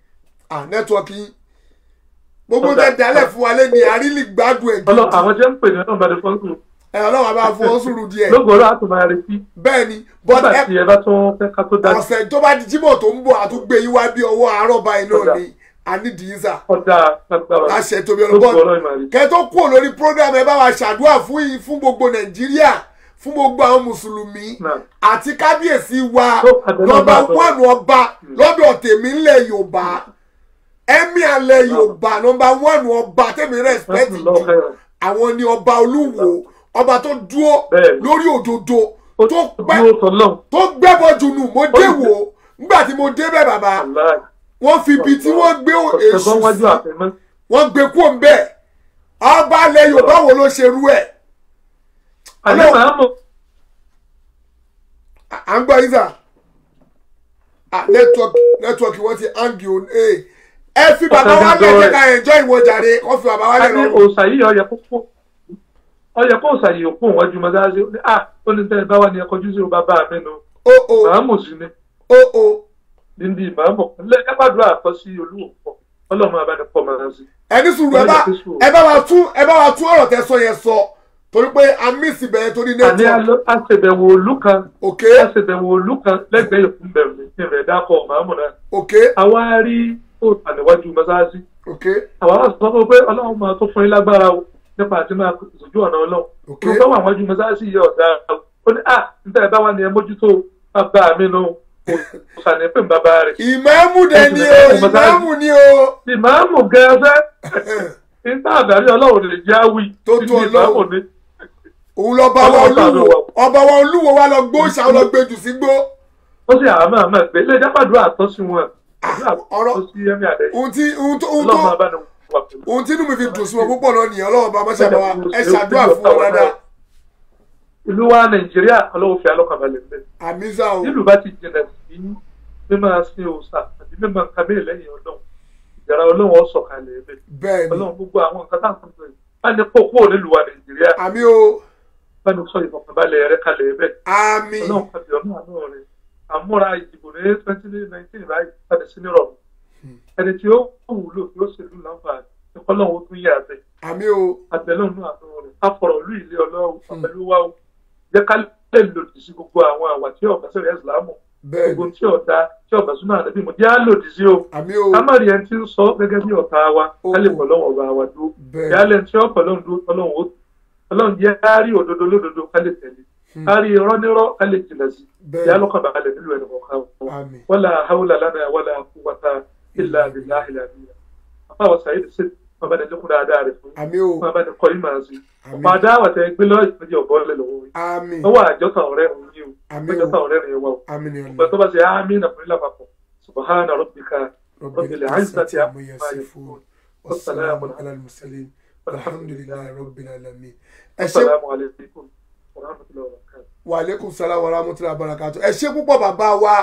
à nẹ́tíwọ́kì yín gbogbo ń tẹ dálẹ̀ fún wa lẹ́nìí àrílì gbádùn ẹ̀ ọlọ́ gidi àwọn jẹ́ ń pè ní ọlọ́run bá dé fọ́nkù ẹ ọlọ́run àbá fún ọ sùúrù díẹ̀ lógo ọlọ́ àti máa retí bẹ́ẹ̀ ni but nígbà ẹ tí ẹ bá tún fẹ́ ká tó dájú ọ̀sẹ̀ tó bá di jímọ̀ tó ń bọ̀ àtúgbé yín wá bí ọwọ́ àárọ̀ báyìí náà Ọ̀dà. ni ànídìí sà ọjà lágbára láṣẹ tóbi lógo ọlọ́bọ̀ ọlọ́ ìmọ̀ àrí kẹ́ tó kúrò lórí program ẹ bá wa ṣàdúrà fún yín fún gbogbo nàìjíríà fún gbogbo àwọn mùsùlùmí náà àti kábíyèsí wa Tó, àbẹ̀lẹ̀ nọ́mbà ọba àbọ̀. wọ́ọ̀nù ọba lọ́dọ̀ tèmi ńlẹ̀ yorùbá ẹ̀mí alẹ̀ yorùbá nọ́mbà wọ́ọ̀nù ọba tèmi respect láti jù lọ́ọ́ fẹ́ràn àwọn ni ọba olúwo ọba tó dúró Bẹ́ẹ̀ni. lórí òdodo ó tó pẹ́ dúró tọ́lọ́hún tó gbẹ́bọ̀ jùnú mo dé wò ó nígbà tí mo dé bẹ́ẹ̀ bàbá aláì wọ́n fi ibi tí wọ́n gbé èṣù ọ̀sẹ̀gbọ́n wájú sí àfẹ́mọ́ wọ́n gbé kúrò ń bẹ́ẹ̀ ọba alẹ̀ yorùbá wo ló ṣerú ẹ̀ àlẹ́ màá mọ̀ à à ń gbọ́ yín sà nẹ́tíwọ́kì nẹ́tíwọ́kì wọ́n ti hangi o ẹ ẹ fi bàbá wa lẹ̀ jẹ́ ká enjoy ìwọ jàre kọ́ fi bàbá wa a lẹ̀ ní lọ. òòsà yìí ọyẹ kókó ọyẹ kó òòsà yìí òkú òwájú mọ́sáàsì ó ní à ó ní tẹ́ ẹ bá wà ní ẹkọjú sí bàbá mi nù o o màámù sí ni o o níbi màámù lẹ kápádùá àkọ sí olúwo pọ ọlọ́run abáni pọ̀ máa sí. ẹni sùúrù ẹ bá ẹ bá wa tún ẹ bá wa tún ọ̀rọ̀ tẹ sọ yẹn sọ torí pé a mísì bẹ̀rẹ̀ torí àní network àṣẹbẹ̀wò òlú kan ok àṣẹbẹ̀wò òlú kan lẹ́gbẹ̀ẹ́ ìkún bẹ̀rù ní ìrẹ̀ dákọ̀ màmú náà ok àwa rí òòtà níwájú mọ́sáàsì ok àwa wá sọ fún pé ọlọ́run máa tó fún yín lágbára o nípa àti máa sojú ọ̀nà ọlọ́run ok mo fẹ́ wà wájú mọ́sáàsì yẹ ọ̀dà ó ní à níta ẹ̀ bá wà ní ẹ mójútó bàbá mi nù kò sàní pé bàbá rẹ̀ ìmáàmù dẹ̀ ni o ìmáàmù ni o ìmáàmù gẹ́gẹ́ níta àdárí ọlọ́run lè jẹ́ àwì Tó nínú tó ìmáàmù Ọlọ́run. ní òun lọ bá wa Ọlọ́run ṣàánú olúwo wa. ọba wa olúwo wa lọ gbó ṣàwọn lọ gbé jù sí gbó ó sì àmọ́ àmọ́ pé ilé jápàdúrà àtọ́ sí wọn àdúrà ọ̀rọ̀- tó sí ẹ̀mí àdẹ́ ohun tí ohun tó ohun ọlọ́run máa tó bá ní wà pẹ̀lú. ohun tí inú mi fi dùn sí wọn púpọ̀ náà nìyẹn ọlọ́run bá máṣe bá wa ẹ ṣàdúrà fún wọn dáadáa ìlú wa nàìjíríà ọlọ́wọ́ fi alọ́kànbalẹ̀ ń bẹ̀. àmísà o nílùú bá ti jìnà sí mímọ́ sin òòṣà àti mímọ́ kábíyè lẹ́yìn ọlọ́run ìjàrá ọlọ́run ó sọ̀kalẹ̀ ẹ̀bẹ̀ bẹ́ẹ̀ ni ọlọ́run gbogbo àwọn nǹkan tá à ń sọ pé bá ní kó kúrò nílùú wa nàìjíríà àmì o bá ní sọ ìfọ̀kànbalẹ̀ rẹ kalẹ̀ ẹ̀bẹ̀ àmì ọlọ́run kàbí ọ̀nà àánú rẹ̀ àmúra ìdìbò ní twenty nineteen báyìí padà sí nírọ̀rùn ẹni tí ó wúlò tí ó ṣèlú láǹfààní ọlọ́run ó tún yẹ àbẹ̀ àmì o àbẹ̀lọ́nù àánú rẹ̀ afọ̀rọ̀ ìlú ilé ọlọ́run àbẹ̀lúwà ó jẹ́ ká lè lòdì sí gbogbo àwọn àwà tí ọ̀gá sẹ̀rẹ̀ ìsìlámù bẹ́ẹ̀ gbogbo ni tí ọ̀dà tí ọ̀gá súnà àdàbí mo jẹ́ á lòdì sí o àmì o ká má rí ẹni tí ń sọ gẹ́gẹ́ bí ọ̀tá wa ká lè pọ̀ lọ́wọ́ ọba wa dúró bẹ́ẹ̀ ìyáálẹ̀ tí ọ̀pọ̀ lọ́run dúró ọlọ́run ó ọlọ́run jẹ́ á rí òdodo lódodo ká lè tẹ̀lé ká rí irọ́ nírọ́ ká lè jìnà sí Bẹ́ẹ̀. ìyá lọ́kàn balẹ̀ nílùú ẹnì kọ̀ọ̀kan wa àmì wala hawla lana wala quwwata illa billahi al-aliyyil àfáwọn sàyẹ́dì sí ọba ní lókun dáadáa rẹ̀ fún àmì o ọba ní kọ́ ìmọ̀ àti Àmín. ọ̀pọ̀ adáwà tẹ gbé lọ́ọ̀ ìpínlẹ̀ ọ̀bọ lẹ̀ lọ́wọ́ yìí àmì wọ́n wà àjọta ọ̀rẹ́ òun yìí o Àmín o. àjọta ọ̀rẹ́ rẹ̀ wà o àmì ni ọ̀pẹ tó ọ̀nà bá ṣe àmì nà fún ilé àpapọ̀ subahana rabbika rabbil izzati amma yasifun wasalaamu ala al-mursalin alhamdulilayi rabbil alamin ẹ ṣé assalamu alaikum wa rahmatullahi wa barakatuh. wa aleykum salaam wa rahmatullahi wa barakatuh ẹ ṣé púpọ̀ bàbá wa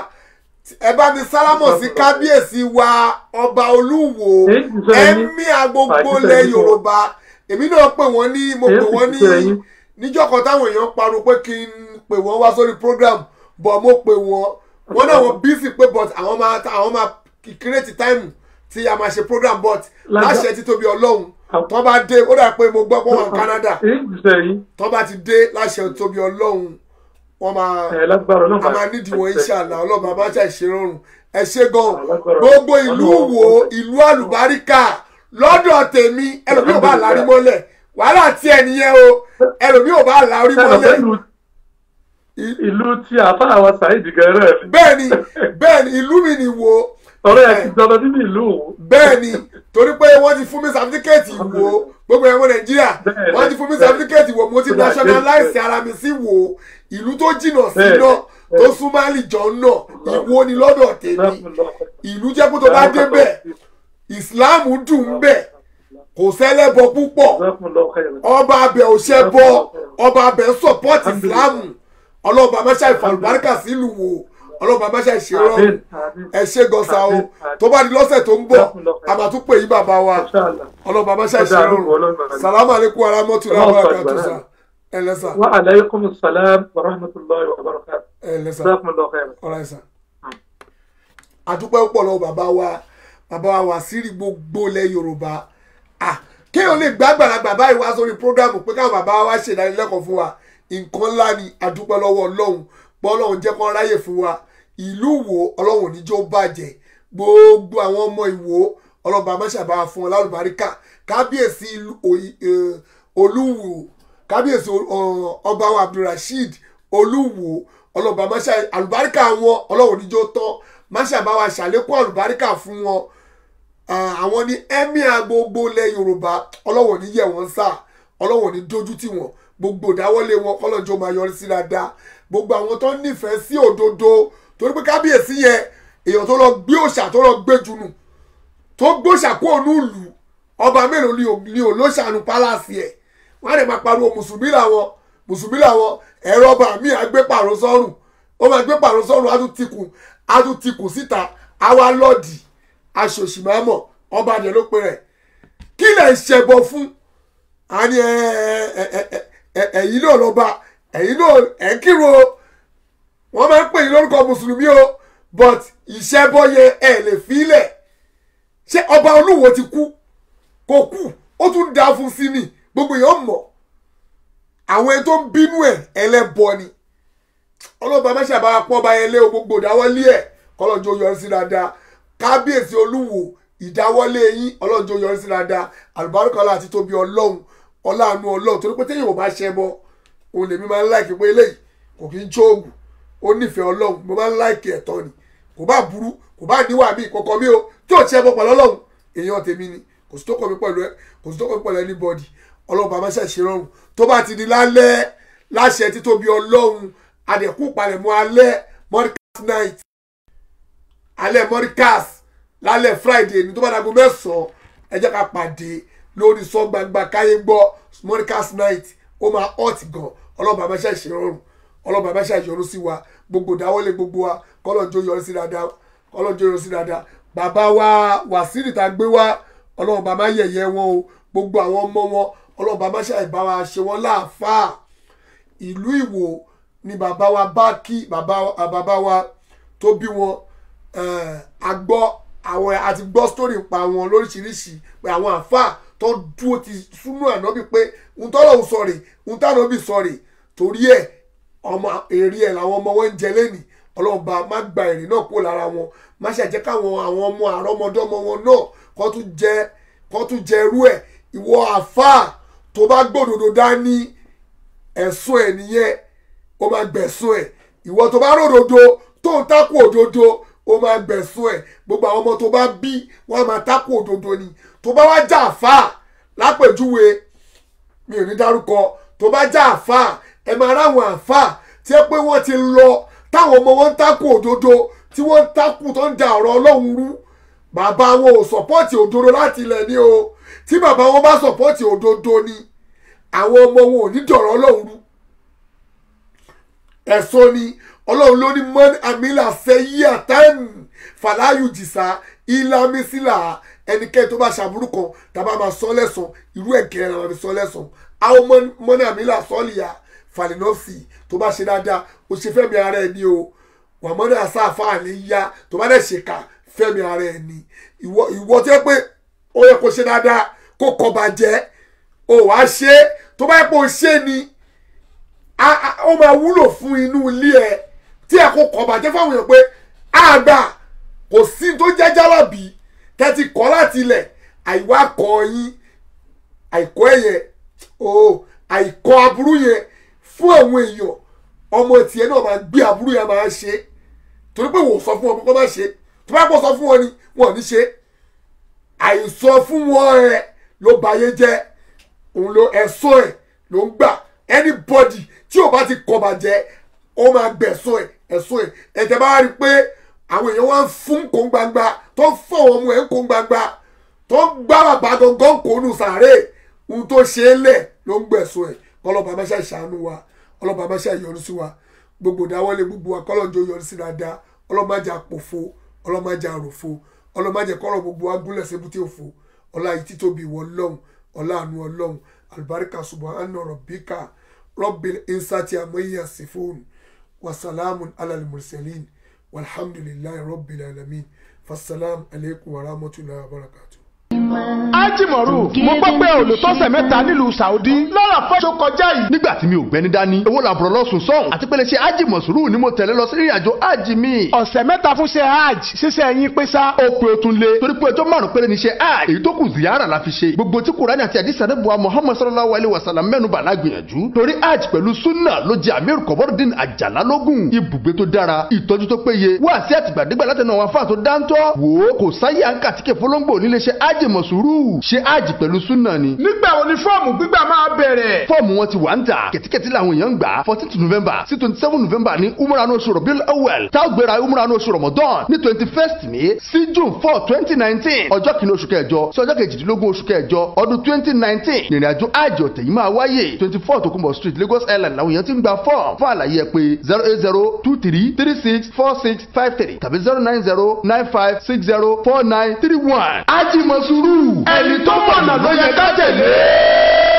ẹ bá mi sálámọ̀ sí kábíyèsí wa ọba olúwo Èyí ti sọ ẹyin. ẹ̀mí agbogbo Àti lẹ̀ sẹ́yìn. yorùbá èmi náà pè wọ́n ní mo Èyí pè ti wọ́n ní sọ ẹyin. níjọ́ kan táwọn èèyàn pariwo pé kí n pè wọ́n wá sórí program bọ̀ mo pè wọ́n wọ́n náà wọ́n bísí pé but àwọn máa àwọn máa kírètì táìmù tí a máa ṣe program but Lágbá- láṣẹ títóbi ọlọ́run Àwọn- tó bá dé ó dà pé mo gbọ́ pé wọ́n Canada èyí ti sọ ẹyin tó bá ti dé láṣẹ títóbi ọlọ́run wọ́n máa ẹ lágbára ọlọ́run a máa nídìí wọn ìṣàlà ọlọ́ba bá ṣe ìṣerọrùn ẹ ṣe gan Alágbára. gbogbo ìlú Ọlọ́run wo ọ̀fẹ́. ìlú àlùbáríkà lọ́dọ̀ tèmi ẹlòmíì ò bá lárí mọ́lẹ̀ wàhálà tí ẹ nìyẹn o ẹlòmíì ò bá lárí Ṣé mọ́lẹ̀ ìlú ìlú tí àfáà wa sàyẹ́dì gẹ̀rẹ́ mi bẹ́ẹ̀ni bẹ́ẹ̀ni ìlú mi ni wo ọ̀rẹ́ ẹ̀ ti dọ́dọ̀ nínú ìlú òun bẹ́ẹ̀ni torí pé wọ́n ti fún mi sàfitíkẹ́ẹ̀tì wo gbogbo ẹ̀wọ̀n nàìjíríà Bẹ́ẹ̀ni, wọ́n ti fún mi bẹ́ẹ̀ni. sàfitíkẹ́ẹ̀tì wo mo ti Bẹ́ẹ̀ni, nationalize bẹ́ẹ̀ni. ara mi sí wo ìlú tó jìnnà sí Bẹ́ẹ̀ni, náà tó bẹ́ẹ̀ni. súnmọ́ àlìjọ náà ìwo ni lọ́dọ̀ tèmi Jazakumullahu ìlú jẹ́ pé tó bá débẹ̀ islam dùn ún bẹ̀ kò sẹ́lẹ̀bọ púpọ̀ Jazakumullahu khairan. ọba abẹ ò ṣe bọ ọba abẹ ń support islam ọlọ́ba amáṣá ìfàlùbáríkà sílùú wo ọlọ́ba amáṣá ìṣerọ́ Àmín, àmín. ẹ ṣe gọ́sà o Àmín, àmín. tó bá di lọ́sẹ̀ tó ń bọ̀ àmàtúpè yí bàbá wa Inshallah. ọlọ́ba amáṣá Ọjà ìṣerọ́ àdúgbò ọlọ́run. salamu aleykum aramọ́tulá Ọlọ́run wa sọ ìgbà kàtúnṣà náà. ẹ lẹ́sà Wa alaykum salam wa rahmatullahi wa barakatuh. ẹ lẹ́sà Jazakumullahu khairan. ọ̀rọ̀ ẹ̀sà. àdúpẹ́ púpọ̀ lọ́wọ́ bàbá wa bàbá wa Wàsíìrì gbogbo ilẹ̀ Yorùbá ah kéèyàn lè gbá àgbàlagbà báyìí wá sórí prógrámù pé káwọn bàbá wa ṣe ìdánilẹ́kọ̀ọ́ fún wa nǹkan ńlá ni àdúpẹ́ lọ́wọ́ Ọlọ́run pé Ọlọ́run jẹ́ kán ráyè fún wa ìlú Ìwó Ọlọ́run ò ní jó bàjẹ́ gbogbo àwọn ọmọ Ìwó ọlọ́ba amáṣàbá fún wọn lálùbáríkà kábíyèsí ìlú Òyì- eh, Olúwo kábíyèsí ọ- ọba wa Abdulrasheed Olúwo ọlọ́ba amáṣà àlùbáríkà wọn Ọlọ́run ò ní jó tán máṣàbá wa ṣàlékún àlùbáríkà fún wọn Ah, àwọn ní emir gbogbo ilẹ̀ yorùbá ọlọ́wọ̀n ní yẹ̀ wọ́n sá ọlọ́wọ̀n ní dojú tì wọ́n gbogbo ìdáwọ́lé wọn kọ́lọ́jọ́ máa yọrí sí dáadáa gbogbo àwọn tó nífẹ̀ẹ́ sí òdodo torí pé kábíyèsí yẹn èèyàn tó lọ gbé òòṣà tó lọ gbé jùnù tó gbóòṣà kó ònú ìlú ọba mélòó ni ò- ni ò lóṣàánú pálásì ẹ̀ wọ́n á lè máa pariwo mùsùlùmí làwọn mùsùlùmí làwọn ẹ̀rọ ọba mi à gbé pàrọ̀ sọ́rùn ó máa gbé pàrọ̀ sọ́rùn á tún tikùn á tún tikùn síta á wá lọ́ọ̀dì aṣòṣìmámọ̀ ọba àdìẹ ló pe rẹ̀ kí lè ṣẹbọ fún àní ẹ ẹ ẹ ẹ ẹ ẹ̀yin náà lọ́ba ẹ̀yin náà ẹ̀ ń kírun o wọ́n máa ń pè yín lórúkọ mùsùlùmí o but ìṣẹ́bọ yẹn ẹ̀ lè fílẹ̀ ṣé ọba olúwo ti kú kò kú ó tún dá fún sí ni gbogbo èèyàn mọ̀ àwọn ẹni tó ń bínú ẹ̀ ẹlẹ́bọ ni ọlọ́ba má ṣàbára pọ́n ọba yẹn lé o gbogbo ìdáwọ́lé ẹ̀ kọ́lọ́jọ́ yọrí sí dáadáa kábíyèsí olúwo ìdáwọ́lé yín ọlọ́jọ́ yọrí sí dáadáa àlùbáríkọ́lá àti tóbi ọlọ́run ọláàánú ọlọ́run torí pé téèyàn ò bá ṣẹ bọ òun lèmi máa ń láìkí pé eléyìí kò kí ń jóògùn ó nífẹ̀ẹ́ ọlọ́run mo máa ń láìkí ẹ̀tọ́ ni kò bá burú kò bá níwà mí kọ̀ọ̀kan mi o tí ò ṣẹ bọ pẹ̀lú ọlọ́run èèyàn tèmi ni kò sí tó kọ́ mi pẹ̀lú ẹ kò sí tó kọ́ mi pẹ̀lú anybody ọlọ́run bá máa ṣàṣe rọrùn tó bá ti di lálẹ́ láṣẹ títóbi ọlọ́run adẹ̀kú palẹ̀mọ́ alẹ́ mọ́ríkàs night alẹ́ mọ́ríkàs lálẹ́ friday ní tó bá dàgbọ́ mẹ́sàn-án ẹ jẹ́ ká pàdé lórí sọ gbangba káyé gbọ́ mọ́ríkàs night ó máa hot gan ọlọ́ba máa ṣàṣe rọrùn ọlọ́ba máa ṣàṣe yọrù sí wa gbogbo dáwọ́lé gbogbo wa kọ́lọ́njọ́ yọrù sí dáadáa kọ́lọ́njọ́ yọrù sí dáadáa bàbá wa wàsíìrì tá a gbé wá ọlọ́run bá máa yẹ̀yẹ́ wọn o gbogbo àwọn ọmọ wọn ọlọ́run bá máa ṣàìbá wa ṣe wọn láàfáà ìlú ìwò ni bàbá wa bá kí bàbá bàbá wa tó bí wọn a gbọ́ àwọn àti gbọ́ sítórì pa wọn lóríṣiríṣi pé àwọn àáfàá tó dúró ti súnú ànábì pé ń tọ́lọ̀ ń sọ̀rè ń tànábì sọ̀rè torí ẹ̀ ọmọ èrè ẹ̀ làwọn ọmọ wọn ń jẹ lẹ́nìí ọlọ́run bá má gba èrè náà kúrò lára wọn má ṣàjẹ́ káwọn àwọn ọmọ àrọ́mọdọ́mọ wọn náà kó tún jẹ kó tún jẹ irú ẹ̀ ìwọ àáfàá tó bá gbòdòdó dání ẹ̀sùn ẹ̀ nìyẹn ó máa gbẹ̀sùn ẹ̀ ìwọ tó bá ròdòdó tó ń takò òdodo ó máa gbẹ̀sùn ẹ̀ gbogbo àwọn ọmọ tó bá bí wọ́n á máa takò òdodo ni tó bá wá já àáfàá lápèjúwe mi ò ní dárúkọ tó bá já àáfàá ẹ máa ráwọn àáfàá tí ẹ pé wọ́n ti lọ táwọn ọmọ wọn ń takò òdodo tí wọ́n ń takò tó ń da ọ̀rọ̀ ọlọ́run rú bàbá wọn ò sọ̀pọ́ọ̀tì òdodo láti ilẹ̀ ní o tí bàbá wọn bá sọ̀pọ́ọ̀tì òdodo ni àwọn ọmọ wọn ò ní dọ̀rọ̀ ọlọ́run rú ẹ̀sọ́ ni ọlọ́run ló ní mọ́ni àmìlà sẹ́yí àtàn fàlàyù jìsà ìlàmísílà ẹnikẹ́ni tó bá ṣàbúrú kan tàbá máa sọ lẹ́sàn irú ẹ̀kẹ́ la máa fi sọ lẹ́sàn àwọn mọ́ni àmìlà sọ́ọ̀lìyà fàlìnọ́ọ̀sì tó bá ṣe dáadáa ó ṣe fẹ́mi ara ẹ̀ ní o wà mọ́ni àsáàfà àlẹ́ yá tó bá dẹ̀ ṣèkà fẹ́mi ara ẹ̀ ní ìwọ ìwọ tó yẹ pé ó yẹ kó ṣe dáadáa kó kọ́ bàjẹ́ ó wàá ṣe tó bá yẹ kó ṣe ni ó máa wúlò fún inú ilé ẹ tí ẹ kó kọ bàjẹ́ fáwọn èèyàn pé àgbà kò sí tó jẹ́ jálàbí tẹ́tí kọ́ láti ilẹ̀ àìwá kọ́ yín àìkọ́ ẹ̀yẹ o àìkọ́ aburú yẹn fún àwọn èèyàn ọmọ tiẹ̀ náà máa gbé aburú yẹn máa ṣe torí pé wò sọ fún wọn kó má ṣe tó bá kó sọ fún wọn ni wọn ò ní ṣe àìsọ fún wọn ẹ ló bayé jẹ́ òun ló ẹ̀sọ́ ẹ̀ ló ń gbà anybody tí o bá ti kọ bàjẹ́ ó máa gbẹ̀sọ́ ẹ̀ ẹ̀sọ́ ẹ̀ ẹ̀tẹ̀ bá rí i pé àwọn èèyàn wá ń fún kó gbangba tó ń fọ àwọn ọmọ ẹ̀ ń kó gbangba tó ń gbá bàbá gangan kó nù sàárè ohun tó ṣe é lẹ̀ ló ń gbẹ̀sọ́ ẹ̀ kọ́lọ́ba máa ṣe ṣàánú wa kọ́lọ́ba máa ṣe yọrí sí wa gbogbo dáwọ́lé gbogbo wa kọ́lọ́jọ yọrí sí dáadáa ọlọ́màjà pòfo ọlọ́màjà ròfo ọlọ́màjà kọ́rọ̀ gbogbo wa gúnlẹ̀ sébúté òfo ọlá yìí títóbi ìwọ ọlọ́run ọlá àánú ọlọ́run àlùbáríkà subhana rabbika rabbil insati amayi yasifun wasalamun alal mursalin walhamdulillahi rabbil alamin fasalam aleykum wa rahmatulahi wa barakatuh. ájìmọ̀rù mo gbọ́ pé olùtọ́sẹ̀ mẹ́ta nílùú saudi lọ́rọ̀ fọ́ṣọ kọjá yìí. nígbà tí mi ò gbẹ́ni dání owó làbúrò lọ́sùn sọ́hùn àti pé lè ṣe ájì mọ̀sùrù ni mo tẹ̀lé lọ sí ìrìn àjò ájì mi. ọ̀sẹ̀ mẹ́ta fún ṣe hajj ṣíṣe ẹ̀yìn pé sá. ó pe o tún lé torí pé ọjọ́ márùn-ún péré ni ṣe hajj èyí tó kù ziyara la fi ṣe gbogbo tí kùránì àti àdìsá ní buwa muhammad sallallahu alayhi wa sallam mẹ́nu bà lágbìyànjú torí hajj pẹ̀lú sunna ló jẹ amir kọ̀bọ́dún àjàlá lógún ibùgbé tó dára ìtọ́jú tó péye wá sí àtìgbàdégbà látẹnu àwọn afáà tó dáńtọ́ wò ó kò sáyé àǹkàtìkè fọlọ́ngbò nílé ṣe hajj mọ̀sùrù ṣe hajj pẹ̀lú sunna ni. nígbà wo ni fọ́ọ̀mù gbígbà máa bẹ̀rẹ̀. fọ́ọ̀mù wọn ti wà ń tà kẹ̀tíkẹ̀tí làwọn èèyàn ń gbà fourteen november sí twenty seven november ní umrah ní oṣù rọ̀bíl awel tá a gbéra umrah ní oṣù ramadan ní twenty first ní sí june four twenty nineteen ọjọ́ kìíní oṣù kẹjọ sí ọjọ́ kejìdínlógún oṣù kẹjọ ọdún twenty nineteen ìrìn àjò àjò ọ̀tẹ̀ yìí máa wáyé twenty four tokunbo street lagos island làwọn èèyàn ti ń gba fọ́ọ̀mù fún àlàyé ẹ pé zero eight zero two three three six four six five three tàbí zero nine zero nine five six zero four nine three one. ájì mọ̀sùrù ẹni tó mọ̀nà ló yẹ ká tẹ̀lé.